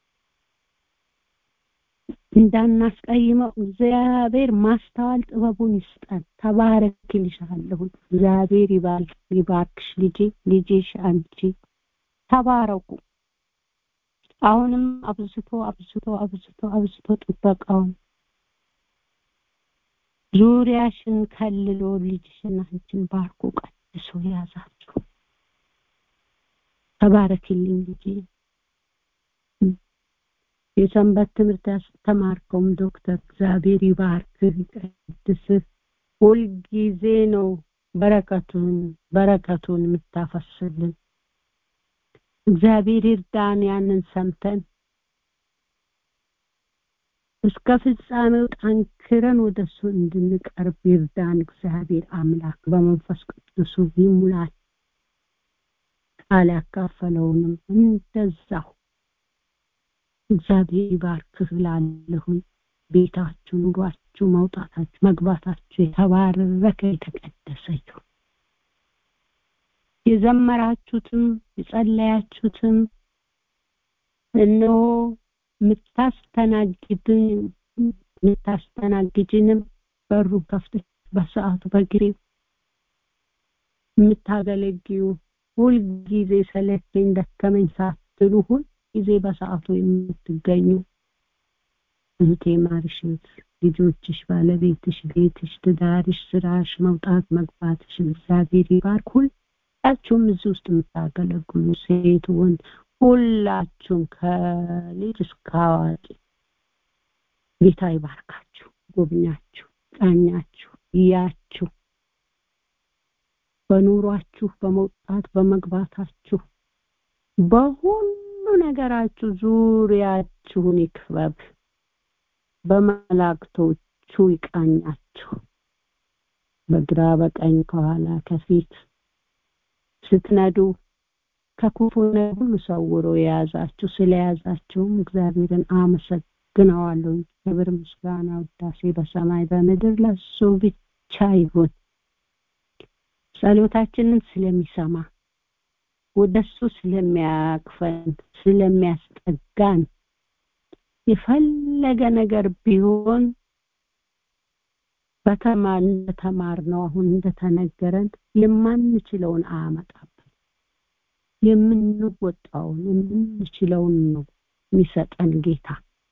እንዳናስቀይመው እግዚአብሔር ማስተዋል ጥበቡን ይስጠን ተባረክ ይልሻለሁ እግዚአብሔር ይባርክሽ ልጄ ልጄሽ አንቺ ተባረኩ አሁንም አብዝቶ አብዝቶ አብዝቶ አብዝቶ ጥበቃውን ዙሪያሽን ከልሎ ልጅሽን አንቺን ባርኮ ቀድሶ ያዛችሁ ተባረክልኝ ልጄ የሰንበት ትምህርት ያስተማርከውም ዶክተር እግዚአብሔር ይባርክህ ይቀድስህ ሁልጊዜ ነው በረከቱን በረከቱን የምታፈስልን እግዚአብሔር ይርዳን ያንን ሰምተን እስከ ፍጻሜው ጠንክረን ወደሱ እንድንቀርብ ይርዳን እግዚአብሔር አምላክ በመንፈስ ቅዱሱ ይሙላል ቃል ያካፈለውንም እንደዛው እግዚአብሔር ይባርክህ ላለሁኝ ቤታችሁ ኑሯችሁ መውጣታችሁ መግባታችሁ የተባረከ የተቀደሰ ይሁን የዘመራችሁትም የጸለያችሁትም እነሆ የምታስተናግድን የምታስተናግጅንም በሩ ከፍተሽ በሰዓቱ በጊዜው የምታገለግዩ ሁልጊዜ ሰለቸኝ ደከመኝ ሳትሉ ሁል ጊዜ በሰዓቱ የምትገኙ እህቴ ማርሽት ልጆችሽ ባለቤትሽ ቤትሽ ትዳርሽ ስራሽ መውጣት መግባትሽን እግዚአብሔር ይባርክ ሁላችሁም እዚህ ውስጥ የምታገለግሉ ሴት ወንድ ሁላችሁም ከልጅ እስከ አዋቂ ጌታ ይባርካችሁ ጎብኛችሁ ቃኛችሁ እያችሁ በኑሯችሁ በመውጣት በመግባታችሁ በሁሉ ነገራችሁ ዙሪያችሁን ይክበብ በመላእክቶቹ ይቃኛችሁ በግራ በቀኝ ከኋላ ከፊት ስትነዱ ከክፉ ሁሉ ሰውሮ የያዛችሁ ስለያዛችሁም እግዚአብሔርን አመሰግነዋለሁ ክብር ምስጋና ውዳሴ በሰማይ በምድር ለሱ ብቻ ይሁን ጸሎታችንን ስለሚሰማ ወደሱ ስለሚያቅፈን ስለሚያስጠጋን የፈለገ ነገር ቢሆን በተማር እንደተማር ነው አሁን እንደተነገረን የማንችለውን አያመጣብን የምንወጣውን የምንችለውን ነው የሚሰጠን ጌታ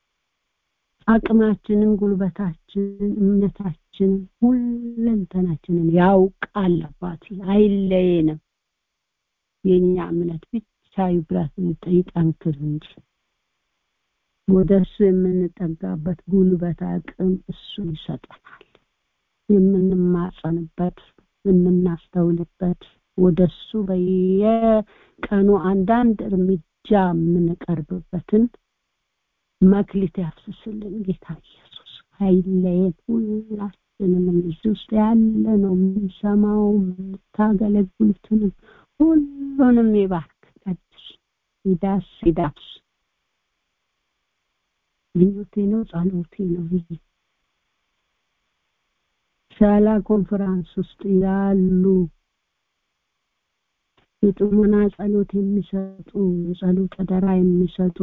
አቅማችንን ጉልበታችንን እምነታችንን ሁለንተናችንን ያውቃል አባቴ አይለየንም የኛ እምነት ብቻ ይብራት ይጠንክር እንጂ ወደ እሱ የምንጠጋበት ጉልበት አቅም እሱ ይሰጠናል የምንማጸንበት የምናስተውልበት ወደ እሱ በየቀኑ አንዳንድ እርምጃ የምንቀርብበትን መክሊት ያፍስስልን ጌታ ኢየሱስ አይለየን ሁላችንንም እዚህ ውስጥ ያለ ነው የምንሰማው የምታገለግሉትንም ሁሉንም ይባርክ ቀድስ ይዳስ ይዳስ ምኞቴ ነው ጸሎቴ ነው ይሄ ሻላ ኮንፈራንስ ውስጥ ያሉ የጥሞና ጸሎት የሚሰጡ ጸሎት አደራ የሚሰጡ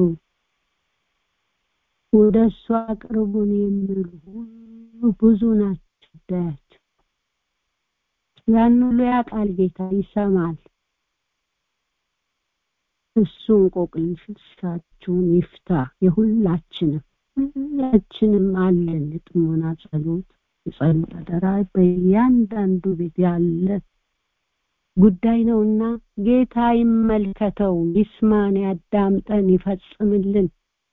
ወደ እሱ አቅርቡን የሚሉ ሁሉ ብዙ ናቸው ጉዳያቸው ያን ሁሉ ያውቃል ጌታ ይሰማል እሱ እንቆቅልሻችሁን ይፍታ የሁላችንም ሁላችንም አለን የጥሞና ጸሎት የጸሎት አደራ በእያንዳንዱ ቤት ያለ ጉዳይ ነውና ጌታ ይመልከተው ይስማን ያዳምጠን ይፈጽምልን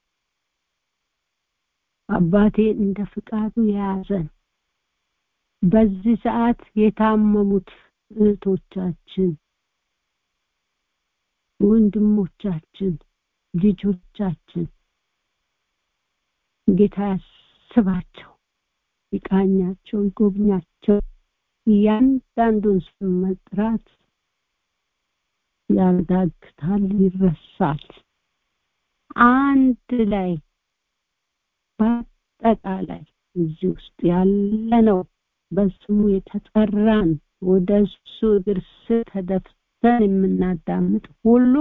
አባቴ እንደ ፍቃዱ የያዘን በዚህ ሰዓት የታመሙት እህቶቻችን ወንድሞቻችን ልጆቻችን ጌታ ያስባቸው ይቃኛቸው ይጎብኛቸው እያንዳንዱን ስም መጥራት ያዳግታል ይረሳል አንድ ላይ በአጠቃላይ እዚህ ውስጥ ያለነው በስሙ የተጠራን ወደ እሱ እግር ስር ተደፍተን የምናዳምጥ ሁሉ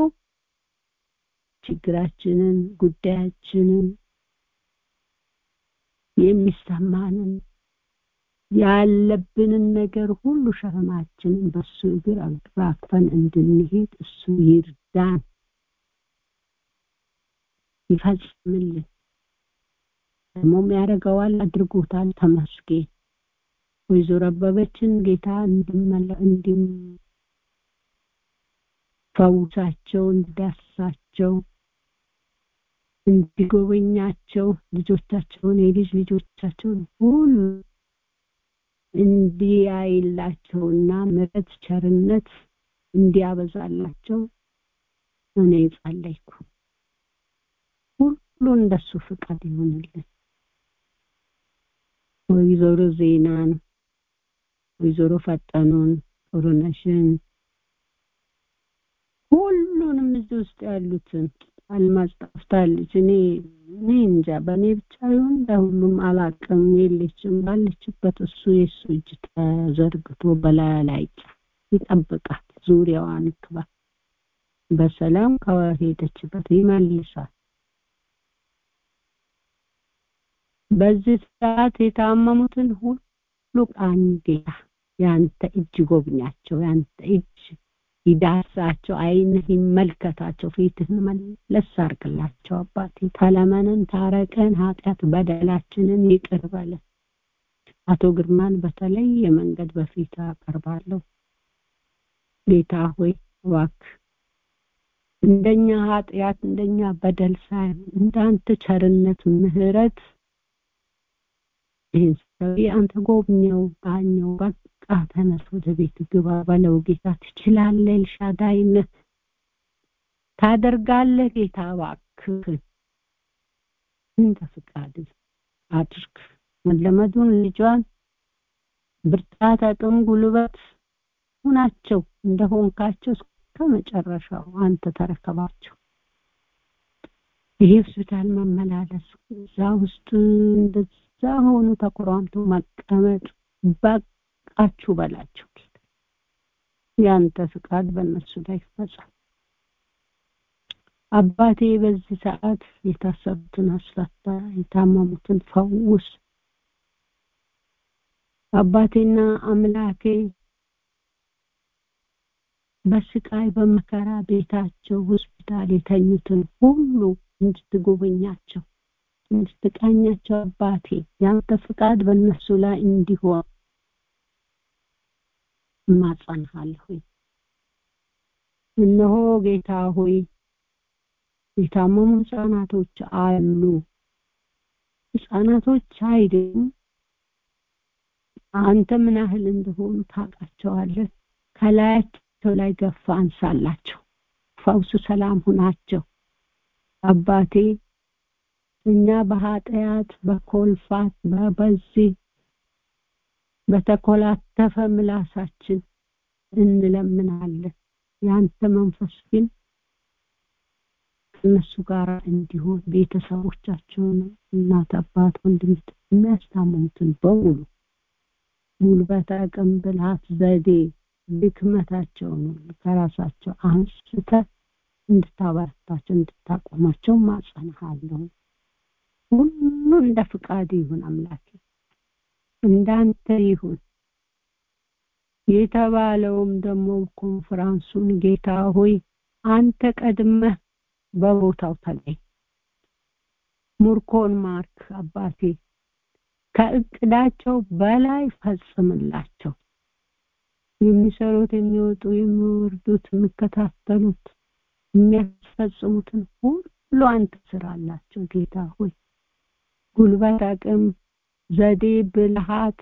ችግራችንን ጉዳያችንን የሚሰማንን ያለብንን ነገር ሁሉ ሸክማችንን በሱ እግር አራግፈን እንድንሄድ እሱ ይርዳን ይፈጽምልን ደግሞም ያደርገዋል አድርጎታል ተመስገን ወይዘሮ አበበችን ጌታ እንዲም ፈውሳቸው እንዲዳሳቸው እንዲጎበኛቸው ልጆቻቸውን የልጅ ልጆቻቸውን ሁሉ እንዲያይላቸውና ምረት ቸርነት እንዲያበዛላቸው እኔ ጸለይኩ ሁሉ እንደሱ ፍቃድ ይሆንልን ወይዘሮ ዜናን ወይዘሮ ፈጠኑን ጥሩነሽን ሁሉንም እዚህ ውስጥ ያሉትን አልማዝ ጠፍታለች እኔ እኔ እንጃ በእኔ ብቻ ይሁን ለሁሉም አላቅም የለችም ባለችበት እሱ የእሱ እጅ ተዘርግቶ በላያ ላይ ይጠብቃል ዙሪያዋን ክባ በሰላም ከሄደችበት ይመልሳል በዚህ ሰዓት የታመሙትን ሁሉ ቃኝ ጌታ ያንተ እጅ ጎብኛቸው ያንተ እጅ ይዳሳቸው አይንህ ይመልከታቸው ፊትህን መለስ አርግላቸው አባቴ ተለመንን ታረቀን ኃጢአት በደላችንን ይቅር በለን አቶ ግርማን በተለየ መንገድ በፊት አቀርባለሁ ጌታ ሆይ እባክህ እንደኛ ኃጢአት እንደኛ በደል ሳይሆን እንዳንተ ቸርነት ምህረት ይህን ሰውዬ አንተ ጎብኘው ቃኘው በቃ ተነስ ወደ ቤት ግባ በለው ጌታ ትችላለህ ኤልሻዳይነህ ታደርጋለህ ጌታ እባክህን እንደ ፍቃድ አድርግ መለመዱን ልጇን ብርታት አቅም ጉልበት ሁናቸው እንደሆንካቸው እስከ መጨረሻው አንተ ተረከባቸው ይሄ ሆስፒታል መመላለስ እዛ ውስጥ እንደዛ ሆኑ ተቆራምቶ መቀመጥ በቃችሁ በላቸው ያንተ ፍቃድ በእነሱ ላይ ይፈጸም አባቴ በዚህ ሰዓት የታሰሩትን አስፈታ የታመሙትን ፈውስ አባቴና አምላኬ በስቃይ በመከራ ቤታቸው ሆስፒታል የተኙትን ሁሉ እንድትጎበኛቸው እንድትቃኛቸው አባቴ ያንተ ፍቃድ በእነሱ ላይ እንዲሆን እማጸንሃለሁ እነሆ ጌታ ሆይ የታመሙ ህጻናቶች አሉ ህጻናቶች አይደሉም አንተ ምን ያህል እንደሆኑ ታውቃቸዋለህ ከላያቸው ላይ ገፋ አንሳላቸው ፈውሱ ሰላም ሁናቸው አባቴ እኛ በኃጢአት በኮልፋት በበዚህ በተኮላተፈ ምላሳችን እንለምናለን ያንተ መንፈስ ግን እነሱ ጋር እንዲሆን ቤተሰቦቻቸውን እናት አባት ወንድም የሚያስታምሙትን በሙሉ ጉልበት አቅም ብልሃት ዘዴ ድክመታቸውን ሁሉ ከራሳቸው አንስተ እንድታበረታቸው እንድታቆማቸው ማጸንሃለሁ። ሁሉ እንደ ፍቃድ ይሁን አምላኬ፣ እንዳንተ ይሁን። የተባለውም ደግሞ ኮንፈራንሱን ጌታ ሆይ አንተ ቀድመህ በቦታው ተገኝ። ሙርኮን ማርክ አባቴ፣ ከእቅዳቸው በላይ ፈጽምላቸው። የሚሰሩት፣ የሚወጡ፣ የሚወርዱት፣ የሚከታተሉት፣ የሚያስፈጽሙትን ሁሉ አንተ ስራላቸው ጌታ ሆይ ጉልበት፣ አቅም፣ ዘዴ፣ ብልሃት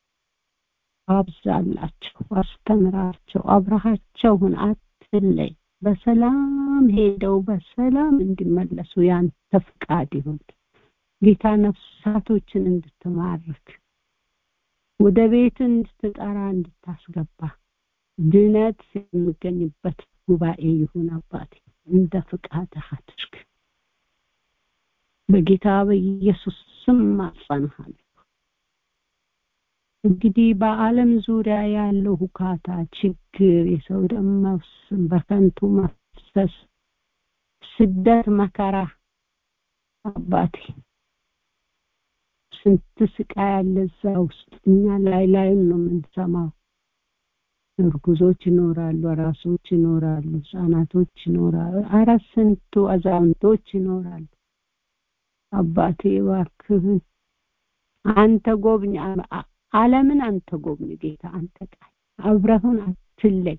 አብዛላቸው፣ አስተምራቸው፣ አብረሃቸው ሁን፣ አትለይ። በሰላም ሄደው በሰላም እንዲመለሱ ያንተ ፍቃድ ይሁን ጌታ። ነፍሳቶችን እንድትማርክ ወደ ቤት እንድትጠራ እንድታስገባ ድነት የሚገኝበት ጉባኤ ይሁን አባቴ፣ እንደ ፍቃድህ አድርግ። በጌታ በኢየሱስ ስም ማጸንሃለሁ። እንግዲህ በዓለም ዙሪያ ያለው ሁካታ፣ ችግር፣ የሰው ደም መፍሰስ፣ በከንቱ መፍሰስ፣ ስደት፣ መከራ አባቴ ስንት ስቃይ ያለ እዛ ውስጥ እኛ ላይ ላይም ነው የምንሰማው። እርጉዞች ይኖራሉ፣ አራሶች ይኖራሉ፣ ህጻናቶች ይኖራሉ፣ አረ ስንቱ አዛውንቶች ይኖራሉ። አባቴ እባክህን አንተ ጎብኝ፣ ዓለምን አንተ ጎብኝ ጌታ፣ አንተ ቃል አብረህን አትለይ።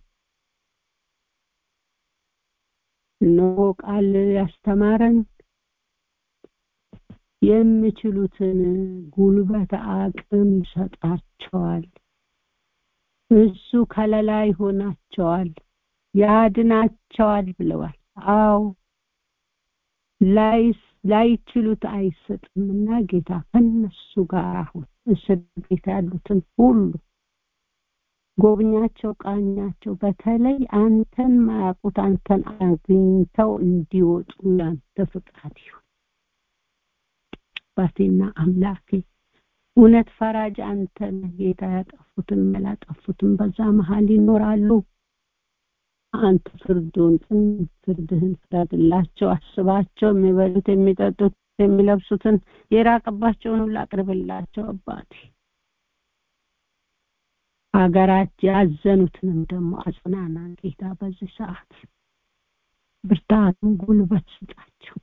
እነሆ ቃል ያስተማረን የሚችሉትን ጉልበት አቅም ይሰጣቸዋል። እሱ ከለላ ይሆናቸዋል፣ ያድናቸዋል ብለዋል። አዎ ላይችሉት አይሰጥምና ጌታ ከነሱ ጋር አሁን እስር ቤት ያሉትን ሁሉ ጎብኛቸው፣ ቃኛቸው። በተለይ አንተን ማያውቁት አንተን አግኝተው እንዲወጡ ያንተ ፍቃድ ይሁን። አባቴና አምላኬ እውነት ፈራጅ አንተ ነህ ጌታ። ያጠፉትን ያላጠፉትን በዛ መሀል ይኖራሉ። አንተ ፍርዱን ፍርድህን ፍረድላቸው፣ አስባቸው። የሚበሉት የሚጠጡት፣ የሚለብሱትን የራቀባቸውን ሁሉ አቅርብላቸው አባቴ። ሀገራት ያዘኑትንም ደግሞ አጽናና ጌታ። በዚህ ሰዓት ብርታትን ጉልበት ስጣቸው።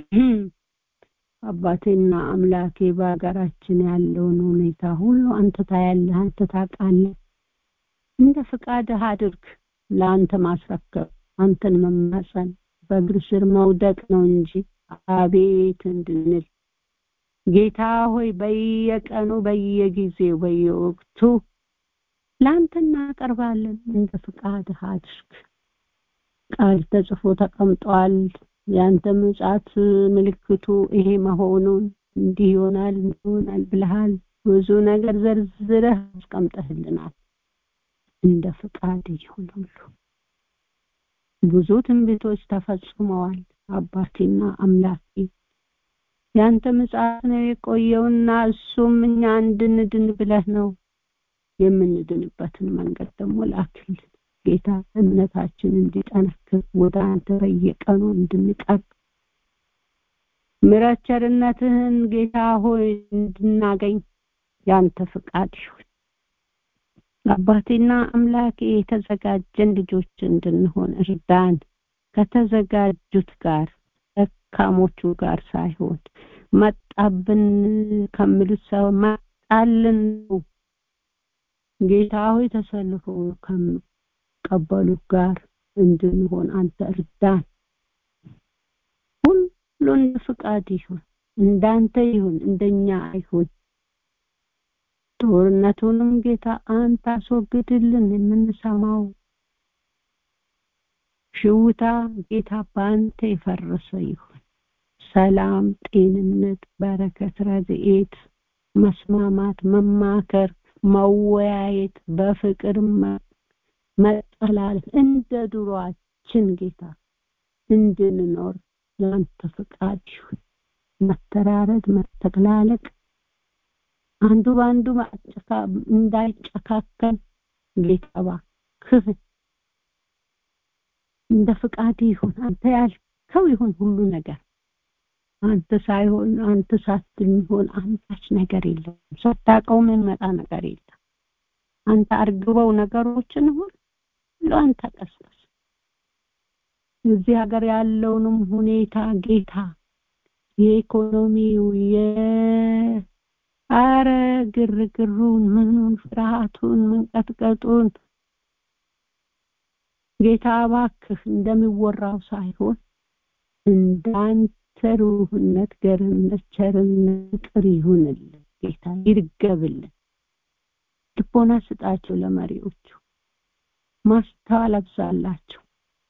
አባቴና አምላኬ በሀገራችን ያለውን ሁኔታ ሁሉ አንተ ታያለህ፣ አንተ ታውቃለህ። እንደ ፍቃድህ አድርግ። ለአንተ ማስረከብ፣ አንተን መማፀን፣ በእግር ስር መውደቅ ነው እንጂ አቤት እንድንል ጌታ ሆይ በየቀኑ በየጊዜው በየወቅቱ ለአንተ እናቀርባለን። እንደ ፍቃድህ አድርግ። ቃል ተጽፎ ተቀምጧል። የአንተ ምጽአት ምልክቱ ይሄ መሆኑን እንዲህ ይሆናል ይሆናል ብለሃል። ብዙ ነገር ዘርዝረህ አስቀምጠህልናል። እንደ ፍቃድ ይሁን ሁሉ። ብዙ ትንቢቶች ተፈጽመዋል። አባቴና አምላኬ ያንተ ምጽአት ነው የቆየውና እሱም እኛ እንድንድን ብለህ ነው። የምንድንበትን መንገድ ደግሞ ላክልን ጌታ። እምነታችን እንዲጠነክር ወደ አንተ በየቀኑ እንድንቀርብ ምሕረት ቸርነትህን ጌታ ሆይ እንድናገኝ ያንተ ፍቃድ ይሁን። አባቴና አምላኬ የተዘጋጀን ልጆች እንድንሆን እርዳን። ከተዘጋጁት ጋር ደካሞቹ ጋር ሳይሆን መጣብን ከሚሉት ሰው መጣልን ጌታ ሆይ ተሰልፎ ከሚቀበሉት ጋር እንድንሆን አንተ እርዳን። ሁሉ እንደ ፍቃድ ይሁን፣ እንዳንተ ይሁን፣ እንደኛ አይሁን። ጦርነቱንም ጌታ አንተ አስወግድልን። የምንሰማው ሽውታ ጌታ በአንተ የፈረሰ ይሁን። ሰላም፣ ጤንነት፣ በረከት፣ ረድኤት፣ መስማማት፣ መማከር፣ መወያየት፣ በፍቅር መጠላለፍ እንደ ድሯችን ጌታ እንድንኖር ያንተ ፍቃድ ይሁን። መተራረድ፣ መተላለቅ አንዱ በአንዱ እንዳይጨካከል ጌታ እባክህ እባክህ እንደ ፍቃድ ይሁን አንተ ያልከው ይሁን ሁሉ ነገር አንተ ሳይሆን አንተ ሳትል የሚሆን አንዳች ነገር የለም ሳታውቀው የሚመጣ ነገር የለም አንተ አርግበው ነገሮችን ሁሉ አንተ ቀስቀስ እዚህ ሀገር ያለውንም ሁኔታ ጌታ የኢኮኖሚው የአረ ግርግሩን ምኑን ፍርሃቱን መንቀጥቀጡን ጌታ እባክህ እንደሚወራው ሳይሆን እንዳንተ ሩህነት ገርነት ቸርነት ፍቅር ይሁንልን ጌታ ይርገብልን ልቦና ስጣቸው ለመሪዎቹ ማስተዋል አብዛላቸው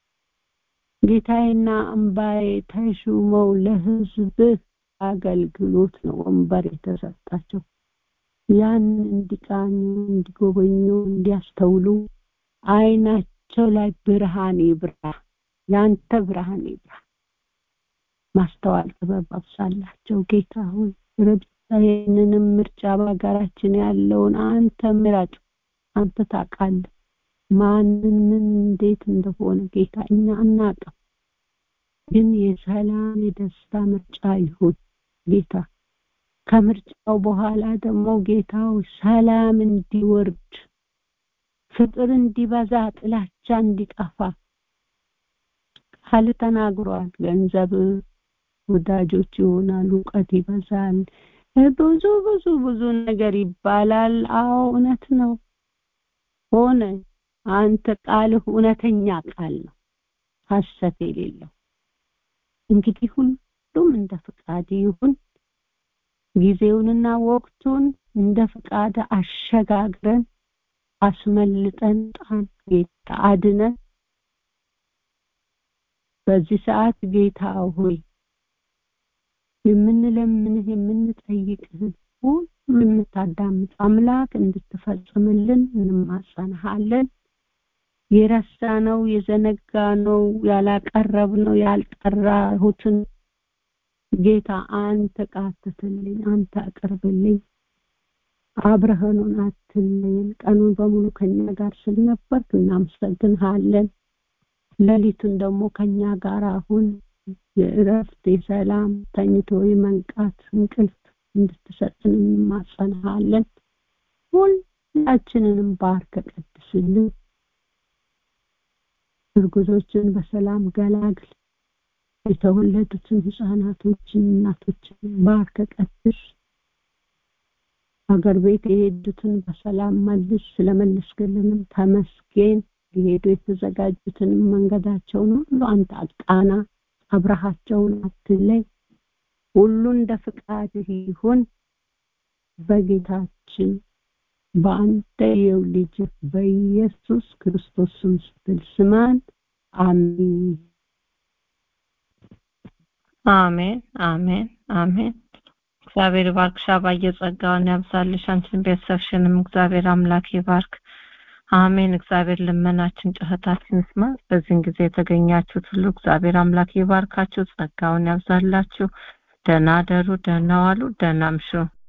ጌታዬና አምባዬ ተሹመው ለህዝብህ አገልግሎት ነው ወንበር የተሰጣቸው ያን እንዲቃኙ እንዲጎበኙ እንዲያስተውሉ አይናቸው ላይ ብርሃን ይብራ ያንተ ብርሃን ይብራ ማስተዋል ጥበብ አብሳላቸው ጌታ ሆይ ይህንንም ምርጫ በሀገራችን ያለውን አንተ ምራጭ አንተ ታውቃለህ ማንን ምን እንዴት እንደሆነ ጌታ እኛ አናውቅም ግን የሰላም የደስታ ምርጫ ይሁን ጌታ ከምርጫው በኋላ ደግሞ ጌታው ሰላም እንዲወርድ ፍቅር እንዲበዛ ጥላቻ እንዲጠፋ ቃል ተናግሯል ገንዘብ ወዳጆች ይሆናል እውቀት ይበዛል ብዙ ብዙ ብዙ ነገር ይባላል አዎ እውነት ነው ሆነ አንተ ቃልህ እውነተኛ ቃል ነው ሀሰት የሌለው እንግዲህ ሁሉም እንደ ፍቃድ ይሁን ጊዜውንና ወቅቱን እንደ ፍቃድ አሸጋግረን አስመልጠን ጣን ጌታ አድነን በዚህ ሰዓት ጌታ ሆይ የምንለምንህ የምንጠይቅህን ሁሉ የምታዳምጥ አምላክ እንድትፈጽምልን እንማጸንሃለን የረሳነው የዘነጋነው ያላቀረብነው ያልጠራሁትን ጌታ አንተ ቃትትልኝ አንተ አቅርብልኝ አብረህኑን አትለየን ቀኑን በሙሉ ከኛ ጋር ስለነበርክ እናመሰግንሃለን ሌሊቱን ደግሞ ከኛ ጋር አሁን የእረፍት የሰላም ተኝቶ የመንቃት እንቅልፍ እንድትሰጥን እንማጸንሃለን ሁላችንንም ባርከ ቀድስልን እርጉዞችን በሰላም ገላግል የተወለዱትን ህፃናቶችን እናቶችን ባርከ ቀድስ ሀገር ቤት የሄዱትን በሰላም መልስ ስለመለስክልንም ተመስገን ሊሄዱ የተዘጋጁትን መንገዳቸውን ሁሉ አንተ አቃና አብረሃቸውን አትለይ ሁሉ እንደ ፍቃድህ ይሁን በጌታችን በአንተ የው ልጅ በኢየሱስ ክርስቶስ ስም ስትል ስማን አሜን አሜን አሜን አሜን እግዚአብሔር ባርክሻ ባየ ጸጋውን ያብዛልሽ አንቺን ቤተሰብሽንም እግዚአብሔር አምላክ ይባርክ አሜን እግዚአብሔር ልመናችን ጩኸታችን ስማ በዚህን ጊዜ የተገኛችሁት ሁሉ እግዚአብሔር አምላክ ይባርካችሁ ጸጋውን ያብዛላችሁ ደህና ደሩ ደህና ዋሉ ደህና ምሹ